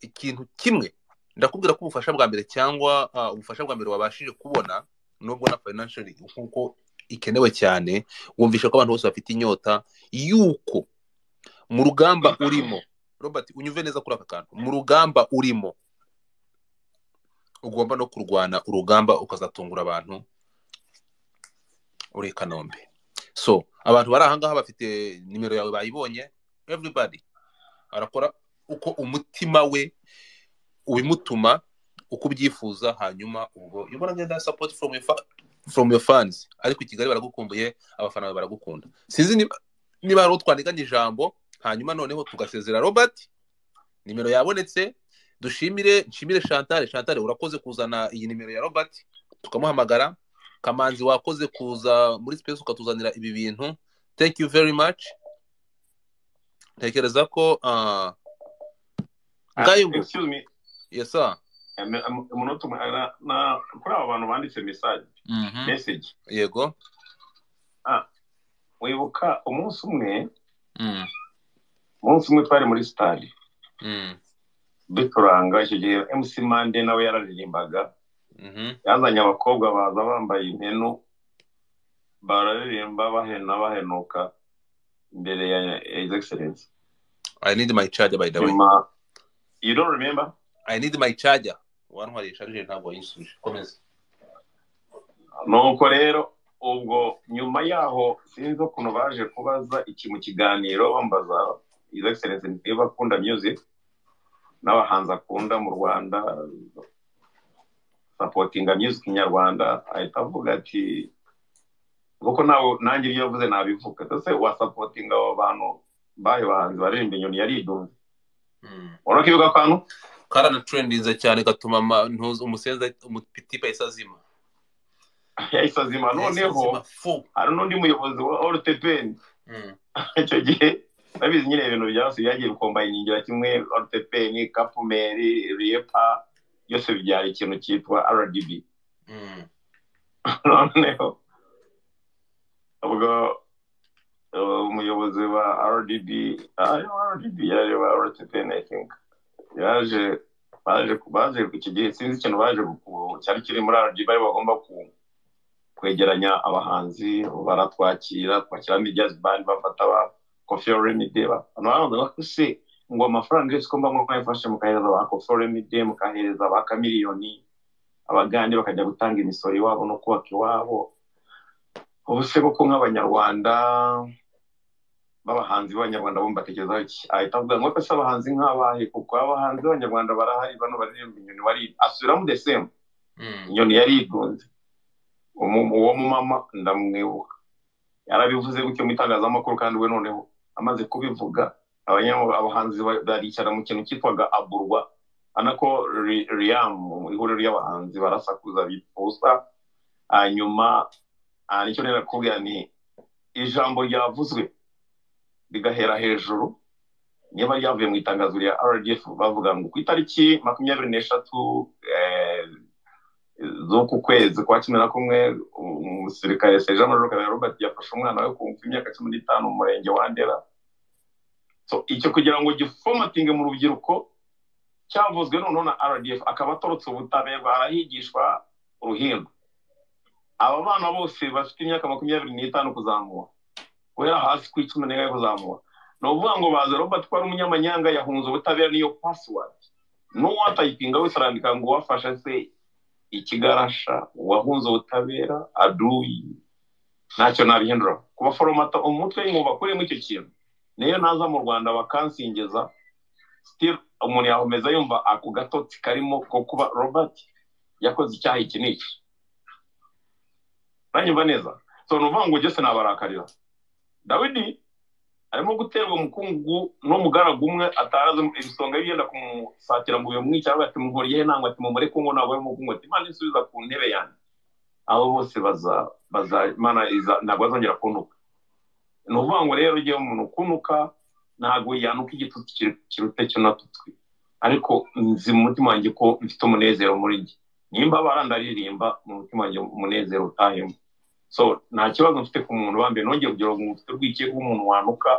ikintu kimwe ndakubwira ko ubufasha bwa mbere cyangwa ubufasha bwa mbere wabashije kubona nubwo na fayinansheri nk'uko ikenewe cyane wumvisha ko abantu bose bafite inyota y'uko mu rugamba urimo robert unyuve neza kuri aka kantu mu rugamba urimo ugomba no kurwana urugamba ukazatungura abantu uri kanombe so abantu bari ahangaha bafite nimero yawe bayibonye everybody arakora uko umutima we ubimutuma uko ubyifuza hanyuma ubwo ubona ngenda support from your fa- from your fans ariko i kigali baragukumbuye abafana bawe baragukunda sinzi niba niba hari utwandiganya ijambo hanyuma noneho tugasezera robert nimero yabonetse dushimire nshimire chantal chantal urakoze kuzana iyi nimero ya robert tukamuhamagara kamanzi wakoze kuza muri space ukatuzanira ibi bintu thank you very much ntekereza ko uh, ngayungu excuse me yes sir umunota umwe na kuri aba bantu banditse message message yego ah wibuka umunsi umwe umunsi umwe twari muri stade ducuranga icyo gihe mc mande nawe yararirimbaga yazanye abakobwa baza bambaye imenu bararirimba bahena bahenuka imbere ya his excellence i need my charger by the way you don't remember i need my charger wantwariye charger ntabwo yisubije komeza nuko rero ubwo nyuma yaho sinzi ukuntu baje kubaza iki mu kiganiro bambaza his excellence niba akunda music n'abahanzi akunda mu rwanda sapotinga music nyarwanda ahita avuga ati kuko nawe nanjye ibyo yavuze nabivuga ndetse wasapotinga abo bantu bayo bahanzi baririmba inyoni yari idumye urabona ko ibuga akantu karanaturendiza cyane gatuma umusenza umutipa yahise azima yahise azima noneho hari n'undi muyobozi wa orutepeni icyo gihe babizi nyine ibintu byose byagiye bikombayiningira kimwe orutepeni kapumeri riyepa byose byari ikintu cyitwa rdb noneho ubwo umuyobozi wa rdb rdb yari wa rtpn i think yaje baje baje iki gihe sinzi ikintu baje cyari kiri muri rdb ari bagomba kwegeranya abahanzi baratwakira twakiramo ijyazi bandi bafata ba kofi remide hano baravuga ko se ngo amafaranga yose ugomba nko kuyafasha mukahereza ba kofi remide mukahereza ba kamiliyoni abagande bakajya gutanga imisoro iwabo no kubaka iwabo ubu se koko nk'abanyarwanda b'abahanzi b'abanyarwanda bo mbatekerezaho iki ahita avuga ngo ese abahanzi nk'abahe kuko abahanzi b'abanyarwanda barahari bano baririmba inyoni bari asubiramo the same inyoni yari yigunze uwo mumama ndamwibuka yarabivuze gutyo mu itangazamakuru kandi we noneho amaze kubivuga abahanzi baricara mu kintu cyitwaga aburwa anako riyamu ihuriro ry'abahanzi barasakuza bipfusa hanyuma nicyo rero nakubwira ni ijambo ryavuzwe rigahera hejuru niba ryavuye mu itangazo rya rdf bavuga ngo ku itariki makumyabiri n'eshatu z'uku kwezi kwa cumi na kumwe umusirikare seja majoro kabera robert yafashe umwana we kumva imyaka cumi n'itanu mu murenge wa ndera icyo kugira ngo gifomatinge mu rubyiruko cyavuzwe noneho na rdf akaba atorotse ubutabera arahigishwa uruhindu aba bana bose bafite imyaka makumyabiri n'itanu kuzamura guhera hasi ku icumi n'imwe kuzamura ni ukuvuga ngo baze robert ko ari umunyamanyanga yahunze ubutabera niyo pasiwadi n'uwatayipinga wese arandika ngo uwafasha se ikigarasha uwahunze ubutabera aduyi ntacyo nabihindura ku baforomata umutwe w'inkuba bakuremo icyo kintu niyo naza mu rwanda bakansingeza sitiri umuntu yahomeza yumva ako gatotsi karimo ko kuba robert yakoze icyaha iki n'iki uranyumva neza so ni uvuga ngo byose nabarakarira dawidi arimo guterwa umukungu n'umugaragu umwe atarazi ibisonga yenda kumusatira ngo bimwica avuga ati muhuriye ntabwo ati mumure kungu ntabwo arimo kungu ati imana isubiza ku ntebe yanjye abo bose baza baza imana ntabwo azongera kunuka ni ukuvuga ngo rero ugiye umuntu ukunuka ntabwo yanuka igitutsi kiruta cy'unatutwi ariko nzi mu mutima wanjye ko mfite umunezero muri njye nimba barandaririmba mu mutima wanjye umunezero utahemo so nta kibazo mfite ku muntu wa mbere nongeye kugira ngo mfite urwikekwe umuntu wanuka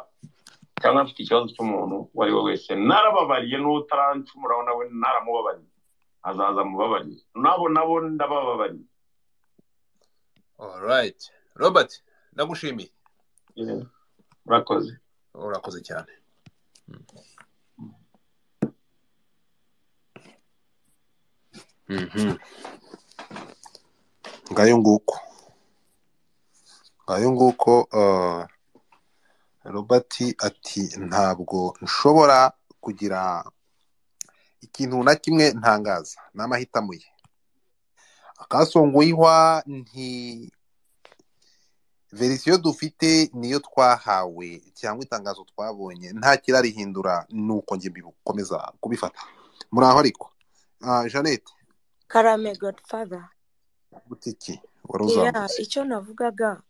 cyangwa mfite ikibazo cy'umuntu uwo ari we wese narababariye n'utarancumuraho nawe naramubabariye azaza mubabariye nabo nabo ndabababariye alright robert ndagushimiye urakoze urakoze cyane ngayo nguko ngayo nguko robert ati ntabwo nshobora kugira ikintu na kimwe ntangaza ni amahitamo ye akasongoye ihwa nti verisiyo dufite niyo twahawe cyangwa itangazo twabonye nta kirarihindura ni uko njye bikomeza kubifata muri aho ariko jeannette karame godfather butiki wari uzamutse icyo navugaga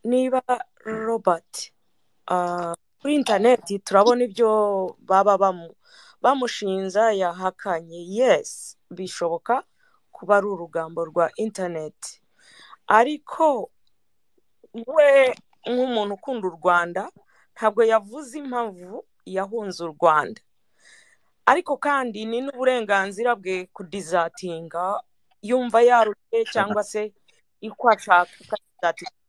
niba robert kuri interineti turabona ibyo baba bamushinja yahakanye yesi bishoboka kuba ari urugambo rwa interineti ariko we nk'umuntu ukunda u rwanda ntabwo yavuze impamvu yahunze u rwanda ariko kandi ni n'uburenganzira bwe kudizatinga yumva yaruye cyangwa se iko ashaka akazatinga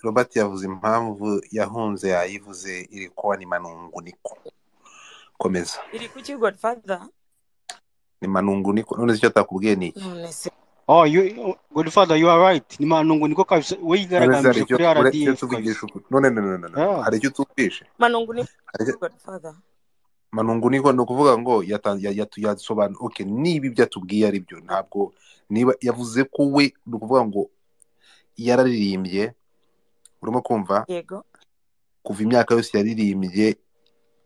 robert yavuze impamvu yahunze yayivuze iri kuba ni manungu niko komeza iri ku kigo fada ni manungu niko none se icyo atakubwiye ni iki none se Oh, you, Godfather, you are right. Ni manungu niko kabisa we yigaragaje kuri RDF kabisa. None none none. Hari icyo tuvishe. Manungu ni Godfather. Manungu niko ni ukuvuga ngo yasobanura okay niba ibyo atubwiye ari byo ntabwo niba yavuze ko we ni ukuvuga ngo yararirimbye urimo kumva yego kuva imyaka yose yaririmbye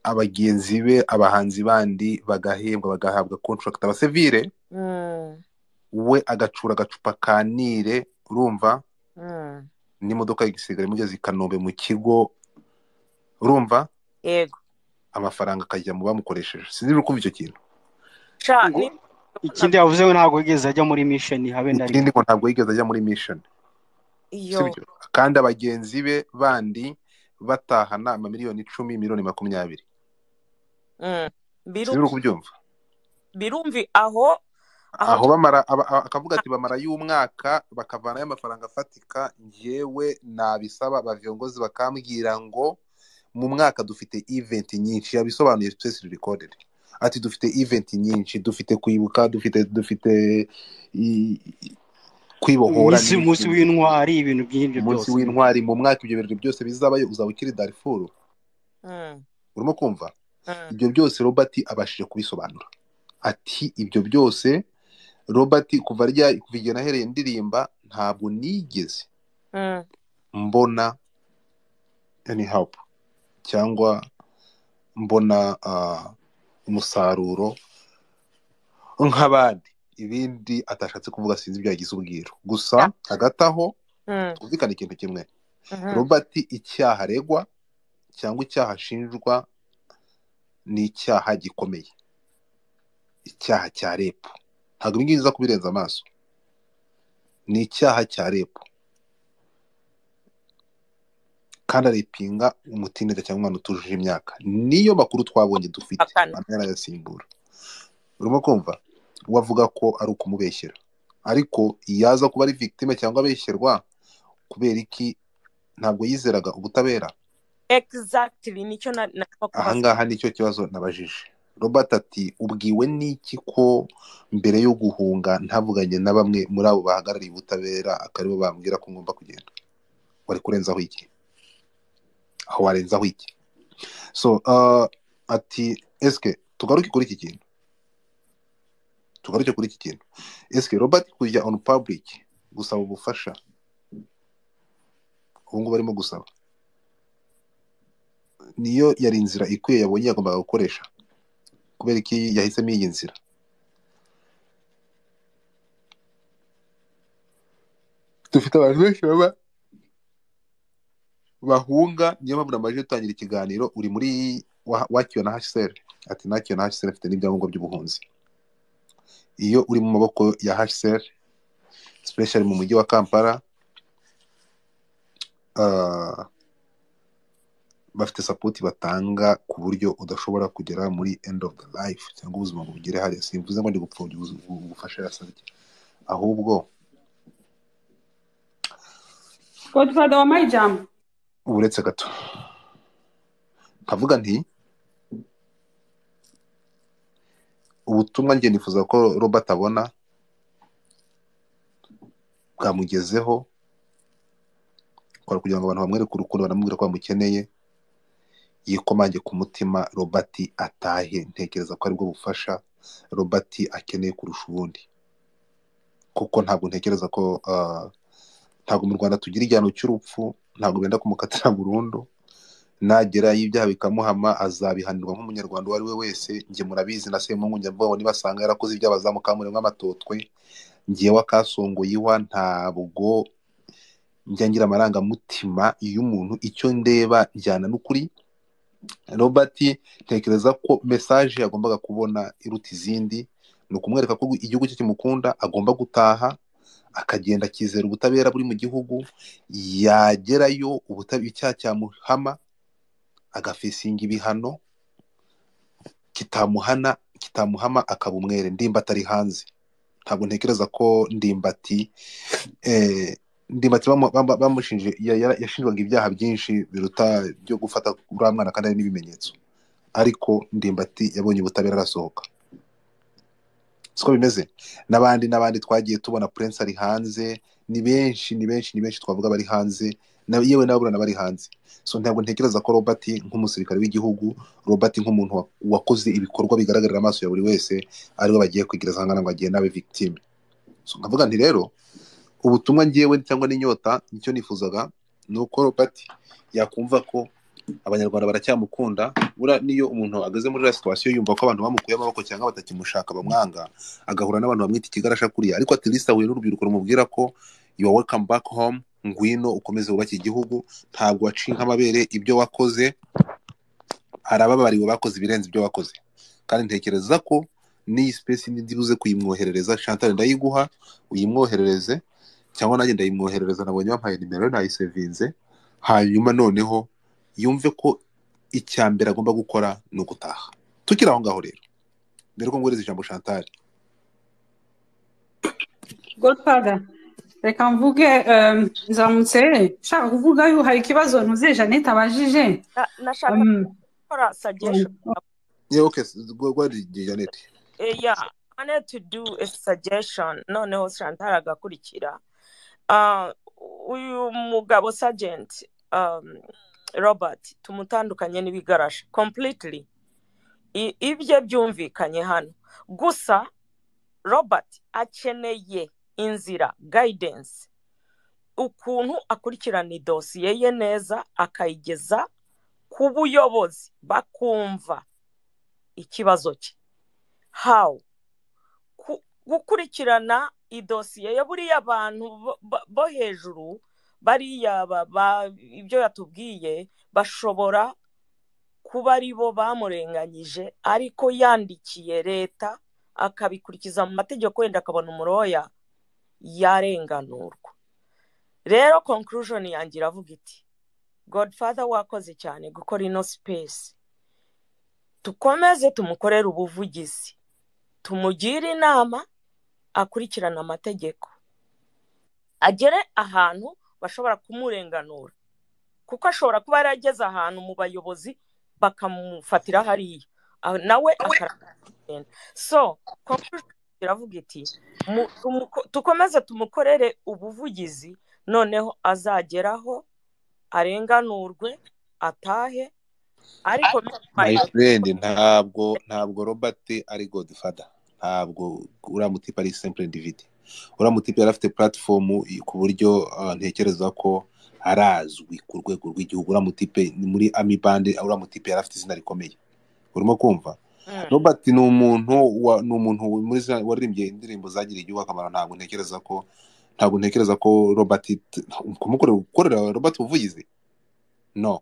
abagenzi be abahanzi bandi bagahembwa bagahabwa contract abasivile mm. we agacura agacupa ka nire urumva n'imodoka igisigara imugeze i kanombe mu kigo urumva yego amafaranga akajya mu bamukoresheje sinzi niba ukumva icyo kintu ikindi yavuze ngo ntabwo yigeze ajya muri misheni habe na rimwe ngo ntabwo yigeze ajya muri misheni kandi abagenzi be bandi batahana amamiliyoni icumi miliyoni makumyabiri sinzi niba ukubyumva birumvi aho aho bamara akavuga ati bamara y'umwaka bakavanayo amafaranga afatika ngewe nabisaba abaviyongozi bakambwira ngo mu mwaka dufite iventi nyinshi yabisobanuye twese rikoderi ati dufite iventi nyinshi dufite kwibuka dufite dufite kwibohora umunsi w'intwari ibintu by'ibyo byose umunsi w'intwari mu mwaka ibyo birori byose bizabayo uzaba ukiri darifuru urimo kumva ibyo byose robert abashije kubisobanura ati ibyo byose robert kuva kuva igihe nahereye ndirimba ntabwo nigeze mbona any help cyangwa mbona umusaruro nk'abandi ibindi atashatse kuvuga sinzi ibyo yagize ubwiro gusa hagati aho twumvikane ikintu kimwe robert icyaha aregwa cyangwa icyaha ashinjwa ni icyaha gikomeye icyaha cya repu ntabwo ibingibi biza kubirenza amaso ni icyaha cya repu kandi arepinga umutinda cyangwa umwana utujuje imyaka niyo makuru twabonye dufite anayasimbura urimo kumva wavuga ko ari ukumubeshyera ariko yaza kuba ari victime cyangwa abeshyerwa kubera iki ntabwo yizeraga ubutabera ahangaha nicyo kibazo nabajije robert ati ubwiwe n'iki ko mbere yo guhunga ntavuganye na bamwe muri abo bahagarariye ubutabera akaribo bambwira ko ngomba kugenda wari kurenzaho iki aho warenzaho iki so ati esike tugaruke kuri iki kintu tugaruke kuri iki kintu esike robert kujya onu pabulike gusaba ubufasha ubu ngubu arimo gusaba niyo yari inzira ikwiye yabonye yagombaga gukoresha kubera ko yahisemo iyi nzira dufite abantu benshi baba bahunga niyo mpamvu namaze gutangira ikiganiro uri muri wakiwe na hsr ati nakiwe na hsr afite n'ibyangombwa by'ubuhunzi iyo uri mu maboko ya hsr special mu mujyi wa kampala bafite sapoti batanga ku buryo udashobora kugera muri end of the life cyangwa ubuzima ngo bugere hariya simvuze ngo ndi gupfubya ubufasha yasabye ahubwo godfather wa mayijamu uretse gato nkavuga nti ubutumwa njye nifuza ko robert abona bwamugezeho kugira ngo abantu bamwereke urukundo banamubwira ko bamukeneye yikomange ku mutima robert atahe ntekereza ko aribwo bufasha robert akeneye kurusha ubundi kuko ntabwo ntekereza ko ntabwo mu rwanda tugira igihano cy'urupfu ntabwo benda kumukatira burundu nagera y'ibyaha bikamuhama azabihanirwa nk'umunyarwanda uwo ari we wese njye murabizi na semungu njya mvuga ngo nibasanga yarakoze ibyaha bazamukamurira nk'amatotwe ngewe akasongoye iwa ntabwo njya ngira amarangamutima y'umuntu icyo ndeba njyana n'ukuri robert ntekereza ko mesaje yagombaga kubona iruta izindi ni ukumwereka ko igihugu cye kimukunda agomba gutaha akagenda akizera ubutabera buri mu gihugu yagerayo ubutabera icyaha cyamuhama agafesinga ibihano kitamuhana kitamuhama akaba umwere ndimbati ari hanze ntabwo ntekereza ko ndimbati ndimbati bamushinje yashinjwaga ibyaha byinshi biruta byo gufata uriya mwana kandi ari n'ibimenyetso ariko ndimbati yabonye ubutabera arasohoka siko bimeze n'abandi n'abandi twagiye tubona purense ari hanze ni benshi ni benshi ni benshi twavuga bari hanze yewe n'ababurana bari hanze so ntabwo ntekereza ko robert nk'umusirikare w'igihugu robert nk'umuntu wakoze ibikorwa bigaragarira amaso ya buri wese ariwe bagiye kwigira za ngo agiye n'abe victime so nkavuga nti rero ubutumwa ngewe cyangwa n'inyota nicyo nifuzaga ni uko robert yakumva ko abanyarwanda baracyamukunda buriya niyo umuntu ageze muri iriya situwasiyo yumva ko abantu bamukuye amaboko cyangwa batakimushaka bamwanga agahura n'abantu bamwita ikigarasha kuriya ariko atirisita ahuye n'urubyiruko rumubwira ko yuwa welcome back home ngwino ukomeze wubake igihugu ntabwo waciye nk'amabere ibyo wakoze arababariwe bakoze ibirenze ibyo wakoze kandi ntekereza ko n'iyi sipesi n'indi buze kuyimwoherereza shantare ndayiguha uyimwoherereze cyangwa nanjye ndayimwoherereza nabonye bampaye nimero nayisevinze hanyuma noneho yumve ko icya mbere agomba gukora ni ugutaha tukiri aho ngaho rero mbere ko ngohereza ijambo shantare godfather reka mvuge nzamutse nshaka kuvuga yuko hari ikibazo ntuze janete abajije nashaka gukora sagesho oke rwari janete yeah i need to do a suggestion noneho shantare agakurikira uyu mugabo sajenti robert tumutandukanye n'ibigarasha completely ibye byumvikanye hano gusa robert akeneye inzira guidance ukuntu akurikirana idosiye ye neza akayigeza ku buyobozi bakumva ikibazo cye how gukurikirana idosiye ya buriya abantu bo hejuru bariya ibyo yatubwiye bashobora kuba ari bo bamurenganyije ariko yandikiye leta akabikurikiza mu mategeko wenda akabona umuroya yarenganurwa rero conclusion yanjye iravuga iti godfather wakoze cyane gukora ino sipesi tukomeze tumukorere ubuvugizi tumugire inama akurikirana amategeko agere ahantu bashobora kumurenganura kuko ashobora kuba yarageze ahantu mu bayobozi bakamufatira hariya nawe akaragenda so iravuga iti dukomeze tumukorere ubuvugizi noneho azageraho arenganurwe atahe ariko mayifurendi ntabwo ntabwo robert ari godifada ntabwo uriya mutipe ari sempure divide uriya mutipe yari afite puratifomu ku buryo ntekereza ko arazwi ku rwego rw'igihugu uriya mutipe ni muri ami bande uriya mutipe yari afite izina rikomeye urimo kumva robert ni umuntu ni umuntu waririmbye indirimbo zagiriye igihugu akamaro ntabwo ntekereza ko ntabwo ntekereza ko robert kumukorera robert ubuvugizi no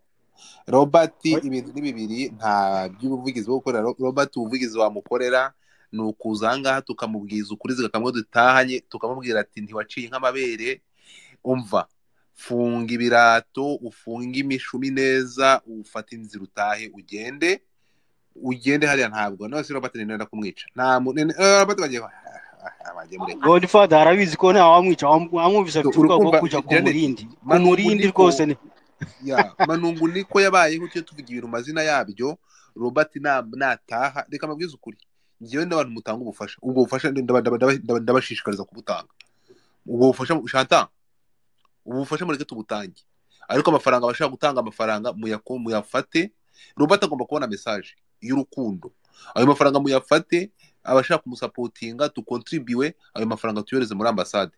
robert ibintu ni bibiri nta by'ubuvugizi bwo gukorera robert ubuvugizi wamukorera ni ukuza ahangaha tukamubwiza ukuri zigakamwe dutahanye tukamubwira ati ntiwaciye nk'amabere umva funga ibirato ufunge imishumi neza ufate inzira utahe ugende ugende hariya ntabwo nawe si robert nenda kumwica nta robert bagiye godfather arabizi ko nta wamwica wamwumvise afite ubwoba bwo kujya ku murindi ku murindi rwose manungu niko yabayeho tujye tuvuga ibintu mazina yabyo robert nataha reka amabwiriza ukuri ngewe n'abantu mutanga ubufasha ubwo bufasha ndabashishikariza kubutanga ubwo bufasha shanta ubufasha mureke tubutange ariko amafaranga bashaka gutanga amafaranga muyafate robert agomba kubona mesaje y'urukundo ayo mafaranga muyafate abashaka kumusapotinga dukontribiwe ayo mafaranga tuyohereze muri ambasade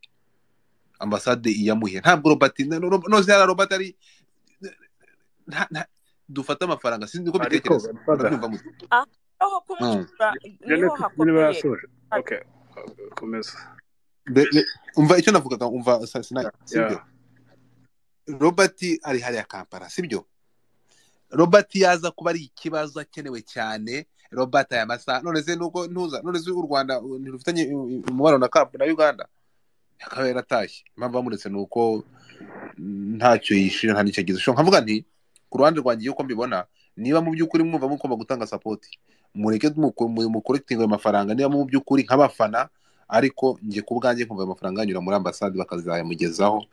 ambasade iyamuhe ntabwo robert noze yari robert ari dufate amafaranga sinzi ko bitekereza aho kumucura niho hakomeye komeza umva icyo navugaga umva sinayi sibyo robert ari hariya kampala sibyo robert yaza kuba ari ikibazo akenewe cyane robert aya masaha none se nuko ntuza none se u rwanda ntirufitanye umubano na kapu na uganda akaba yaratashye impamvu bamuretse ni uko ntacyo yishira nta nicyo agize nkavuga nti ku ruhande rwanjye yuko mbibona niba mu by'ukuri mwumva mugomba gutanga sapoti mureke mukorekitinga ayo mafaranga niba mu by'ukuri nk'abafana ariko njye ku bwanjye nkumva ayo mafaranga yanyura muri ambasade bakazayamugezaho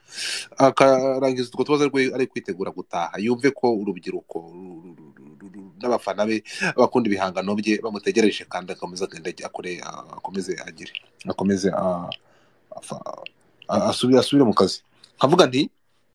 akarangiza utwo tubazo ari kwitegura gutaha yumve ko urubyiruko n'abafana be bakunda ibihangano bye bamutegereje kandi akomeze agende akore akomeze agire akomeze asubire mu kazi nkavuga nti